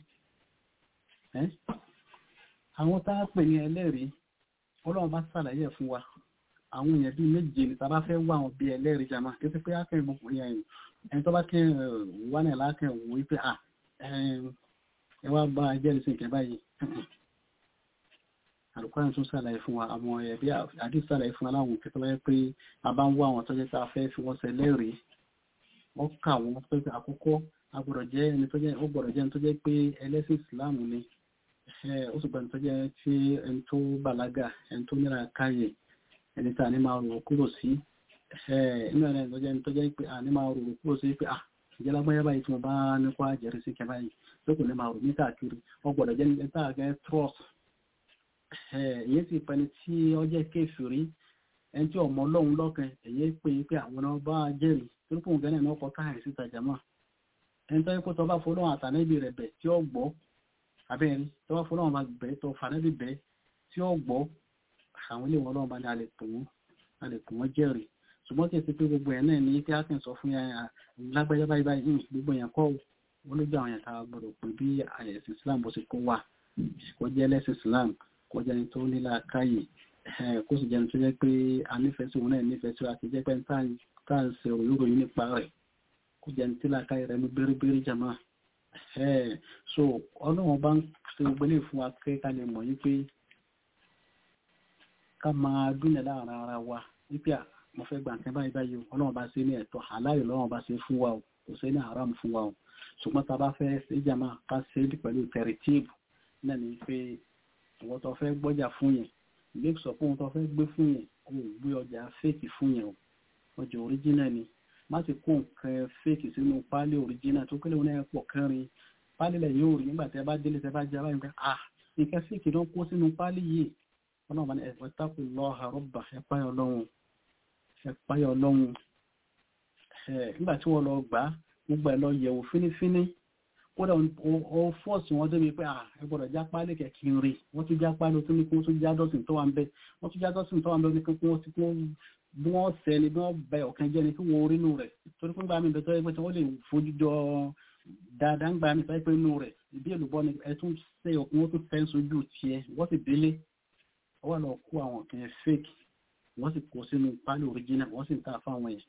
Speaker 1: àwọn tá a pè ní ẹlẹ́rìí ọlọ́wọ́n bá ṣàlàyé fún wa àwọn èèyàn bíi méje ní tá a bá fẹ́ wá àwọn bíi ẹlẹ́rìí jàmá kí pé akẹ́rin gbogbo yẹn ẹni tó bá kẹ́ wà ní aláàkẹ́ wò wípé à ẹ wá bá jẹ́rìí sí ìkẹ́ báyìí àlùkọ́rin tún ṣàlàyé fún wa àwọn ẹ̀bí àdí ṣàlàyé fún aláwọn òkè tó bá pé a bá ń wá àwọn tọ́jẹ́ tá a fẹ́ fi wọ́n ṣẹlẹ́rìí wọ́n kà wọ́n pé àkọ́kọ́ a gbọ́dọ̀ jẹ́ ẹni tó jẹ́ ó gbọ́dọ̀ jẹ́ ẹni tó jẹ́ pé ẹlẹ́sìn ìsìláàmù ni ó sì gbọ́dọ̀ tó jẹ́ tí ẹni tó bàlágà ẹni tó níra káyè ẹni tí a ní máa rò kúrò sí inú ẹni tó jẹ́ ẹni tó jẹ́ pé a ní máa rò kúrò sí pé ah ìjẹ́ lágbáyé báyìí tí mo bá nípa jẹ́rìí sí kẹ báyìí tó kò ní máa rò ní káàkiri ó gbọ́dọ̀ jẹ́ ẹni tá a gẹ́ trust èyí sì pẹni tí ó jẹ́ kéfìrí ẹni tí ọmọ ọlọ́run lọ́kàn èyí pé pé àwọn náà bá jẹ́rìí tó kún gẹ́nẹ̀ náà kọ káàrí síta jama ẹni tó yẹ kó tọ́ bá fọlọ́run àtànẹ́bì rẹ̀ bẹ̀ tí ó gbọ́ abẹ́rin tó bá fọlọ́run bá bẹ̀ tó fànẹ́bì bẹ̀ tí ó gbọ́ àwọn ilé wọn ọlọ́run bá ní alẹ́ pè wọ́n alẹ́ pè wọ́n jẹ́rìí ṣùgbọ́n kí ẹ ti pé gbogbo ẹ̀ náà ní kí á kàn sọ fún yẹn lágbájá báyìí báyìí gbogbo yẹn kọ́ wọn ló gbé àwọn yẹn tá a gbọdọ̀ pé bí àyẹ̀sìn Islam bó ṣe kó wà kó jẹ́ lẹ́sìn Islam kó jẹ́ ní tó nílá káyè kó sì jẹ́ ní tó jẹ́ pé a nífẹ̀ẹ́ sí òun náà nífẹ̀ẹ́ sí àti jẹ́ pé tá à ń ṣe òyìnbó nípa rẹ̀ kó jẹ́ ní tílá káyè rẹ̀ ní bẹ́rẹ́bẹ́rẹ́ jàmá so ọlọ́run bá ń ṣe gbogbo ilé fún wa pé ká lè mọ̀ yí pé ká máa dúnlẹ̀ láàrin ara wa wípé mo fẹ́ gbà nǹkan báyìí báyìí ọlọ́run bá ṣe ní ẹ̀tọ́ àláyò lọ́run bá ṣe fún wa o kò ṣe ní haram fún wa o ṣùgbọ́n tá a bá fẹ́ ṣe jàmá ká ṣe é pẹ̀lú tẹ̀rẹ̀tíìbù náà ni pé ìwọ́n tó fẹ́ gbọ́jà fún yẹn make sure pé òun tó fẹ́ gbé fún yẹn kò gbé ọjà fake fún yẹn o ọjà original ni má ti kó nǹkan fake sínú pálí original tó kélé wọn náà pọ̀ kẹrin pálí lẹ̀ yóò rí nígbà tẹ́ bá délé tẹ́ bá jẹ́ abáyé pé ah nǹkan fake ló ń kó sínú pálí yìí wọn náà bá ní ẹ̀fọ́ tako lọ́ha rọ́bà ẹ̀páyọ̀ ọlọ́run ẹ̀páyọ̀ ọlọ́run nígbà tí wọ́n lọ gbà gbogbo ẹ̀ lọ yẹ̀wò fínífíní kódà ó fọ́ọ̀sì wọn débi pé ẹ gbọ́dọ̀ já pálí kẹ̀kí rí wọ́n tún já pálí tó ní kó tún já dọ́sìn tó wà ń bẹ wọ́n tún já dọ́sìn tó wà ń bẹ ní kó wọ́n ti kó bí wọ́n sẹ́ ni bí wọ́n bẹ ọ̀kan jẹ́ ni kí wọ́n orí nù rẹ̀ torí pé gbà mí bẹ tó yẹ pé tí wọ́n lè fojú jọ dáadáa ń gbà mí sọ pé nù rẹ̀ ìdí èlùbọ́ ni ẹ tún ṣe ọkùn wọ́n tún fẹ́ sojú tiẹ̀ wọ́n sì délé wọ́n lọ kó àwọn kan fake wọ́n sì kó sínú pálí original wọ́n sì ń ta fáwọn yẹn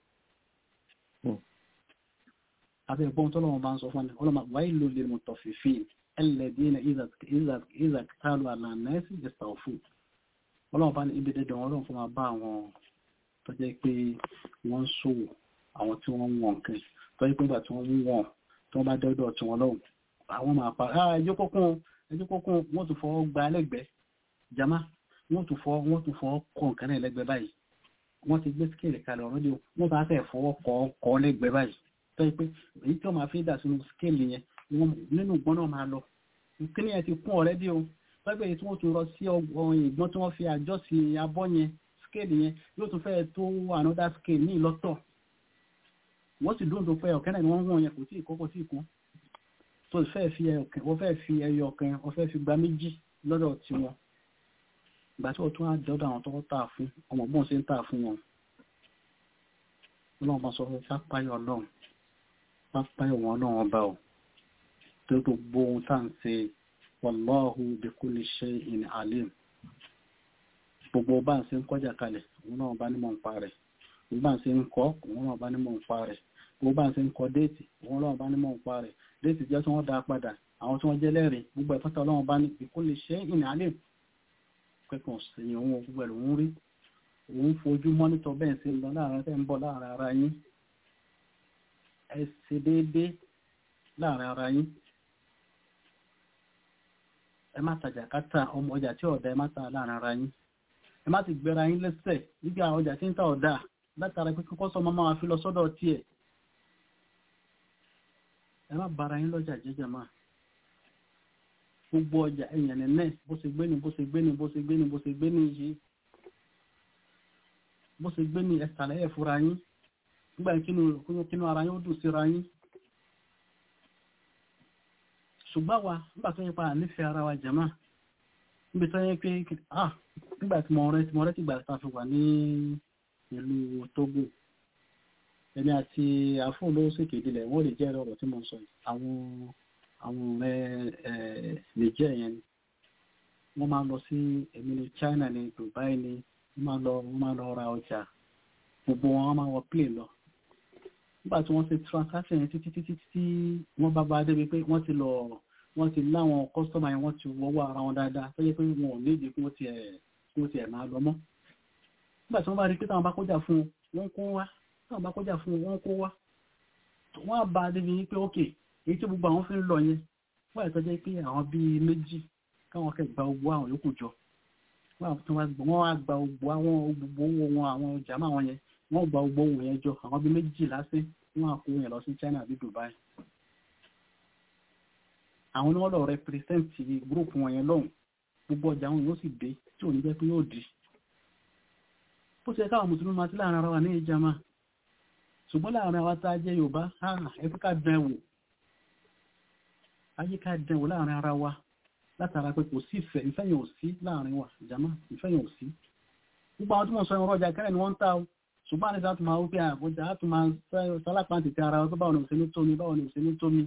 Speaker 1: abẹ́ ìgbọ́n tó lọ́wọ́ bá ń sọ fún ọlọ́mà wáyé ló lè mọ̀ tọ̀fífì ẹlẹ́dínà ìzàkítàlù àlànàẹ́sì ìsàòfù ọlọ́wọ́ bá ní ibi dẹ́dẹ̀ wọn lọ́wọ́ fún ma bá àwọn tó jẹ́ pé wọ́n ń ṣòwò àwọn tí wọ́n ń wọ̀n nǹkan tó jẹ́ pé nígbà tí wọ́n ń wọ̀n tó bá dọ́dọ̀ tí wọ́n lọ́wọ́ àwọn máa pa ẹjọ́ kókún ẹjọ́ kókún wọ́n tún fọ́ gba lẹ́gbẹ̀ẹ́ jama wọ́n tún fọ́ wọ́n tún fọ́ kọ́ nǹkan náà lẹ́gbẹ̀ẹ́ báyìí wọ́n ti gbé skéèlì kalẹ̀ ọ̀rọ̀ wọ́n bá fẹ́ fọwọ́ kọ́ lẹ́gbẹ̀ẹ́ báyìí tó yẹ pé èyí tí wọ́n máa fi dà sínú scale yẹn nínú ìgbọ́n náà máa lọ kíní yẹn ti kún ọ̀rẹ́dì o pẹ́pẹ́ èyí tí wọ́n tún rọ sí ìgbọ́n tí wọ́n fi àjọ sí abọ́ yẹn scale yẹn yóò tún fẹ́ tó another scale ní ìlọ́tọ̀ wọ́n sì dúró pé ọ̀kẹ́ náà ni wọ́n wọ̀n yẹn kò tí ì kọ́ kò tí ì kún tó fẹ́ fi wọ́n fẹ́ fi ẹyọ kan wọ́n fẹ́ fi gba méjì lọ́dọ̀ tiwọn ìgbà tí wọ́n tún á dọ́dọ̀ àwọn tó tà fún ọmọ bọ́n ṣe ń tà fún wọn ọlọ́run bá sọ fún sápáyọ̀ ọlọ́run pápáyọ̀ wọn náà ọba ọ̀ tó gbogbo ohun tá ń ṣe wallahu bi kulli shay'in alim gbogbo bá ń ṣe ń kọjá kalẹ̀ òun náà bá nímọ̀ ń pa rẹ̀ gbogbo bá ń ṣe ń kọ́ òun náà bá nímọ̀ ń pa rẹ̀ gbogbo bá ń ṣe ń kọ déètì òun náà bá nímọ̀ ń pa rẹ̀ déètì jẹ́ tí wọ́n dá padà àwọn tí wọ́n jẹ́ lẹ́rìí gbogbo ẹ̀fọ́ta ọlọ́run bá ní bi kulli shay'in alim kẹ́kọ̀ọ́ sí òun gbogbo ẹ̀ lòun rí òun fojú mọ́nítọ̀ bẹ́ẹ̀ sí lọ láàrin tẹ́ ń bọ̀ láàrin ara yín ẹ ṣe déédéé láàrin ara yín ẹ má tajà kátà ọmọ ọjà tí ọ̀dà ẹ má ta láàrin ara yín ẹ má ti gbéra yín lẹ́sẹ̀ níbi àwọn ọjà tí ń ta ọ̀dà látara pé kọ́kọ́ sọ máa fi lọ sọ́dọ̀ tiẹ̀ ẹ má bara yín lọ́jà jẹ́jẹ́ máa gbogbo ọjà ẹ̀yàn nẹ́ẹ̀ bó ṣe gbé ni bó ṣe gbé ni bó ṣe gbé ni bó ṣe gbé ni yìí bó ṣe gbé ni ẹ̀sàlẹ̀ ẹ̀ fúra yín nígbà kínú ara yín ó dùn síra yín ṣùgbọ́n wa nígbà tó yẹ pa nífẹ̀ẹ́ ara wa jẹ̀má níbi tó yẹ pé ah nígbà tí mo rẹ́ tí mo rẹ́ tí gbà tá a fi wà ní ìlú Togo ẹni àti àfóònù ṣèké ìdílẹ̀ wọ́n lè jẹ́ ọ̀rọ̀ tí mo sọ yìí àwọn àwọn ọ̀rẹ́ ẹ̀ lè jẹ́ yẹn ni wọ́n máa lọ sí èmi ní China ní Dubai ní wọ́n máa lọ wọ́n máa lọ ra ọjà gbogbo wọn máa wọ plane lọ nígbà tí wọ́n ṣe transaction yẹn títí títí tí wọ́n bá bá débi pé wọ́n ti lọ wọ́n ti láwọn kọ́sọ́mà yẹn wọ́n ti wọ́wọ́ ara wọn dáadáa tó yẹ pé wọn ò nídìí kí wọ́n ti ẹ̀ kí wọ́n ti ẹ̀ máa lọ mọ́ nígbà tí wọ́n bá rí pé táwọn bá kọjá fún wọn kó wá táwọn bá kọjá fún wọn kó wá wọ́n á bá débi pé ókè èyí tí gbogbo àwọn fi ń lọ yẹn wọ́n àìtọ́ jẹ́ pé àwọn bíi méjì káwọn kẹ́ gba ogbó àwọn yòókù jọ wọ́n á gba ogbó àwọn gbogbo owó wọn àwọn ọjà máa wọn yẹn wọ́n gba ogbó wọn yẹn jọ àwọn bíi méjì lásán wọ́n á kó yẹn lọ sí China àbí Dubai àwọn ni wọ́n lọ rẹpírẹsẹ̀ntì gúrùpù wọn yẹn lọ́hùn gbogbo ọjà wọn yóò sì dé tí ò ní jẹ́ pé yóò di bó ṣe káwọn mùsùlùmí máa ti láàrin ara wa ní ìjàmá ṣùgbọ́n láàrin àwa tá a jẹ́ Yorùbá ẹ̀fọ́ ká dán wò ayé ká dán wò láàrin ara wa látara pé kò sí ìfẹ́ ìfẹ́ yẹn ò sí láàrin wa ìjàmá ìfẹ́ yẹn ò sí gbogbo àwọn tí wọ́n sọ ìrọ̀ ọjà kẹrẹ̀ ni wọ́n ń ta o ṣùgbọ́n àti sáà tó máa wípé àbújá á tún máa sálápá tètè ara wọn tó báwọn ò sí ní tómi báwọn ò sí ní tómi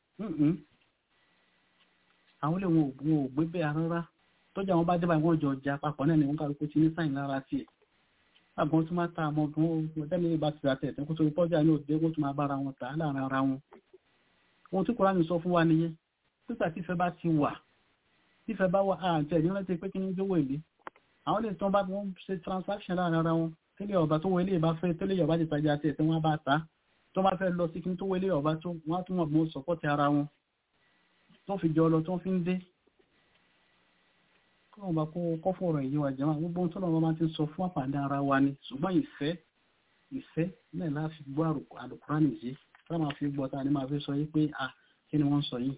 Speaker 1: àwọn ilé wọn ò gbé bẹ́ẹ̀ rárá tọ́jà wọn bá dé báyìí wọ́n jọ ọjà papọ̀ náà ni wọ́n kàrò pé ti ní sáyìn lára tiẹ̀ àgbọn tó máa ta àmọ́ gan ó dẹ́mi bá ti rà tẹ̀ tẹ́ kó torí pọ́jà ní òde kó tó máa bára wọn tà láàrin ara wọn ohun tí Kùránì sọ fún wa nìyẹn pípa tífẹ́ bá ti wà tífẹ́ bá wà àǹtẹ̀ ní rántí pé kí ní jówó èlé àwọn lè tán bá wọn ṣe transaction láàrin ara wọn tẹ́lẹ̀ ọba tó wọlé ìbá fẹ́ tẹ́lẹ̀ ọba ti tajà tẹ̀ tí wọ́n bá ta tó bá fẹ́ lọ sí kí tó wọlé ọba tó wọ́n á tún wọ́n mọ́ sọ́pọ́tì ara wọn tó fi jọ lọ tó fi ń dé kọ́nà bá kó kọ́fọ́ ọ̀rọ̀ èyí wa jẹ́wọ́n gbogbo tó lọ́wọ́ máa ti sọ fún àpàdé ara wa ni ṣùgbọ́n ìfẹ́ ìfẹ́ náà láti gbọ́ àlùkùránì yìí tá máa fi gbọ́ ta ni máa fi sọ yí pé à kí ni wọ́n sọ yìí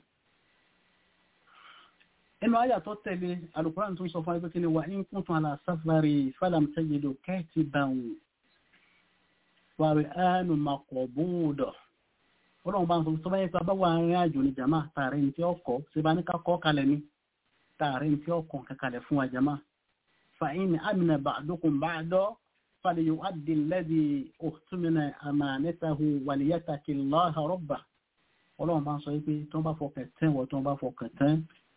Speaker 1: inú àyà tó tẹ̀lé àlùkùránì tó ń sọ fún ẹgbẹ́ kí ni wà ń kún tún àlà sáfàrí fàlàm tẹ́jìdò kẹ́ẹ̀tì bàwù wàrí ánù màkọ̀bùdọ̀ ọlọ́run bá ń sọ tó bá yẹ pé abáwọ̀ arìnrìn àjò ní jàmá tààrẹ ní tí ó kọ́ ṣe bá ní ká kọ́ kalẹ̀ ní tààrẹ ní tí ó kọ́ kankalẹ̀ fún wa jàmá fàáyín àmìnà ba'dukum ba'da falyu'addi alladhi u'tumina amanatahu walyattaqillaha rabbah ọlọ́run bá ń sọ pé tó bá fọkàn tẹ́ wọ́n tó bá fọkàn tẹ́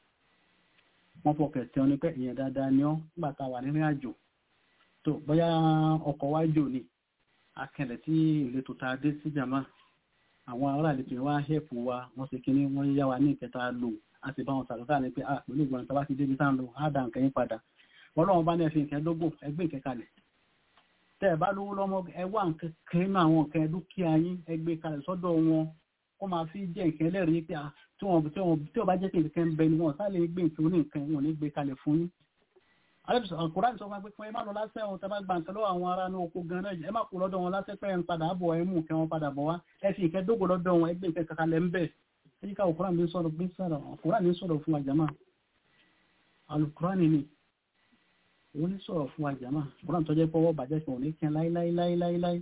Speaker 1: wọ́n fọkàn tẹ́ ọ ní pé ìyẹn dáadáa ni ọ́ nígbà tá a wà nínú àjò tó bóyá ọkọ̀ wájò ni akẹlẹ̀ tí ìletò tá a dé sí jàmá àwọn ará àlejò wá hẹ́pù wa wọ́n sì kíní wọ́n yá wa ní ìkẹta lò a sì bá wọn sàrọ́sà ní pé à pẹ̀lú ìgbọ̀n tàbá ti débi tá ń lò á dà nǹkan yín padà wọ́n lọ́wọ́ bá ní ẹ̀fìn nǹkan dógò ẹgbẹ́ nǹkan kalẹ̀ tẹ́ ẹ̀ bá lówó lọ́mọ ẹ wá nǹkan nínú àwọn nǹkan dúkìá yín ẹgbẹ́ kalẹ̀ sọ́dọ̀ wọn kó máa fi jẹ́ nǹkan ẹlẹ́rìí pé tí wọ́n tí wọ́n bá jẹ́ pé nǹkan ń bẹ ni wọ́n sá lè gbé nǹkan oní nǹkan wọn ní gbé kalẹ̀ fún yín àkùránì sọ fún pé ẹ má lọ lásẹ̀ ohun tẹ́ bá gba nǹkan lọ́wọ́ àwọn ará ní oko gan náà ẹ má kó lọ́dọ̀ wọn lásẹ̀ pé ẹ ń padà bọ̀ ẹ mú nǹkan wọn padà bọ̀ wá ẹ fi nǹkan dógò lọ́dọ̀ wọn ẹgbẹ́ nǹkan kankan lẹ́ ń bẹ̀ ẹ yíká àkùránì ní sọ̀rọ̀ gbé sọ̀rọ̀ àkùránì ní sọ̀rọ̀ fún wa jàmá àlùkùránì ni òun ní sọ̀rọ̀ fún wa jàmá àkùránì tó jẹ́ pọ́wọ́ bàjẹ́ fún òní kẹ́ láíláíláíláí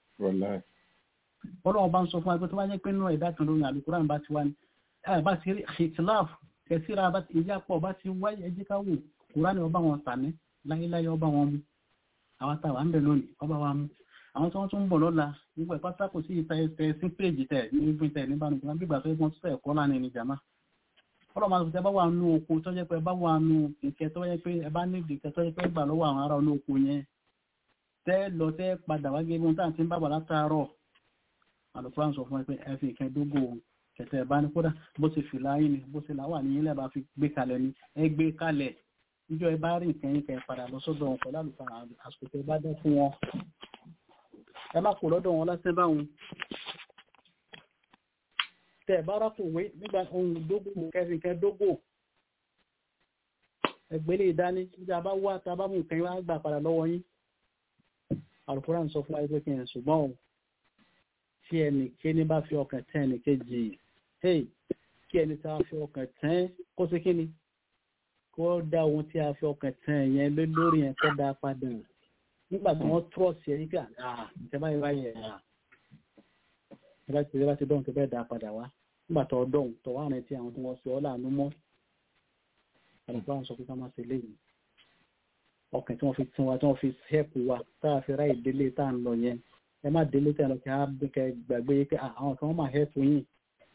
Speaker 1: ọlọ́run bá ń sọ fún wa pé tó bá jẹ́ pé nínú ẹ̀dá kan lórí àlùkùránì bá ti wá ní bá ti rí ìtìláàf kẹsíra ìyápọ̀ bá ti wáyé ẹjí ká wò kùránì ọba wọn tàní láyéláyé ọba wọn mú àwọn tàwà ń bẹ lónìí ọba wa mú àwọn tí wọ́n tún ń bọ̀ lọ́la nígbà ìpátá kò sí ìta ẹsẹ̀ sí péèjì tẹ̀ ní ibi tẹ̀ nígbà nìkan bí ìgbà tó yẹ kí wọ́n tún ẹ̀kọ́ lánàá ní jàmá ọlọ́mọ àti ẹ bá wà nú oko tó jẹ́ pé ẹ bá wà nú ìkẹ́ tó yẹ pé ẹ bá ní ìdìkẹ́ tó yẹ pé gbà lọ́wọ́ àwọn ará olóko yẹn tẹ́ lọ tẹ́ padà wá gẹ́gẹ́ bí wọ́n ti ń bàbà látàárọ̀ àlùfáà sọ fún ẹ pé ẹ fi ìkẹ́ dógò kẹtẹ ẹ bá ní kódà bó ṣe fìlà yín ni bó ṣe làwà ní yín lẹ́bàá fi gbé kalẹ̀ ni ẹ gbé kalẹ̀ níjọ́ ẹ bá rí nǹkan yín kẹ padà lọ sọ́dọ̀ wọn pẹ̀lú àlùfáà àsìkò tẹ bá dán fún wọn ẹ má kó lọ́dọ̀ wọn lásán báwọn tẹ bá rákò wé nígbà ohun dógò kẹfì kẹ dógò ẹgbẹ́lẹ̀ ìdání níjà bá wá tá a bá mú nǹkan yín wá gbà padà lọ́wọ́ yín àlùfáà ń sọ fún wa pé kí n ṣùgbọ́n o tí ẹnì kéní bá fi ọkàn tẹ́ ẹnì kejì hey kí ẹni tí a fi ọkàn tán kó sí kíni kó dá ohun tí a fi ọkàn tán yẹn lé lórí yẹn kó dá padà nígbà tí wọ́n trọ́ọ̀sì ẹ̀ nígbà ah ìjọba yìí báyìí ẹ̀ ah ìjọba ti ìjọba ti dọ̀hún tó bẹ́ẹ̀ dá padà wá nígbà tó dọ̀hún tó wà rántí àwọn tí wọ́n sọ ọ́ láàánú mọ́ àlùfáà ń sọ pé ká má ṣe léyìí ọkàn tí wọ́n fi tún wa tí wọ́n fi ṣẹ́ẹ̀pù wa tá a fi ráì délé tá à ń lọ yẹn ẹ má délé tẹ̀ lọ kí á bí kẹ gbàgbé pé àwọn kan wọ́n máa hẹ́ẹ̀pù yín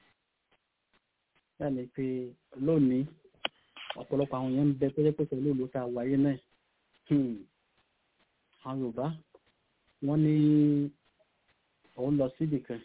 Speaker 1: yàní pé lónìí ọ̀pọ̀lọpọ̀ àwọn yẹn ń bẹ pé pẹ̀lú ìlú tá a wáyé náà àwọn Yorùbá wọ́n ní òun lọ síbì kan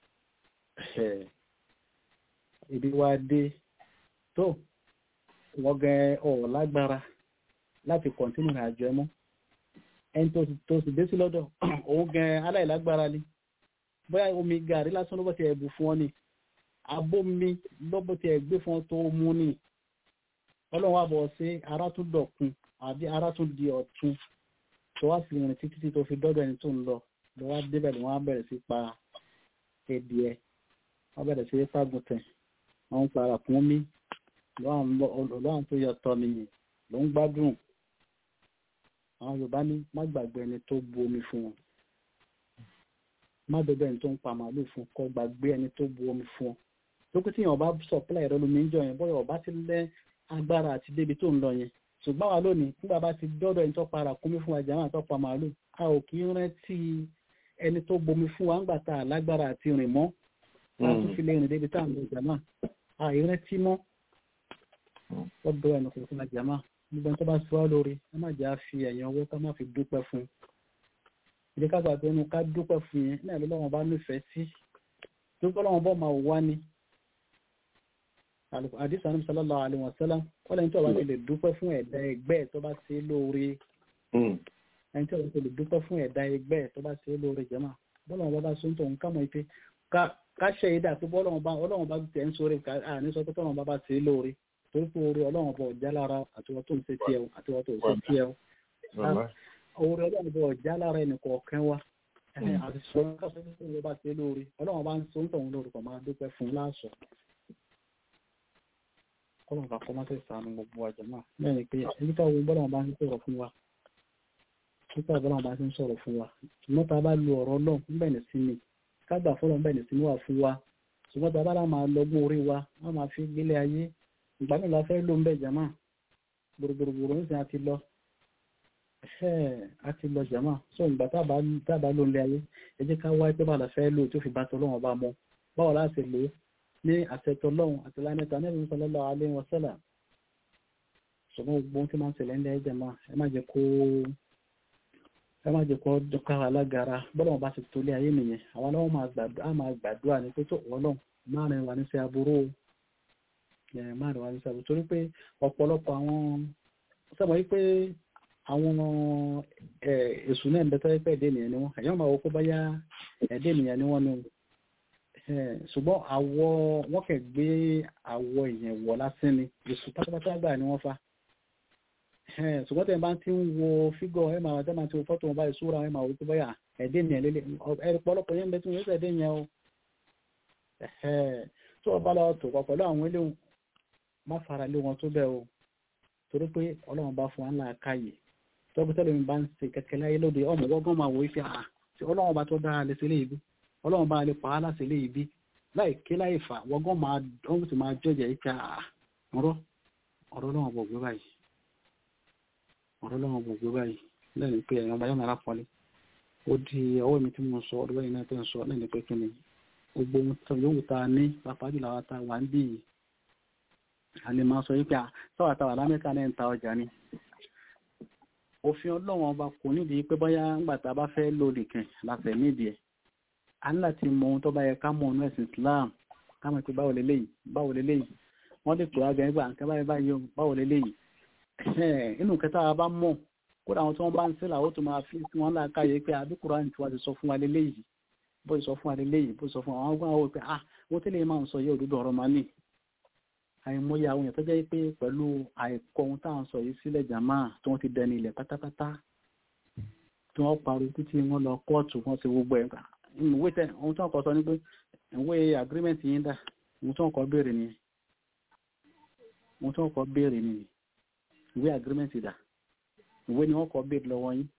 Speaker 1: ibi wa dé tó wọ́n gẹ ọ̀ lágbára láti kọ̀ntínú àjọ ẹmọ́ ẹni tó sì dé sí lọ́dọ̀ òun gẹ aláìlágbára ni bóyá omi gàrí lásán ló bọ́ ti ẹ̀bù fún ọ ni abómi lọ́bọ̀ ti ẹ̀gbé fún ọ tó mú ni ọlọ́run wà bọ̀ sí ara tún dọ̀kun àbí ara tún di ọ̀tun tó wá sí ìrìn títí tí tó fi dọ́dọ̀ ẹni tó ń lọ lọ wá débẹ̀ ni wọ́n á bẹ̀rẹ̀ sí pa ẹdìẹ wọ́n bẹ̀rẹ̀ sí fagùntẹ̀ wọ́n ń para kún mi lọ́wọ́n tó yọ tọ́ nìyí ló ń gbádùn àwọn yorùbá ní má gbàgbé ẹni tó bu omi fún wọn má gbàgbé ẹni tó ń pa màálù fún kó gbàgbé ẹni tó bu omi fún ọ lókè tí yàn bá supply ẹ̀rọ lómi ń jọ yẹn bọ́yọ̀ ọba ti lẹ́ agbára àti débi tó ń lọ yẹn ṣùgbọ́n wa lónìí nígbà bá ti dọ́dọ̀ ẹni tó para kúnmí fún wa jàmá àtọ́ pa màálù a ò kì í rántí ẹni tó bomi fún wa ńgbà tá a lágbára àti rìn mọ́ a tún fi lè rìn débi tá à ń lọ jàmá a ì rántí mọ́ ọ̀dọ̀ ẹni kò fún wa jàmá gbogbo tó bá sọ ọ́ lórí ẹ má jẹ́ àfi ẹ̀yàn owó ká má fi dúpẹ́ fún un ìdí ká gbàgbé ẹnu ká dúpẹ́ fún yẹn náà ló lọ́wọ́ bá nífẹ̀ẹ́ sí dúpẹ́ lọ́wọ́ bọ́ máa wá ní àdìsá ní sallallahu alaihi wasallam wọ́n lẹ́yìn tó bá ti lè dúpẹ́ fún ẹ̀dá ẹgbẹ́ tó bá ṣe lóore ẹni tó bá ti lè dúpẹ́ fún ẹ̀dá ẹgbẹ́ tó bá ṣe lóore jẹ́mà bọ́lọ́wọ́ bá bá sọ tó ń kámọ́ ipe ká ṣe ìdá pé bọ́lọ́wọ́ bá tẹ̀ ń sóre àní sọ pé tọ́lọ́wọ́ bá bá ṣe lóore torí pé orí ọlọ́run bọ̀ ọ̀já lára àtiwọ́ tó ń ṣe tiẹ̀ o àtiwọ́ tó ń ṣe tiẹ̀ o orí ọlọ́run bọ̀ ọ̀já lára ẹnì kọ̀ọ̀kan wa àti sọ káṣọ tó ń bá ṣe lórí ọlọ́run bá ń so ń tọ̀hún lórí kọ̀ máa dúpẹ́ fún láàṣọ. kọ́lọ́n bá kọ́ máa tẹ̀ sànù gbogbo àjọ náà lẹ́yìn pé nípa owó bọ́lọ́run bá ń sọ̀rọ̀ fún wa nípa bọ́lọ́run bá ń sọ̀rọ̀ fún wa ṣùgbọ́n tá a bá lu ọ̀rọ̀ náà níbẹ̀ ní sí mi kágbà fọlọ́ níbẹ̀ ní sí mi wà fún wa ṣùgbọ́n tá a bá lá máa lọ́gbọ́n orí wa wọ́n máa fi gbélé ayé ìgbà mi la fẹ́ ló ń bẹ̀ jàmá gbòrògbòrògbòrò ń sìn àti lọ àti lọ jàmá so ìgbà tábà ló ń lé ayé ẹ jẹ́ ká wáyé pé bá la fẹ́ lò tó fi bá tọ́lọ́wọ́n bá mọ́ báwo láti lò ó ní àtẹ̀tọ́lọ́hún àti lánàtà ní ìrìnsọ lọ́lọ́ alẹ́ wọn sẹ́là ṣùgbọ́n gbogbo tí máa ń ṣẹlẹ̀ ńlẹ̀ jàmá ẹ má jẹ́ kó ẹ má jẹ́ kó dọ́ka alágara bọ́lá wọn bá ti tó lé ayé nìyẹn àwọn aláwọ̀ máa gbàdúrà ní pé tó wọ́n náà máa rìn wà ní sí aburú márùn wá ní sábà torí pé ọ̀pọ̀lọpọ̀ àwọn sábà yí pé àwọn èṣù náà ń bẹ tọ́jú pé ẹ̀dẹ́ ènìyàn ni wọ́n èèyàn máa wọ pé báyá ẹ̀dẹ́ ènìyàn ni wọ́n ni ṣùgbọ́n àwọ̀ wọ́n kẹ̀ gbé àwọ̀ èèyàn wọ̀ lásán ni èṣù pátápátá gbà ni wọ́n fa ṣùgbọ́n tẹ̀ bá ti ń wo fígọ̀ ẹ̀ máa tẹ́ máa ti wo fọ́tò wọn báyìí sóra ẹ̀ máa wọ pé báyà ẹ̀dẹ́ ènìyàn lélẹ̀ ẹ̀rọ̀pọ̀lọpọ̀ yẹn ń bẹ tí wọ́n yẹ ẹ̀dẹ́ ènìyàn o tó ọba lọ tò pọ̀ pẹ̀lú àwọn eléhùn má fara lé wọn tó bẹ́ẹ̀ o torí pé ọlọ́run bá fún wa ńlá káyè tọ́gbẹ́tẹ́lẹ̀ mi bá ń ṣe kẹ́kẹ́ láyé lóde ọmọ wọ́gán máa wò ife àà tí ọlọ́run bá tó dára lè ṣe léyìí bí ọlọ́run bá lè pa á láti léyìí bí láì ké láì fà wọ́gán máa ọ̀hún sì máa jọjà ife àà ọ̀rọ̀ ọ̀rọ̀ ọlọ́run bọ̀ gbé báyìí ọ̀rọ̀ ọlọ́run bọ̀ gbé báyìí lẹ́nu pé ẹ̀yàn báyọ̀ náírà pọ́lé ó di ọwọ́ mi tí mo sọ ọdún báyìí náà tó ń sọ lẹ́nu pé kí ni gbogbo ohun tó yòówù tá a ní pàápàá jùlọ àwọn tá a wà ń bí yìí a lè máa sọ yí pé sọ́wọ́ àtàwà lámẹ́ta náà ń ta ọjà ni òfin ọlọ́wọ́n ọba kò nídìí pé bóyá ńgbàtà bá fẹ́ lò nìkan láfẹ̀ nídìí ẹ̀ a ní láti mọ ohun tó bá yẹ ká mọ ọ̀nà ẹ̀sìn Islam ká mọ̀ pé báwo leléyìí báwo leléyìí wọ́n lè pè wá gẹ̀ẹ́ gbà nǹkan báyìí báyìí o báwo leléyìí inú kẹta wa bá mọ̀ kódà àwọn tí wọ́n bá ń sílà ó tún máa fi sí wọn láàkáyé pé àdúkùrá ní tiwa ti sọ fún wa leléyìí bó ti sọ fún wa leléyìí bó ti sọ fún wa àwọn ọgbọ́n àwọn pé ah wọ́n tẹ́lẹ̀ máa ń sọ yé òdodo ọ̀rọ̀ máa ní àìmọye àwọn èèyàn tó jẹ́ pé pẹ̀lú àìkọ ohun táwọn sọ yìí sílẹ̀ jàmá tí wọ́n ti dẹni ilẹ̀ pátápátá tí wọ́n parí títí wọ́n lọ kóòtù wọ́n ti gbogbo ẹ̀ ìwé tẹ ohun tí wọ́n kọ sọ ni pé ìwé agreement yín dà mo tún ọkọ̀ béèrè ni mo tún ọkọ̀ béèrè ni ìwé agreement dà ìwé ni wọ́n kọ́ béèrè lọ́wọ́ yín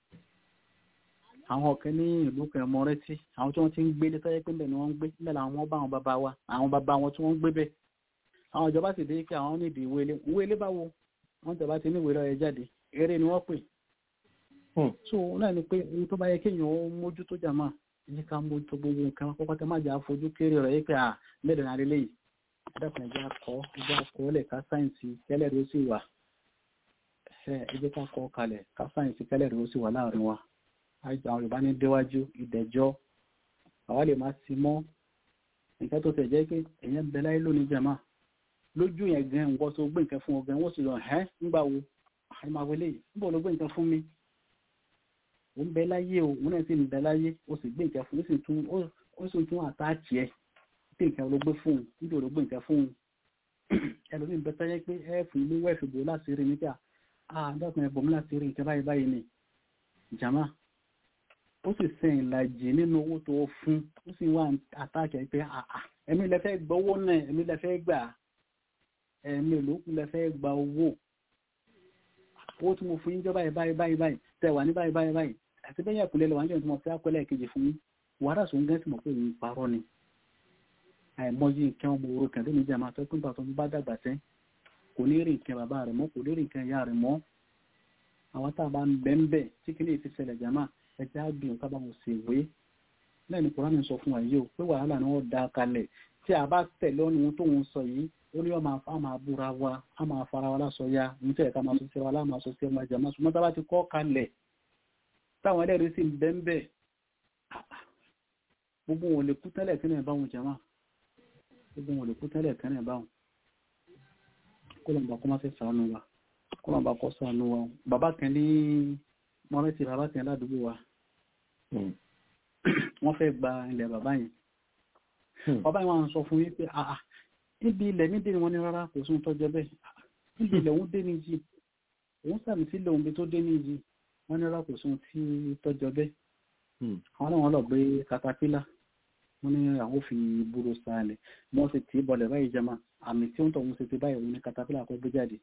Speaker 1: àwọn ọ̀kẹ́ ní ìlú kan mọ rẹ́tí àwọn tí wọ́n ti ń gbé ní tọ́jẹ́ pé bẹ́ẹ̀ ni wọ́n ń gbé bẹ́ẹ̀ làwọn ọmọ bá àwọn bàbá wa àwọn bàbá wọn tí wọ́n ń gbé bẹ́ẹ̀ àwọn ìjọba sì dé pé àwọn nídìí ìwé ilé ìwé ilé báwo wọ́n tẹ̀ bá ti ní ìwé lọ́yẹ jáde eré ni wọ́n pè so náà ni pé ohun tó bá yẹ kéèyàn ó mójútó jàmá ní ká mójútó gbogbo nǹkan pọ́pọ́tẹ́ má jà fojú kéré rẹ̀ yí pé à mẹ́rin náà lélẹ́yìí ẹ̀dàkùn ẹ̀jẹ̀ akọ ẹ̀jẹ̀ akọ lẹ̀ ká sáyẹ̀nsì kẹ́lẹ́ rẹ̀ ó sì wà ẹ̀jẹ̀ ká kọ́ kalẹ̀ ká sáyẹ̀nsì kẹ́lẹ́ rẹ̀ ó sì wà láàrin wa àwọn Yorùbá ní déwájú ìdẹ̀jọ́ àwa lè máa ti mọ́ nǹkan tó tẹ̀ jẹ́ pé èèyàn bẹ láyé lónìí jàmá lójú yẹn gan nǹkan tó gbé nǹkan fún ọ gan wọ́n sì lọ ẹ́ nígbà wo àìmáwé lè níbo ló gbé nǹkan fún mi ó ń bẹ láyé o òun náà sì ń bẹ láyé ó sì gbé nǹkan fún ó sì tún ó sì tún àtàkì ẹ pé nǹkan ló gbé fún un níbo ló gbé nǹkan fún un ẹlòmíín bẹ tẹ́yẹ pé ẹ fún ilé wẹ́ẹ̀fì bò láti rí níta ah dákun ẹ bò mí láti rí nǹkan báyìí báyìí ni jàmá ó sì sẹ ìlàjì nínú owó tó fún ó sì wá àtàkì ẹ pé àà ẹ̀mí lẹ fẹ́ gbọ́ owó náà ẹ̀mí lẹ fẹ́ gbà ẹ̀mí olókùn lẹ fẹ́ gba owó owó tí mo fún yín jọ báyìí báyìí báyìí báyìí tẹ wà ní báyìí báyìí báyìí àti bẹ́yìn àkùlẹ̀ lọ wà níjọ́ tí mo fẹ́ àkọlẹ̀ kejì fún yín wàhálà sóun gẹ́ sì mọ̀ pé òun parọ́ ni àìmọye nǹkan ọmọ oró kan lónìí jẹ́ àmà tó pín pàtó bá dàgbà tẹ́ kò ní rí nǹkan bàbá rẹ̀ mọ́ kò ní rí nǹkan ìyá rẹ̀ mọ́ àwọn tá a bá ń bẹ́ ń bẹ̀ tí kìíní ti ṣẹlẹ̀ jàmá ẹja gbìyànjú ká bá wọn sì wé lẹ́nu kúránì sọ fún wa yìí o pé wàhálà ni wọ́n da kalẹ̀ tí a bá tẹ̀lé ọ́nù ohun tó ń sọ yìí ó ní ọmọ a máa búra wa a máa fara wa lásọ ya ní tẹ̀lé ká máa sọ sí wa lá máa sọ sí ọmọ jàmá ṣùgbọ́n tá a bá ti kọ́ kalẹ̀ táwọn ẹlẹ́rìí sì ń bẹ́ ń bẹ̀ gbogbo wọn lè kú tẹ́lẹ̀ kí náà báwọn jàmá gbogbo wọn lè kú tẹ́lẹ̀ kí náà báwọn kó lọ́nà bá kó má fẹ́ sànù wa kó lọ́nà bá kọ́ sànù wa bàbá kan ní mọ́rẹ́tì bàbá kan ládùúgbò wa wọ́n fẹ́ gba ilẹ̀ bàbá yẹn bàbá yẹn wọ́n sọ fún yín pé àà níbi ilẹ̀ mi dé ni wọ́n ní rárá kò sún tọ́jọ́ bẹ́ẹ̀ níbi ilẹ̀ òun dé ní jí òun sàmì sílẹ̀ òun bí tó dé ní jí wọ́n ní rárá kò sún tí tọ́jọ́ bẹ́ẹ̀ àwọn náà wọ́n lọ gbé katapila wọ́n ní àwọn fi búrò sáàlẹ̀ wọ́n sì tì í bọ̀lẹ̀ báyìí jama àmì tí ó ń tọ̀ wọ́n sì ti báyìí òun ní katapila kọ́ gbé jáde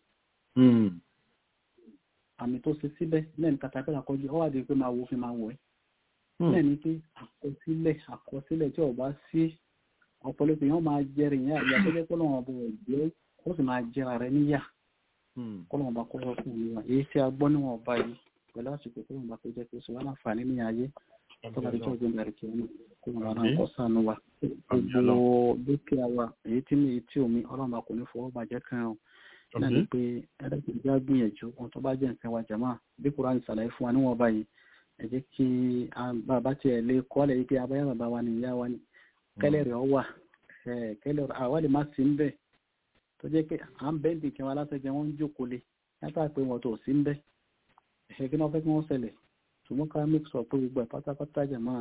Speaker 1: àmì tó ṣe síbẹ̀ náà ní katapila kọjú ọ wà dé pé máa wo fi máa wọ̀ ẹ́ náà ní pé àkọsílẹ̀ àkọsílẹ̀ tí ọba sí ọ̀pọ̀lọpọ̀ yẹn máa jẹrìí yẹn àyà tó jẹ́ pé lọ́wọ́ bọ̀ jẹ́ ó sì máa jẹra rẹ níyà kọ́lọ́wọ́n bá kọ́ fún mi wá èyí tí a gbọ́ níwọ̀n ọba yìí pẹ̀lú àsìkò tó wọn bá tó jẹ́ pé sọ wá láǹfààní ní ayé tó bá tó ọgbọ́n bẹ̀rẹ̀ kí wọn kó wọn rárá kọ́ sànù wa gbogbo dúkìá wa èyí tí mi tí omi ọlọ́run bá kò ní fọwọ́ bàjẹ́ kan o náà ni pé ẹ̀ẹ́dẹ́gbẹ̀rún já gbìyànjú ohun tó bá jẹ́ nǹkan wa jàmá bí kúránì ṣàlàyé fún wa níwọ̀n báyìí ẹ jẹ́ kí bàbá tiẹ̀ lé kọ́lẹ̀ yìí pé abáyá bàbá wa ni ìyá wa ni kẹ́lẹ́ rẹ̀ ọ wà kẹ́lẹ́ àwa lè má sí ń bẹ̀ tó jẹ́ pé à ń bẹ́ǹdì kí wọn aláṣẹ́jẹ́ wọn ń jókòó lé látà pé wọn tó sí ń bẹ́ ẹ̀ṣẹ̀ kí wọ́n fẹ́ kí wọ́n ṣẹlẹ̀ ṣùgbọ́n ká mix up pé gbogbo ẹ̀ pátápátá jẹ̀ máa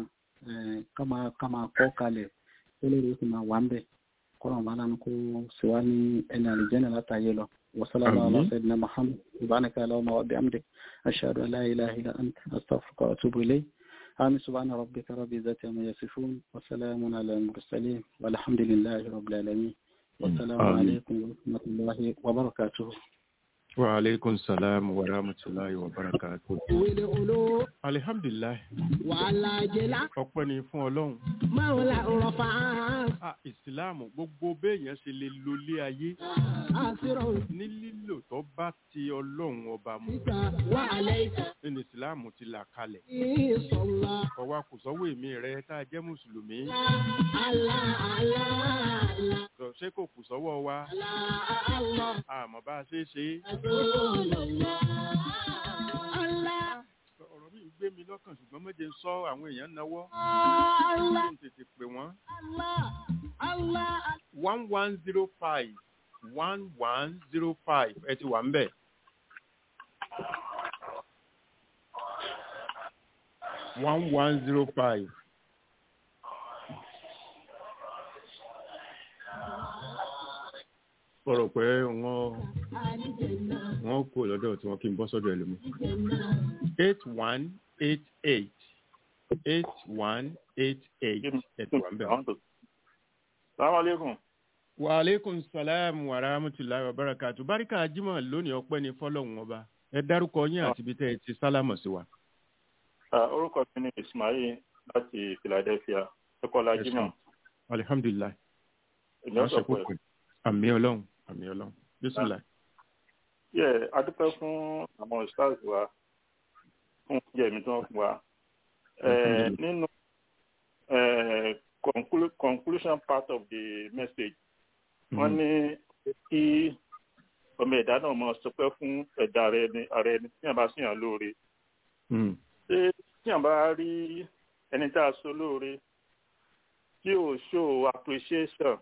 Speaker 1: ká máa kọ́ kalẹ̀ kẹ́lẹ́ rẹ̀ ó sì máa wà ń bẹ̀ kọ́nà bá lánàá kó sì wá ní ẹni àlùjẹ́nà látàyè lọ وصلى الله على سيدنا محمد سبحانك اللهم وبحمدك أشهد أن لا إله إلا أنت أستغفرك وأتوب إليك آمين سبحان ربك رب العزة عما يصفون وسلام على المرسلين والحمد لله رب العالمين والسلام عليكم ورحمة الله وبركاته
Speaker 5: وعليكم السلام ورحمة الله وبركاته
Speaker 4: wele olo
Speaker 5: alihamdulilayi
Speaker 4: wàhálà jẹlá
Speaker 5: ọpẹ́ ni fún Ọlọ́run
Speaker 4: mawla rọfà
Speaker 5: ah ìsìláàmù gbogbo béèyàn ṣe lè lólé ayé
Speaker 4: àṣírò
Speaker 5: ní lílò tó bá ti Ọlọ́run ọba mu
Speaker 4: ìta wà àlẹyìká
Speaker 5: nínú ìsìláàmù ti là kalẹ̀
Speaker 4: ìsọlá
Speaker 5: ọwọ́ kò sọ́wọ́ èmi rẹ tá a jẹ́ mùsùlùmí
Speaker 4: àlà àlà àlà
Speaker 5: sọ ṣé kò kù sọ́wọ́ wa
Speaker 4: àlà àlà
Speaker 5: àmọ́ bá a ṣe é ṣe é
Speaker 4: àlà àlà
Speaker 5: ọ̀rọ̀ mi ń gbé mi lọ́kàn ṣùgbọ́n méje ń sọ àwọn èèyàn náwó
Speaker 4: àlà
Speaker 5: kí n tètè pè wọ́n
Speaker 4: àlà àlà.
Speaker 5: one one zero five one one zero five ẹ ti wà ń bẹ̀. one one zero five. Sọ̀rọ̀ pé wọ́n wọ́n kó lọ́dọ̀ tí wọ́n kí n bọ́ sọ́dọ̀ ẹlòmí. eight one eight eight eight one eight eight ẹ ti wà ń bẹ̀.
Speaker 6: Salaam alaikum.
Speaker 5: wa aleykum salaam wa rahmatulahi wa barakatu barika jimoh lónìí ọpẹ́ ní fọ́lọ́run ọba ẹ dárúkọ yín àti ibi tẹ́ ẹ ti sálámọ̀ sí wa.
Speaker 6: Ah, orúkọ mi ni ismail láti philadelphia ẹkọlá
Speaker 5: Yes,
Speaker 6: jimoh
Speaker 5: alihamdulilayi
Speaker 6: èmi ọsọ pẹ
Speaker 5: àmì ọlọ́run àmì ọlọ́run bisimilá.
Speaker 6: yẹ adúpẹ́ fún àwọn stars wa fún oúnjẹ mi tí wọ́n fún wa Eh,
Speaker 5: Alhamdulillah.
Speaker 6: nínú eh, conclu- conclusion part of the message wọ́n ní kí ọmọ ẹ̀dá náà mọ sọpẹ́ fún ẹ̀dá ara ẹni ara ẹni tí yàn bá sì yàn lóore ṣé tí yàn bá rí ẹni tá a so lóore tí ò show appreciation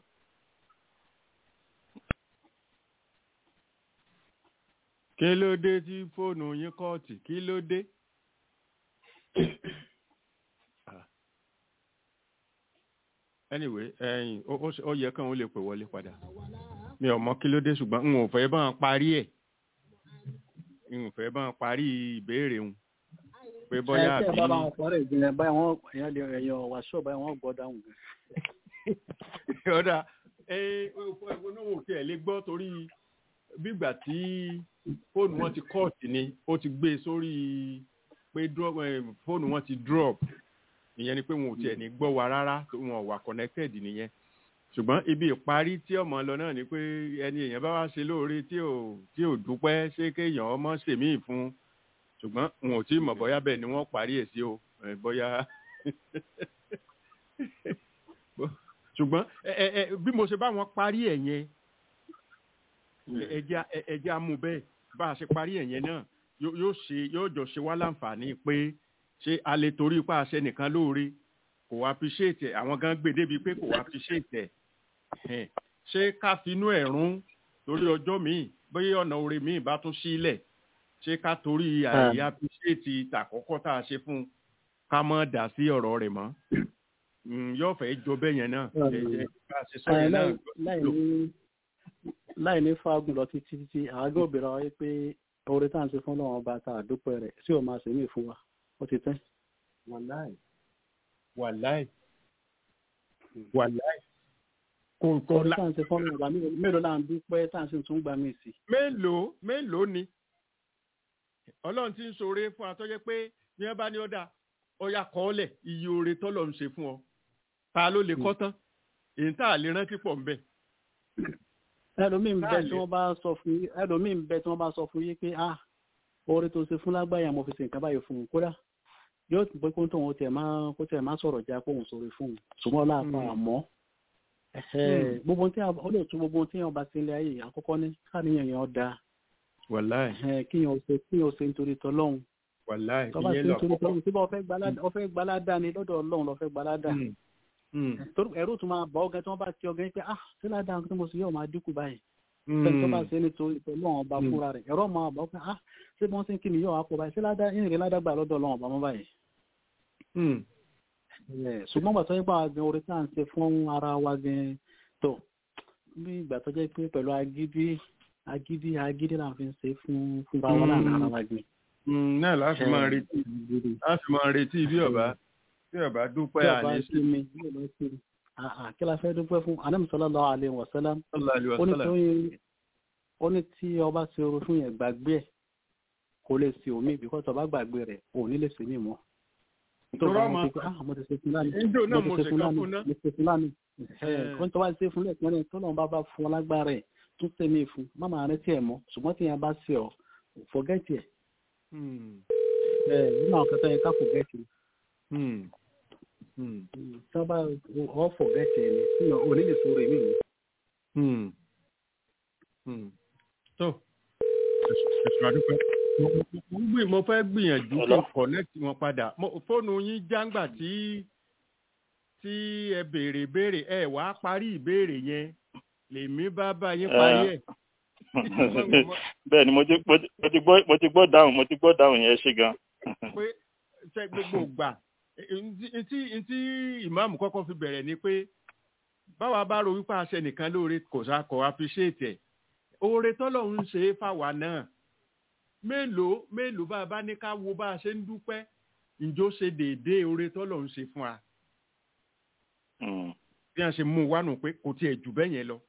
Speaker 5: kí ló dé tí fóònù yín kọ́ọ̀tì kí ló dé. Ah. anyway ẹyin ó ó ó yẹ kàn ó lè pè wọlé padà mi ò mọ kí ló dé ṣùgbọ́n n ò fẹ́ bá wọn parí ẹ̀ n ò fẹ́ bá wọn parí ìbéèrè wọn pé bóyá
Speaker 1: ẹ tẹ́ ẹ
Speaker 5: àbí
Speaker 1: bá bá wọn pọ̀rọ̀ ìjìnlẹ̀ báyìí wọ́n èèyàn lè ẹ̀yàn wàṣọ báyìí wọ́n gbọ́ dáhùn gan.
Speaker 5: ọ̀dà ẹ ẹ̀wọ̀n náà ò tiẹ̀ lè gbọ́ torí bígbà tí fóònù wọn ti kọ́ọ̀tì ni ó ti gbé e sórí pé drop eh, fóònù wọn ti drop ìyẹn ni pé wọn ò tiẹ̀ ní gbọ́ wa rárá tó wọn ò wà connected nìyẹn ṣùgbọ́n ibi ìparí tí ọmọ lọ náà ni pé ẹni èèyàn bá wá ṣe lóore tí ò tí ò dúpẹ́ ṣé kéèyàn ọmọ ṣèmíì fún un ṣùgbọ́n wọn ò tí ì mọ̀ bóyá bẹ́ẹ̀ ni wọ́n parí ẹ̀ sí o eh, bóyá ṣùgbọ́n ẹ ẹ ẹ bí mo ṣe bá wọn parí ẹ̀ yẹn ẹja ẹja mú bẹ́ẹ̀ bá a ṣe parí ẹ̀ yẹn náà yóò yóò ṣe yóò jọ ṣe wá láǹfààní pé ṣé a lè torí pa àṣẹ nìkan lóore kò wá appreciate ẹ̀ àwọn gan gbé débi pé kò wá appreciate ẹ̀ Ẹ̀hẹ́n. ṣé ká finú ẹ̀ rún torí ọjọ́ míì bóyá ọ̀nà oore míì bá tún sílẹ̀ ṣé ká torí àìyí appreciate tàkọ́kọ́ tá a ṣe fún un ká mọ́ dà sí ọ̀rọ̀ rẹ̀ mọ́ Mm, yóò fẹ́ jọ bẹ́ẹ̀ yẹn náà
Speaker 1: Mm.
Speaker 5: Ẹ- ẹ- bá a ṣe sọ
Speaker 1: Ẹ,
Speaker 5: yẹn náà
Speaker 1: láì- láì ní láì ní fáagùn lọ títí títí àágọ́ òbíra wáyé pé oore tá à ń ṣe fún ọlọ́run ọba tá a dúpẹ́ rẹ̀ tí ò máa ṣe mí fún wa ó ti tẹ́.
Speaker 5: wàláì wàláì wàláì kò kò
Speaker 1: oore
Speaker 5: la
Speaker 1: tá à ń ṣe fún ọlọ́run ọba mélòó- mélòó là ń dúpẹ́ tá à ń sì tún gbà mí sí.
Speaker 5: mélòó mélòó ni ọlọ́run ti ń ṣoore fún atọ́jẹ́ pé bí wọ́n bá ní ọ̀dà ọ̀yà kọ́ọ́lẹ̀ iye oore tọ́lọ̀ ń ṣe fún ọ ta ló lè kọ́ tán èyí tá a lè rántí pọ̀ ńbẹ.
Speaker 1: ẹlòmíín bẹ
Speaker 5: Báyìí.
Speaker 1: tí wọ́n bá sọ fún yín ẹlòmíín bẹ tí wọ́n bá sọ fún yín pé ah oore tó ṣe fún lágbàáyà mo fi ṣe nǹkan báyìí fún un kódà yóò pé kó tóun ó tiẹ̀ máa kó tiẹ̀ máa sọ̀rọ̀ já kóun sọ̀rọ̀ fún un ṣùgbọ́n láàpá
Speaker 5: Mm.
Speaker 1: àmọ́ ẹ̀hẹ́, gbogbo tí a- ó lè tún gbogbo tí yẹn bá ti ń lé ayé àkọ́kọ́ ní káàníyàn yẹn da
Speaker 5: wàláì
Speaker 1: ẹ̀hẹ́, kí yẹn ó ṣe kí yẹn ó ṣe nítorí tọlọ́hun
Speaker 5: wàláì
Speaker 1: tó bá ṣe
Speaker 5: ìyẹn lọ
Speaker 1: nítorí
Speaker 5: kọ́kọ́.
Speaker 1: tọlọ́hun tí bá ọfẹ́ gbalada ọfẹ́ gbalada ni lọ́dọ̀ ọlọ́run lọ́fẹ́ gbalada
Speaker 5: Mm, mm,
Speaker 1: torí ẹ̀rù tún máa bọ̀ ọ́gẹ́ tí wọ́n bá ti ọgẹ́ pé ah sí ládàá tí mo sì yóò máa dínkù báyìí
Speaker 5: mm,
Speaker 1: fẹ́ni tó bá ṣe nítorí tọlọ́hun ọba
Speaker 5: Mm.
Speaker 1: fúnra rẹ̀ ẹ̀rọ máa bọ̀ pé ah ṣé bí wọ́n ṣe ń kí mi yóò wá pọ̀ báyìí sí ládàá ìrìn ládàá gbà lọ́dọ̀ ọlọ́run ọba mọ́ báyìí
Speaker 5: mm.
Speaker 1: Ẹ̀, ṣùgbọ́n gbà tó yẹ pé àwọn gan orí tá à ń ṣe fún ara wa gan tó bí ìgbà tó jẹ́ pé pẹ̀lú agídí agídí agídí là ń fi ṣe fún fún wa wọn láàrin ara wa gan.
Speaker 5: Mm, náà láti máa retí láti máa retí bí ọba bí ọba dúpẹ́
Speaker 1: tí ọba
Speaker 5: àní
Speaker 1: sí mi bí ọba sí mi àà kí la fẹ́ dúpẹ́ fún anam sallallahu alaihi wasallam
Speaker 5: sallallahu alaihi
Speaker 1: ó ní
Speaker 5: wasallam.
Speaker 1: tí ó ní tí ọba ṣe oru fún yẹn gbàgbé ẹ̀ kò lè ṣe omi bí kò bá gbàgbé rẹ̀ ò ní lè ṣe mí mọ́. tó
Speaker 5: Tọ́rọ
Speaker 1: bá
Speaker 5: ọmọ-
Speaker 1: wọn ti pé ah mo ti ṣe fún lánàá
Speaker 5: Níjó náà
Speaker 1: mo
Speaker 5: mo
Speaker 1: ti ṣe
Speaker 5: ṣe
Speaker 1: fún
Speaker 5: kan
Speaker 1: lánàá
Speaker 5: fún náà.
Speaker 1: mo ṣe fún lánàá
Speaker 5: Eh.
Speaker 1: kó n tó bá ṣe fún lẹ́ẹ̀kan lẹ́yìn tó lọ́n bá bá fún ọ lágbára ẹ̀ tún ṣe mí fún má máa rántí ẹ̀ mọ́ ṣùgbọ́n tí yẹn bá ṣe ọ fọgẹ́tì ẹ̀
Speaker 5: Mm,
Speaker 1: ẹ̀ nínú àwọn kẹta yẹn ká fọgẹ́tì
Speaker 5: mm, mm,
Speaker 1: tí wọ́n bá ọ fọgẹ́tì ẹ̀ ní tí ò ní lè sọ̀rọ̀ èmi mi.
Speaker 5: mm, mm. tó ẹ̀sùn àdúpẹ́. Mo- mo- mo ń gbì- mo fẹ́ gbìyànjú kí
Speaker 6: Hello?
Speaker 5: n connect wọn padà Mo- fóònù yín jáǹgbà tí tí ẹ béèrè béèrè ẹ wàá parí ìbéèrè yẹn lèmi bá bá yín parí ẹ̀.
Speaker 6: bẹ́ẹ̀ ni mo ti mo ti- mo ti gbọ́ mo ti gbọ́ dáhùn mo ti gbọ́ dáhùn yẹn ṣe gan.
Speaker 5: pé ṣe gbogbo gbà ntí ntí ìmáàmù kọ́kọ́ fi bẹ̀rẹ̀ ni pé báwa bá ro wípé àṣẹ nìkan lóore kò sá kò appreciate ẹ̀ oore tọ́lọ́run ń ṣe é fáwa náà mélòó mélòó bá a bá ní ká wo bá a ṣe ń dúpẹ́ ǹjọ́ ṣe déédéé oore tọ́lọ́run ṣe fún wa
Speaker 6: Mm.
Speaker 5: bí wọ́n ṣe mú un wá nù pé kò tiẹ̀ jù bẹ́ẹ̀ yẹn lọ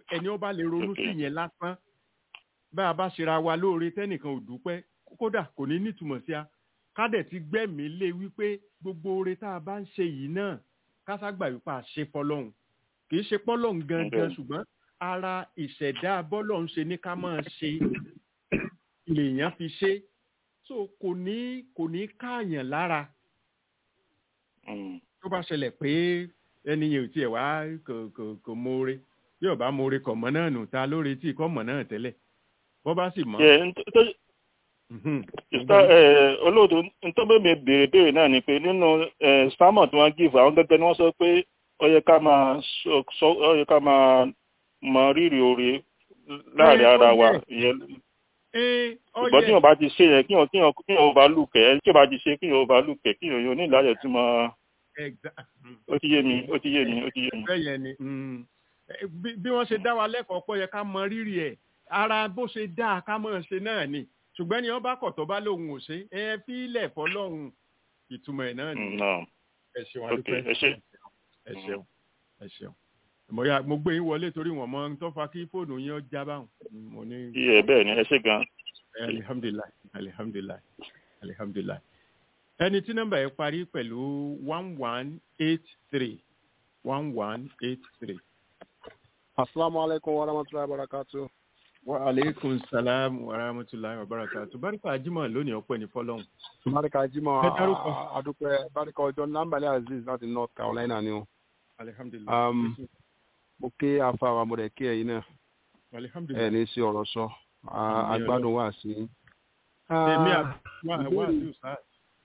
Speaker 5: ẹni ó bá lè ronú sí
Speaker 6: Okay.
Speaker 5: yẹn lásán bá a bá ṣera wa lóore tẹ́nìkan ò dúpẹ́ kódà kò ní nítumọ̀ sí a ká dẹ̀ ti gbẹ́mìí lé wípé gbogbo oore tá a bá ń ṣe yìí náà ká ságbà wípé a ṣe fọlọ́hún kì í ṣe pọ́lọ́hún gangan
Speaker 6: Bẹ́ẹ̀.
Speaker 5: ṣùgbọ́n ara ìṣẹ̀dá bọ́lọ́hún ṣe ní ká máa ṣe lèèyàn fi ṣe so kò ní kò ní káàyàn lára
Speaker 6: Mm.
Speaker 5: tó bá ṣẹlẹ̀ pé ẹni yẹn ò tiẹ̀ wá kò kò kò mọ̀ọ́re bí ọba mọ̀ọ́re kọ̀ mọ́ náà nù ta lóore tí kò mọ̀ náà tẹ́lẹ̀ bọ́ bá sì mọ̀.
Speaker 6: Yeah, nt- tó-
Speaker 5: mhm.
Speaker 6: Sista ẹ olóòtú ntọ́bẹ̀ mi béèrè béèrè náà ni pé nínú ẹ sámọ̀ tí wọ́n give àwọn gẹ́gẹ́ ni wọ́n sọ pé ó yẹ ká máa sọ sọ- ó yẹ ká máa mọ rírì oore láàrin
Speaker 5: Ẹ, ó
Speaker 6: ara wa
Speaker 5: yẹ.
Speaker 6: ìyẹn
Speaker 5: Ee, ó
Speaker 6: ṣùgbọ́n tí
Speaker 5: yẹ
Speaker 6: wọ́n bá ti ṣe yẹn kí wọ́n kí wọ́n kí wọ́n bá lùkẹ́ tí wọ́n bá ti ṣe kí wọ́n bá lùkẹ́ kí wọ́n ní ìlàjẹ̀ tí mo
Speaker 5: Exa-
Speaker 6: ó ti yé mi ó ti yé mi ó ti yé mi.
Speaker 5: bẹ́ẹ̀ yẹn ni mm. Eh, bí- bí wọ́n ṣe dá wa lẹ́kọ̀ọ́ pọ̀ yẹ ká mọ rírì ẹ̀ ara bó ṣe dá a ká mọ̀ ṣe náà ni ṣùgbọ́n ni wọ́n bá kọ̀ tó bá lóhùn ò ṣe ẹ fi ilẹ̀ fọlọ́hùn ìtumọ̀ ẹ̀ náà ni
Speaker 6: Mm, náà.
Speaker 5: ẹ ṣeun
Speaker 6: Ok,
Speaker 5: adúpẹ́
Speaker 6: ẹ ṣé.
Speaker 5: ẹ ṣeun ẹ ṣeun mo ya mo gbé yín wọlé torí wọn mọ ohun tó fa kí fóònù yín ó já báwọn Mm, mo ní
Speaker 6: iye bẹ́ẹ̀ ni ẹ ṣe gan.
Speaker 5: alihamdulilayi alihamdulilayi alihamdulilayi ẹni tí nọ́mbà yẹn parí pẹ̀lú one one eight three one one eight three.
Speaker 7: Asalaamu alaikum wa rahmatulahi wa barakatu.
Speaker 5: wa aleykum salaam wa rahmatulahi wa barakatu barika ajima lónìí ọpẹ́ ní fọ́lọ́run.
Speaker 7: Barika Jimoh
Speaker 5: Ẹ dárúkọ.
Speaker 7: Adúpẹ́ Barika ọjọ́ Nambale Aziz láti North Carolina ni o.
Speaker 5: alihamdulilayi.
Speaker 7: Um, Mo ké afa wa mo dẹ̀ ké ẹ̀yin náà. Ẹ
Speaker 5: alihamdulilayi.
Speaker 7: ní sí ọ̀rọ̀ sọ. A-
Speaker 5: Àmín
Speaker 7: Agbádùn wà sí.
Speaker 5: èmi
Speaker 7: Ah,
Speaker 5: àti wà wà
Speaker 7: ìbéèrè-
Speaker 5: sí ọ̀sán.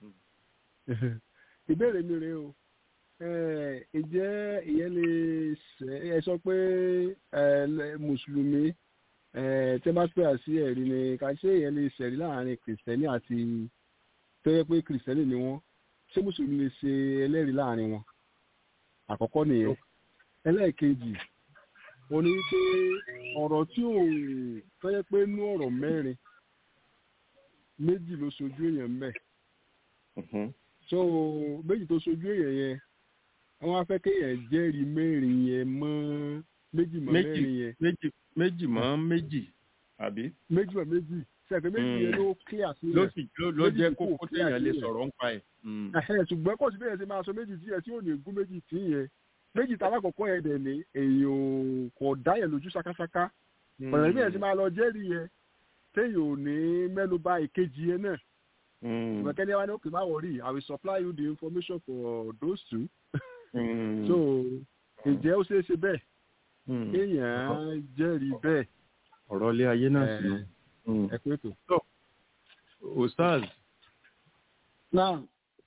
Speaker 7: Ìbéèrè mi rèé o. Eh, Ǹjẹ́ ìyẹn lè ṣe ẹ sọ pé ẹ, lẹ- Mùsùlùmí eh, tẹ́ bá pè á sí ẹ̀rí ni ká ṣe ìyẹn lè ṣẹ̀rí láàrin Kìrìsìtẹ́nì àti tó yẹ pé Kìrìsìtẹ́nì ni wọ́n ṣé Mùsùlùmí lè ṣe ẹlẹ́rìí láàrin wọn? Àkọ́kọ́ nìyẹn. ẹlẹ́ẹ̀kejì mo ní pé ọ̀rọ̀ tí ò tó yẹ pé nú ọ̀rọ̀ mẹ́rin méjì ló sojú èèyàn mbẹ̀
Speaker 6: Mhm.
Speaker 7: so méjì tó sojú èèyàn yẹn wọ́n á fẹ́ kéèyàn jẹ́rìí mẹ́rin yẹn mọ́ méjì mọ́
Speaker 5: méjì
Speaker 7: mẹ́rin yẹn
Speaker 5: méjì méjì mọ́ méjì àbí
Speaker 7: méjì mọ́ méjì sẹ́ẹ̀kẹ́ méjì
Speaker 5: Mm.
Speaker 7: yẹn ló clear sí
Speaker 5: ló
Speaker 7: yẹn
Speaker 5: sì ló ló
Speaker 7: Méjì
Speaker 5: jẹ́
Speaker 7: tí kò
Speaker 5: kókó
Speaker 7: clear
Speaker 5: téèyàn lè
Speaker 7: sílẹ̀.
Speaker 5: sọ̀rọ̀ ń pa ẹ̀. Mm.
Speaker 7: Ẹ̀hẹ́n, ṣùgbọ́n kò sí bẹ́ẹ̀ ṣe máa sọ méjì tí yẹn tí ò ní gún méjì tí yẹn méjì tí alákọ̀ọ́kọ́ yẹn dẹ̀ ní èèyàn kò dá yẹn lójú ṣákáṣáká ọ̀nà ìbí yẹn ti máa lọ jẹ́rìí yẹn téèyàn ò ní mẹ́nu bà ìkejì yẹn náà
Speaker 5: Mm.
Speaker 7: ìgbẹ́kẹ́ni wa ní òkè má wọ̀rí I will supply you the information for those two
Speaker 5: Mm.
Speaker 7: so ǹjẹ́ ó ṣeé ṣe bẹ́ẹ̀
Speaker 5: Mm.
Speaker 7: kéèyàn jẹ́rìí bẹ́ẹ̀
Speaker 5: ọ̀rọ̀ ilé ayé náà sí
Speaker 7: Eh,
Speaker 5: i.
Speaker 7: ẹ pé tó.
Speaker 5: ostaz
Speaker 1: náà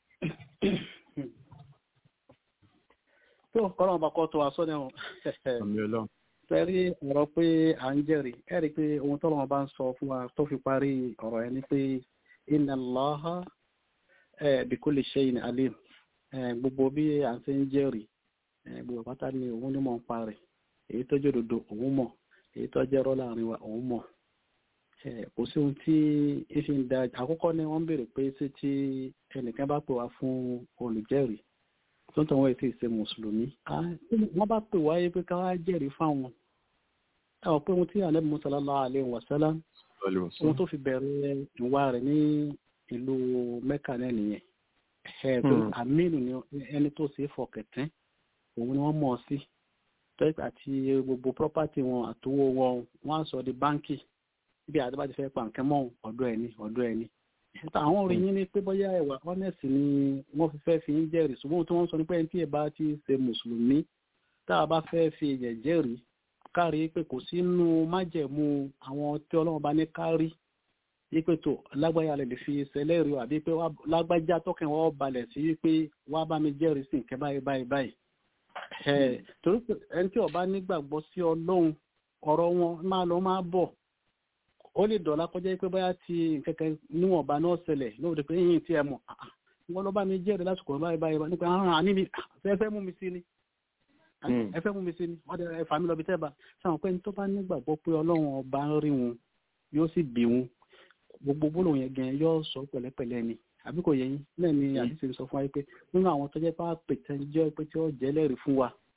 Speaker 1: tó kọ́nà ọba kọ́ tó wa sọ́ni ọ̀
Speaker 5: àmì ọlọ́run.
Speaker 1: sẹ́rí ọ̀rọ̀ pé à ń jẹ́rìí ẹ rí i pé ohun tó lọ́wọ́ bá ń sọ fún wa tó fi parí ọ̀rọ̀ yẹn ni pé inna Allaha eh, bi kulli shay'in alim Eh, gbogbo bí à ń ṣe ń jẹ́rìí eh, gbogbo pátá ni òun ní mọ̀ ń parí èyí tó jẹ́ òdodo òun mọ̀ èyí tó jẹ́ rọ́ láàrin wa òun mọ̀ Eh, kò sí ohun tí ìfi ń da àkọ́kọ́ ni wọ́n ń béèrè pé ṣé tí ẹnìkan bá pè wá fún olùjẹ́rìí tó ń tọ́ wọ́n ètò ìṣe mùsùlùmí Ah, wọ́n bá pè wáyé pé ká wá jẹ́rìí fáwọn ẹ ọ̀ pé ohun tí ànábì Musa sallallahu alaihi wasallam ohun tó fi bẹ̀rẹ̀ ìwà rẹ̀ ní ìlú Mẹ́kà náà nìyẹn ẹ̀ tó
Speaker 5: Hmm.
Speaker 1: àmínú ni ẹni tó ṣe é fọkẹ̀tẹ́ òun ni wọ́n mọ̀ ọ́ sí tọ́jú àti gbogbo property wọn àtowó wọn wọ́n á sọ di báńkì bí àdébá ti fẹ́ pa nǹkan mọ́ ọ̀dọ̀ ẹni ọ̀dọ̀ ẹni ẹ̀ta àwọn orin yín ni pé bóyá ẹ̀wà honest ni wọ́n fi fẹ́ fi ń jẹ́rìí ṣùgbọ́n ohun tí wọ́n sọ ni pé ẹni tí ẹ̀ bá ti ṣe mùsùlùmí tá a bá fẹ́ fi ẹ̀jẹ̀ jẹ́rìí kárí pé kò sínú májẹ̀mú àwọn tí ọlọ́run bá ní kárí wípé tó lágbájá lè fi ṣẹlẹ́rìí o àbí pé wá- lágbájá tọkàn wọ́n balẹ̀ sí wípé wá bá mi jẹ́rìí sí nǹkan báyìí báyìí báyìí ẹ̀ torí pé ẹni tí ó bá nígbàgbọ́ sí ọlọ́run ọ̀rọ̀ wọn máa lọ máa bọ̀ ó lè dọ̀la kọjá pé bóyá ti kẹ̀kẹ́ níwọ̀nba náà ṣẹlẹ̀ lóòótọ́ pé yín tí ẹ mọ̀ ah, ah, wọ́n lọ bá mi jẹ́rìí lásìkò báyìí báyìí báyìí nípa àwọn àníbi ẹ fẹ́ mú mi sí ni
Speaker 5: Mm.
Speaker 1: ẹ fẹ́ mú mi sí ni wọ́n dẹ ẹ fà mí lọ bí tẹ́ bá sáwọn pé ní tó bá nígbàgbọ́ pé ọlọ́run ọba ń rí wọn yóò sì bì wọn gbogbo gbólóhùn yẹn gan yóò sọ pẹ̀lẹ́pẹ̀lẹ́ ni àbí kò yẹ yín náà ni àdìsí sọ fún wa pé nínú àwọn tó jẹ́ pé àpètẹ́ jẹ́ pé tí ó jẹ́ lẹ́rìí fún wa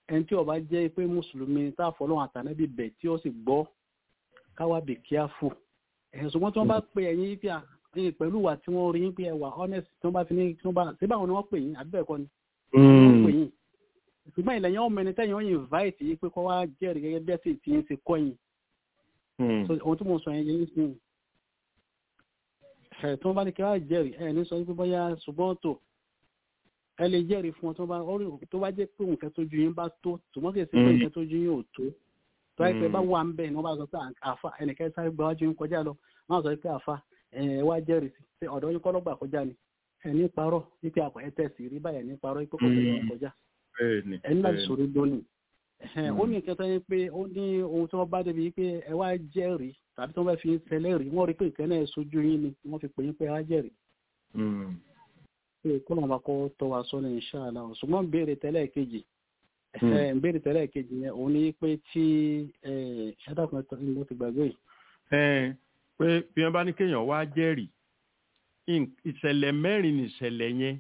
Speaker 1: ẹni tí ó bá jẹ́ pé mùsùlùmí tá a fọlọ́run àtànẹ́bí bẹ̀ tí ó sì gbọ́ káwá bè kíáfù ẹ̀sùn wọn tí wọ́n bá pe ẹ̀yin pé ẹ̀yin pẹ̀lú wa tí wọ́n rí yín pé ẹwà honest tí wọ́n bá fi ní tí wọ́n bá ṣé báwọn ni wọ́n pè yín àbí bẹ́ẹ̀ kọ́ ni wọ́n pè yín ṣùgbọ́n ilẹ̀ yẹn wọ́n mẹni tẹ́yìn wọ́n invite yín pé kọ́ wá jẹ́rìí gẹ́gẹ́ bí ẹ̀sìn tí yín ṣe kọ́ yín so ohun tí mo sọ yẹn yẹn sí ẹ tí wọ́n bá ní kí wọ́n jẹ́rìí ẹ ní sọ wípé bóyá ṣùgbọ́n tó ẹ lè jẹ́rìí fún wọn tó bá tó bá jẹ́ pé nǹkan tó ju yín bá tó ṣùgbọ́n kì í ṣe pé nǹkan tó ju yín ò tó tó ẹ pé bá wà ń bẹ̀ ni wọ́n bá sọ pé àfa ẹnìkan sáré gba wájú yín kọjá lọ wọ́n sọ pé àfa ẹ wá jẹ́rìí sí pé ọ̀dọ́ yín kọ́ lọ́gbà kọjá ni ẹ ní parọ́ wípé àpò ẹ tẹ̀sí rí báyẹn ní parọ́ wípé kò tẹ̀lé kọjá ẹ ní láti sọ̀rọ̀ lónìí ó ní nǹkan tó yẹ pé ó ní ohun tí wọ́n bá débi pé ẹ wá jẹ́rìí tàbí tí wọ́n bá fi ṣẹlẹ̀ rí wọ́n rí pé ìkẹ́ náà sojú yín ni wọ́n fi pè yín pé ẹ wá jẹ́rìí. pé kó lọ́n bá kọ́ tọ́ wa sọ́nà ìṣáàlà ṣùgbọ́n béèrè tẹ́lẹ̀ kejì béèrè tẹ́lẹ̀ kejì yẹn òun ní pé tí ṣẹ́dàkùnrin ló ti gbàgbé yìí.
Speaker 5: pé bí wọ́n bá ní kéèyàn wá jẹ́rìí ìṣẹ̀lẹ̀ mẹ́rin ní ìṣẹ̀lẹ̀ yẹn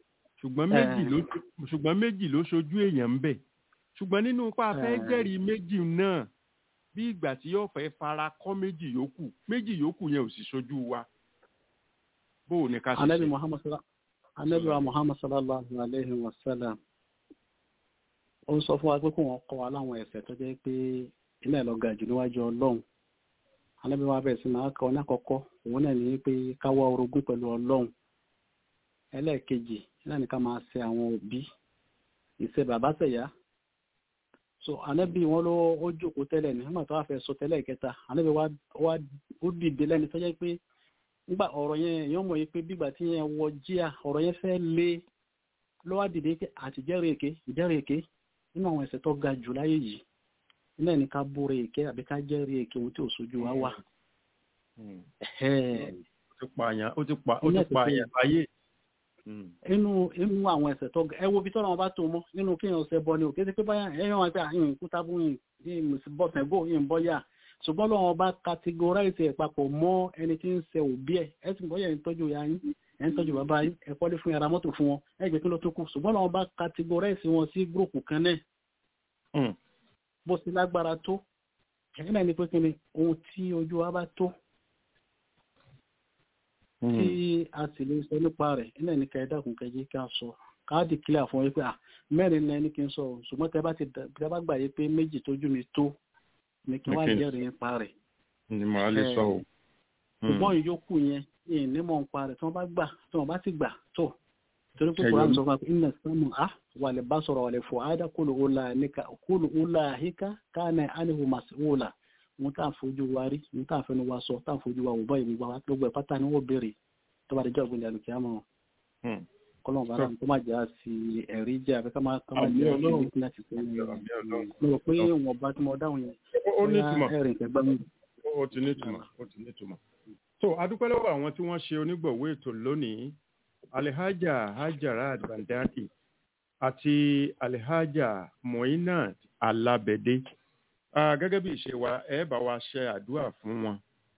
Speaker 5: ṣùgbọ́n méjì ló ṣojú èèyàn ń bẹ̀ ṣùgbọ́n nínú pa fẹ́ jẹ́rìí méjì náà bí ìgbà tí yóò fẹ́ fara kọ́ méjì yòókù méjì yòókù yẹn ò sì ṣojú wa bó o ní ká ṣe ṣe.
Speaker 1: anabi wa muhammad sallallahu alayhi wa sallam ó ń sọ fún wa pé kó wọn kọ́ wa láwọn ẹ̀ṣẹ̀ tó jẹ́ pé ilé lọ ga jù níwájú ọlọ́run anabi wa bẹ̀rẹ̀ sí máa kọ́ ní àkọ́kọ́ òun náà ní pé ká wá orogún pẹ̀lú ọlọ́run ẹlẹ́ẹ̀kejì náà ní ká máa ṣe àwọn òbí ìṣe bàbá ṣẹ̀yà so anabi wọn ló ó jókòó tẹ́lẹ̀ ní nígbà tó wà fẹ́ sọ tẹ́lẹ̀ kẹta anabi wa wa ó dìde lẹ́ni tó jẹ́ pé nígbà ọ̀rọ̀ yẹn èèyàn mọ̀ yìí pé bígbà tí yẹn wọ jíà ọ̀rọ̀ yẹn fẹ́ lé ló wá dìde pé àti jẹ́rìí èké ìjẹ́rìí èké nínú àwọn ẹ̀ṣẹ̀ tó ga jù láyé yìí nílẹ̀ ní ká búra èké àbí ká jẹ́rìí èké ohun tí ò sojú wa wà.
Speaker 5: ó ti pààyàn ó ti pààyàn láyé
Speaker 1: inú inú àwọn ẹsẹ̀ tó ẹ wo bí tọ́lá wọn bá tó mọ́ nínú kí èèyàn ṣe bọ ni òkè sí pé báyà ẹ̀yàn wọn pé àyìn kútàbù yìí bọ́ tẹ̀gbọ́ yìí ń bọ́ yà ṣùgbọ́n lọ́wọ́ bá categorize ẹ̀ papọ̀ mọ́ ẹni tí ń ṣe òbí ẹ̀ ẹ sì bọ́yà ń tọ́jú ya yín ẹ̀ ń tọ́jú bàbá yín ẹ̀ kọ́lé fún yàrá mọ́tò fún wọn ẹ̀ jẹ́ kí ló tó kù ṣùgbọ́n lọ́wọ́ bá categorize wọn sí gúrùpù kan náà bó sì lágbára tó ẹ̀yìn náà ni pé kí ni ohun tí ojú wa bá tó tí a sì lè sọ nípa rẹ̀ ilẹ̀ ní ká ẹ̀dàkùn kẹjí ká sọ káàdì kílẹ̀ fún yí pé à mẹ́rin náà ní kí n sọ ṣùgbọ́n tẹ bá ti tẹ bá gbà yí pé méjì tójú mi tó ní kí wá jẹ́rìí nípa rẹ̀.
Speaker 5: ni màá lè sọ o.
Speaker 1: ṣùgbọ́n ìyókù yẹn yìí nímọ̀ nípa rẹ̀ tí wọ́n bá gbà tí wọ́n bá ti gbà tó torí pé kòrán sọ fún wa iná sánú à wà lè bá sọ̀rọ̀ wà lè fò áádá kúlù ula híká káàná ánihu màsíwòlà wọn tá à ń fojú wa rí wọn tá à ń fẹnu wa sọ tá à ń fojú wa wò báyìí gbogbo àwọn gbogbo ẹ̀ pátá ni wọ́n béèrè tó bá di jọ́ ìgbìyànjú àlùkí àmọ́ kọ́lọ́n bá dáhùn tó má jẹ́ àti ẹ̀rí jẹ́ àbí ká má ká má jẹ́ àti ẹ̀rí láti fẹ́ mo rò pé wọn bá tí mo dáhùn yẹn
Speaker 5: ó ní ìtumọ̀
Speaker 1: ẹ̀rìn kẹgbẹ́ mi.
Speaker 5: ó ti ní ìtumọ̀ ó ti ní ìtumọ̀. so adúpẹ́ lọ́wọ́ àwọn tí wọ́n ṣe onígbọ̀wé ètò lónìí alihaja hajarat bandaki àti alihaja moinat alabede gẹ́gẹ́ bí ìṣe wa ẹ bá wa ṣe àdúrà fún wọn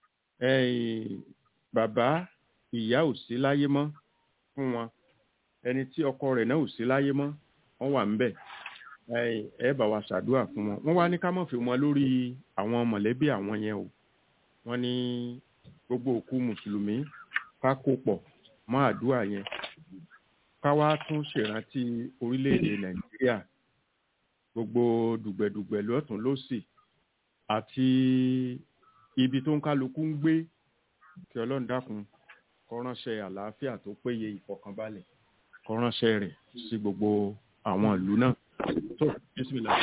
Speaker 5: bàbá ìyá ò sí láyé mọ́ fún wọn ẹni tí ọkọ rẹ̀ náà ò sí láyé mọ́ wọ́n wà ń bẹ̀ ẹ bá wa ṣàdúrà fún wọn wọ́n wá ní ká mọ̀ fi wọn lórí àwọn mọ̀lẹ́bí àwọn yẹn o wọ́n ní gbogbo òkú mùsùlùmí ká kó pọ̀ mọ́ àdúrà yẹn ká wá tún ṣèrántí orílẹ̀-èdè nàìjíríà gbogbo dùgbẹ̀dùgbẹ̀ lọ́tún lọ́sì àti ibi tó ń kálukú ń gbé kí ọlọ́run dákun kó ránṣẹ́ àlàáfíà tó péye ìfọ̀kànbalẹ̀ kó ránṣẹ́ rẹ̀ sí gbogbo àwọn ìlú náà tó bísímìlà.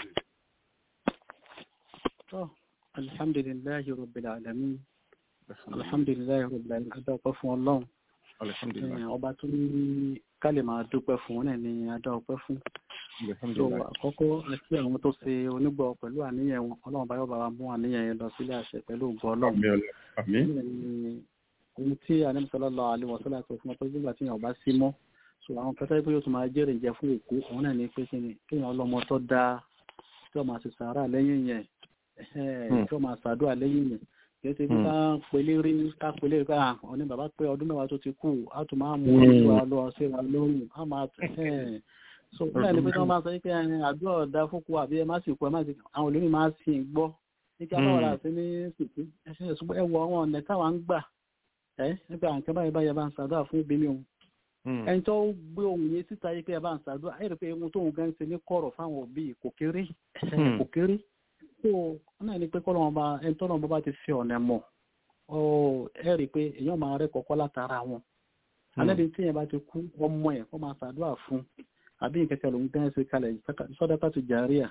Speaker 1: tó alhamdulilayi rabbil alamin alhamdulilayi rabbil alamin adọ́pẹ́ fún ọlọ́run
Speaker 5: alihamdulilayi
Speaker 1: ọba tó ní ká lè máa dúpẹ́ fún wọn náà ni adọ́pẹ́ fún so àkọ́kọ́ àti àwọn tó ṣe onígbọ̀ pẹ̀lú àníyàn wọn ọlọ́run bá yọ̀ bá wa mú àníyàn yẹn lọ sílé àṣẹ pẹ̀lú ògbọ́ ọlọ́run
Speaker 5: àmín
Speaker 1: ohun tí anamsọlọ́lọ́ àlewọ̀sọ́lá tó fún ọ tó gbígbà tí yàn bá sí mọ́ so àwọn kẹta pé yóò tún máa jẹ́rìí jẹ fún òkú òun náà ní pé kí ni kéèyàn ọlọ́mọ tó dáa tí wọ́n máa ṣe sàárà lẹ́yìn yẹn tí wọ́n máa ṣàdúrà lẹ́yìn yẹn kì í ṣe bí ká pelé rí ká pelé rí ká ọ̀ní bàbá pé ọdún mẹ́wàá tó ti kú á tún máa mú orí wa lọ sí wa lóhùn á máa so nígbà ní pé tí wọ́n bá sọ pé àdúrà ọ̀dà fúnku àbí ẹ má sì kú ẹ má sì àwọn olórí máa sì ń gbọ́ ní kí aláwọ̀ àti ní sìnkú ẹṣin ẹ̀sùn ẹ wọ àwọn ọ̀nà táwa ń gbà ẹ nípa àǹkẹ́ báyìí báyìí bá ń ṣàdúrà fún ìbílẹ̀ òun ẹni tó gbé ohun yẹn síta yìí pé ẹ bá ń ṣàdúrà ẹ rí i pé ohun tóun gan ṣe ní kọ̀rọ̀ fáwọn òbí kò kéré kò kéré so wọn náà ní pé kọ́lọ́wọ́n bá ẹni tó náà bá ti fi ọ̀nà mọ̀ ọ ẹ rí i pé èèyàn máa rẹ́ kọ́kọ́ látara wọn alẹ́ tí yẹn bá ti kú ọmọ ẹ̀ kọ́ máa ṣàdúrà fún àbí ìkẹkẹ lòun gan ṣe kalẹ̀ sọ́dọ́ká tó jàríà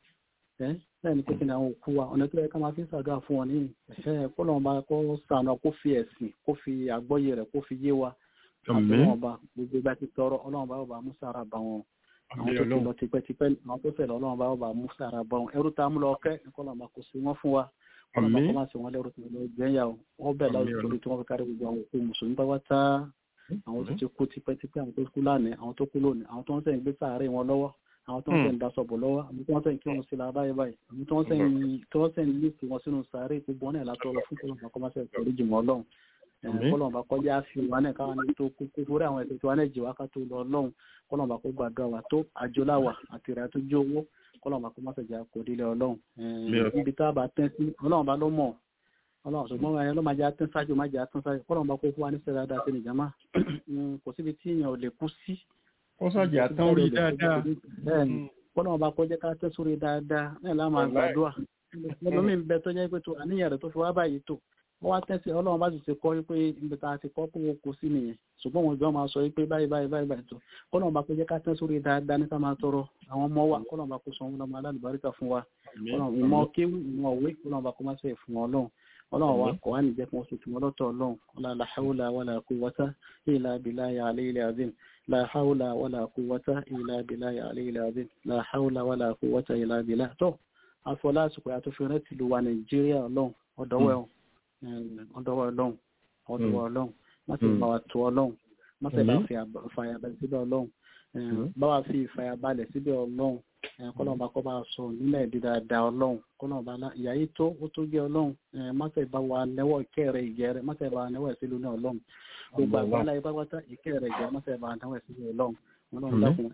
Speaker 1: ẹ́ bẹ́ẹ̀ ni pé kí ni àwọn òkú wa ọ̀nà tó yẹ ká máa fi ṣàdúrà fún wọn ní ẹ̀ kó lọ́wọ́ bá kó sànà kó fi ẹ̀sìn kó fi àgbọ́yé rẹ̀ kó fi yé wa àtọ́wọ́n bá gbogbo ìgbà ti tọrọ ọlọ́run bá bá mú sára bá wọn àwọn tó ti lọ tipẹ́tipẹ́ àwọn tó fẹ́ lọ ọlọ́run bá bá mú sára bá wọn ẹrú tá a mú lọ kẹ́ kó lọ́wọ́ bá kó sí wọn fún wa ọlọ́run bá kó má sí wọn lẹ́rú tó lọ jẹ́yà o wọ́n bẹ̀ lọ́wọ́ torí tí wọ́n fi kárí gbogbo àwọn òkú mùsùlùmí bá wá tá àwọn tó ti kú tipẹ́tipẹ́ àwọn tó kú lánàá àwọn tó kú lónìí àwọn tó ń sẹ́yìn gbé sàárè wọn lọ́wọ́ àwọn tó ń sẹ́yìn daṣọ̀bọ̀ lọ́wọ́ àwọn tó ń sẹ́yìn kí wọ́n sí lára báyìí báyìí àwọn tó ń sẹ́yìn tó ń sẹ́yìn lífì wọn sínú sàárè gbogbo wọn náà látọ̀ lọ fún kọlọ́mà kọ́ máa sẹ́yìn torí jùmọ̀ ọlọ́run kọlọ́mà kọjá fi wọn náà káwọn ní tó kú kú fúrẹ́ àwọn ẹ̀sẹ̀ tí wọn náà jì wá ká tó lọ ọlọ́run kọlọ́mà kó gbàdúrà wà tó àjọláwà àti ìrà tó jó owó kọlọ́mà kó má sẹ̀jà kò dílé ọlọ́run ibi tá a bá tẹ́ sí ọlọ́run bá ló mọ̀ ọlọ́run ṣùgbọ́n ẹ ló máa jẹ́ atún ṣáájú máa jẹ́ atún ṣáájú kọ́lọ́n bá kó fún wa ní sẹ́dá dáa sí ní jama kò síbi tí èèyàn ò lè kú sí.
Speaker 5: ó ṣàjì àtàn orí dáadáa.
Speaker 1: bẹ́ẹ̀ni kọ́lọ́n bá kọjá ká tẹ́ sórí dáadáa náà láwọn máa gbàdúrà lọ́mí bẹ tó jẹ́ pé tó àníyàn rẹ̀ tó fi wá báyìí tó wọ́n wá tẹ́sí ọlọ́run bá sì ti kọ́ pé ibi tá a ti kọ́ kó kó sí nìyẹn ṣùgbọ́n wọn jọ máa sọ pé báyìí báyìí báyìí báyìí tó kọ́lọ́n bá kọjá ká tẹ́ sórí dáadáa ní ká máa tọrọ àwọn ọmọ wa kọ́lọ́n bá kó sọ wọn lọ́mọ alálùbáríkà fún wa ìmọ̀ kéwù ìmọ̀ òwe kọ́lọ́n bá kó má sẹ́yìn fún ọlọ́run ọlọ́run wa kọ̀ wá ní jẹ́ kí wọ́n sọ̀tún ọlọ́tọ̀ ọlọ́run la hawla wala quwwata illa billahi aliyyil azim la hawla wala quwwata illa billahi aliyyil azim la hawla wala quwwata illa billah tó afọlá àsìkò àtúnfi rẹ tìlú wa nàìjíríà ọlọ́run ọ̀dọ́wẹ́ ọ̀dọ́wẹ́ ọlọ́run ọ̀dọ́wẹ́ ọlọ́run má sì bá wa tó ọlọ́run má sì bá fàyàbalẹ̀ síbẹ̀ ọlọ́run bá wa fi ìfàyàbalẹ̀ síbẹ̀ ọlọ́run kọlọ́ọ̀bá kọ́ bá sọ nílẹ̀ èdè dáadáa ọlọ́run kọlọ́ọ̀bá ìyá yìí tó ó tó gé ọlọ́run mọ́tẹ̀ bá wa nẹ́wọ̀ ìkẹ́ rẹ̀ ìgẹ́ rẹ̀ mọ́tẹ̀ bá wa nẹ́wọ̀ ìsílù ní ọlọ́run gbogbo àgbáńlá yìí pápátá ìkẹ́ rẹ̀ ìgẹ́ mọ́tẹ̀ bá wa nẹ́wọ̀ ìsílù ọlọ́run ọlọ́run dákun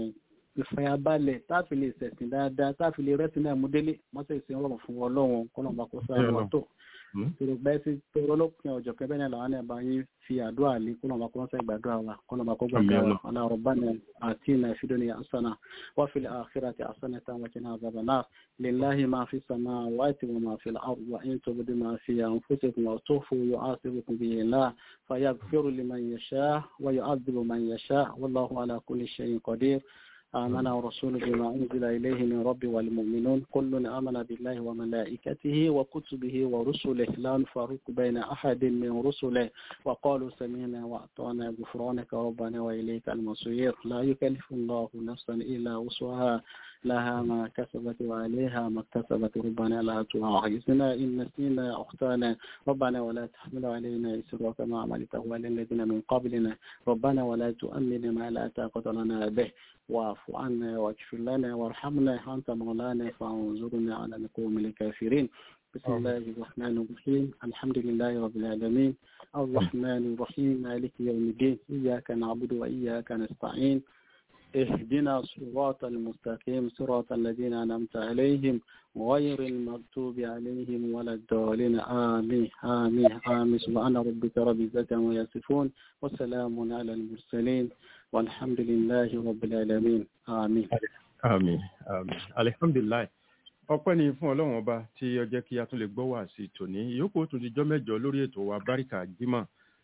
Speaker 1: ìfàyàbalẹ̀ táàfin lè sẹ̀sìn dáadáa táàfin lè rẹ́sìn náà mú délé mọ́tẹ̀ ìsìn ọlọ́run fún ọlọ́run kọlọ́ọ̀bá kó sáré wọn tó tòrògbà ẹsẹ tòrọlọpìn ọjọ́ kẹbẹ náà làwọn ẹbá yín fi àdúrà lé kó lọmọ kó wọn fẹ́ gbàdúrà wa kó lọmọ kó gbàdúrà wa ọlá rabbana atina fid dunya hasana wa fil akhirati hasanatan wa qina adhaban nar lillahi ma fi samawati wa ma fil ardi wa in tubdu ma fi anfusikum wa tukhfu yu'asibukum bihi Allah fayaghfiru liman yasha wa yu'adhibu man yasha wallahu ala kulli shay'in qadir آمن ورسول بما أنزل إليه من رب والمؤمنون كل آمن بالله وملائكته وكتبه ورسله لا نفرق بين أحد من رسله وقالوا سمعنا وأطعنا غفرانك ربنا وإليك المصير لا يكلف الله نفسا إلا وسعها لها ما كسبت وعليها ما اكتسبت ربنا لا تؤاخذنا إن نسينا أختانا ربنا ولا تحمل علينا إسرا كما عملته على الذين من قبلنا ربنا ولا تؤمن ما لا طاقة لنا به واعف عنا واغفر لنا وارحمنا أنت مولانا فانظرنا على القوم الكافرين بسم الله الرحمن الرحيم الحمد لله رب العالمين الرحمن الرحيم مالك يوم الدين إياك نعبد وإياك نستعين اهدنا الصراط المستقيم صراط الذين أنعمت عليهم غير المغضوب عليهم ولا الضالين آمين آمين آمين سبحان ربك رب العزة عما يصفون وسلام على المرسلين والحمد لله رب العالمين آمين
Speaker 5: àmín àmín alihamdulilayi ọpẹ́ ni fún Ọlọ́run ọba tí ó jẹ́ kí a tún lè gbọ́ wá sí tòní ìyókù tún ti jọ mẹ́jọ lórí ètò wa báríkà jímọ̀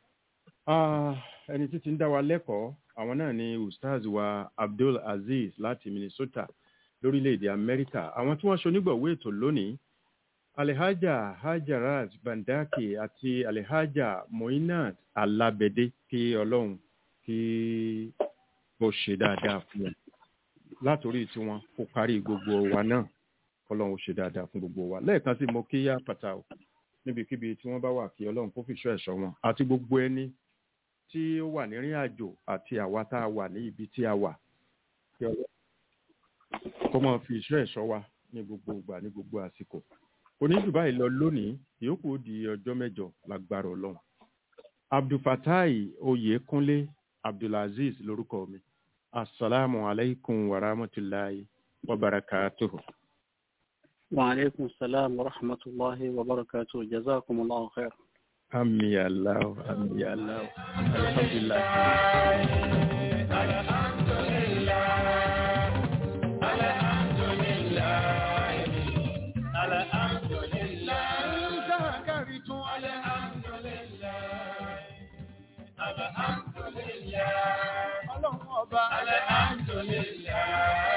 Speaker 5: ẹni títí ń dá wa lẹ́kọ̀ọ́ àwọn náà ni ustaz wa abdul aziz láti minnesota lórílẹ̀‐èdè amẹ́ríkà àwọn tí wọ́n ṣonígbọ̀wé ètò lónìí alihaja hajarat bandaki àti alihaja moinat alabede kí ọlọ́run kí ó ṣe dáadáa fún wọn látòrí tiwọn kó kárí gbogbo wa náà kọlọ́run ó ṣe dáadáa fún gbogbo wa lẹ́ẹ̀kan sí mo kí yá pàtàkì níbikíbi tí wọ́n bá wà kí ọlọ́run kó fìṣọ́ ẹ̀ṣọ́ wọn àti gbogbo ẹni tí ó wà nírìn àjò àti àwa tá a wà ní ibi tí a wà kí ọlọ́run kó máa fi ìṣọ́ ẹ̀ṣọ́ wa ní gbogbo ìgbà ní gbogbo àsìkò oníjù báyìí lọ lónìí ìyókù ó di ọjọ́ mẹ́jọ lágbára ọlọ́run abdulfatai oyèkúnlé abdulaziz lórúkọ mi assalamu alaikum wa rahmatulahi wa barakatuhu.
Speaker 1: وعليكم السلام ورحمة الله وبركاته جزاكم الله خير
Speaker 5: Ami Allah, ami Allah. Alhamdulillah.
Speaker 2: Alhamdulillah.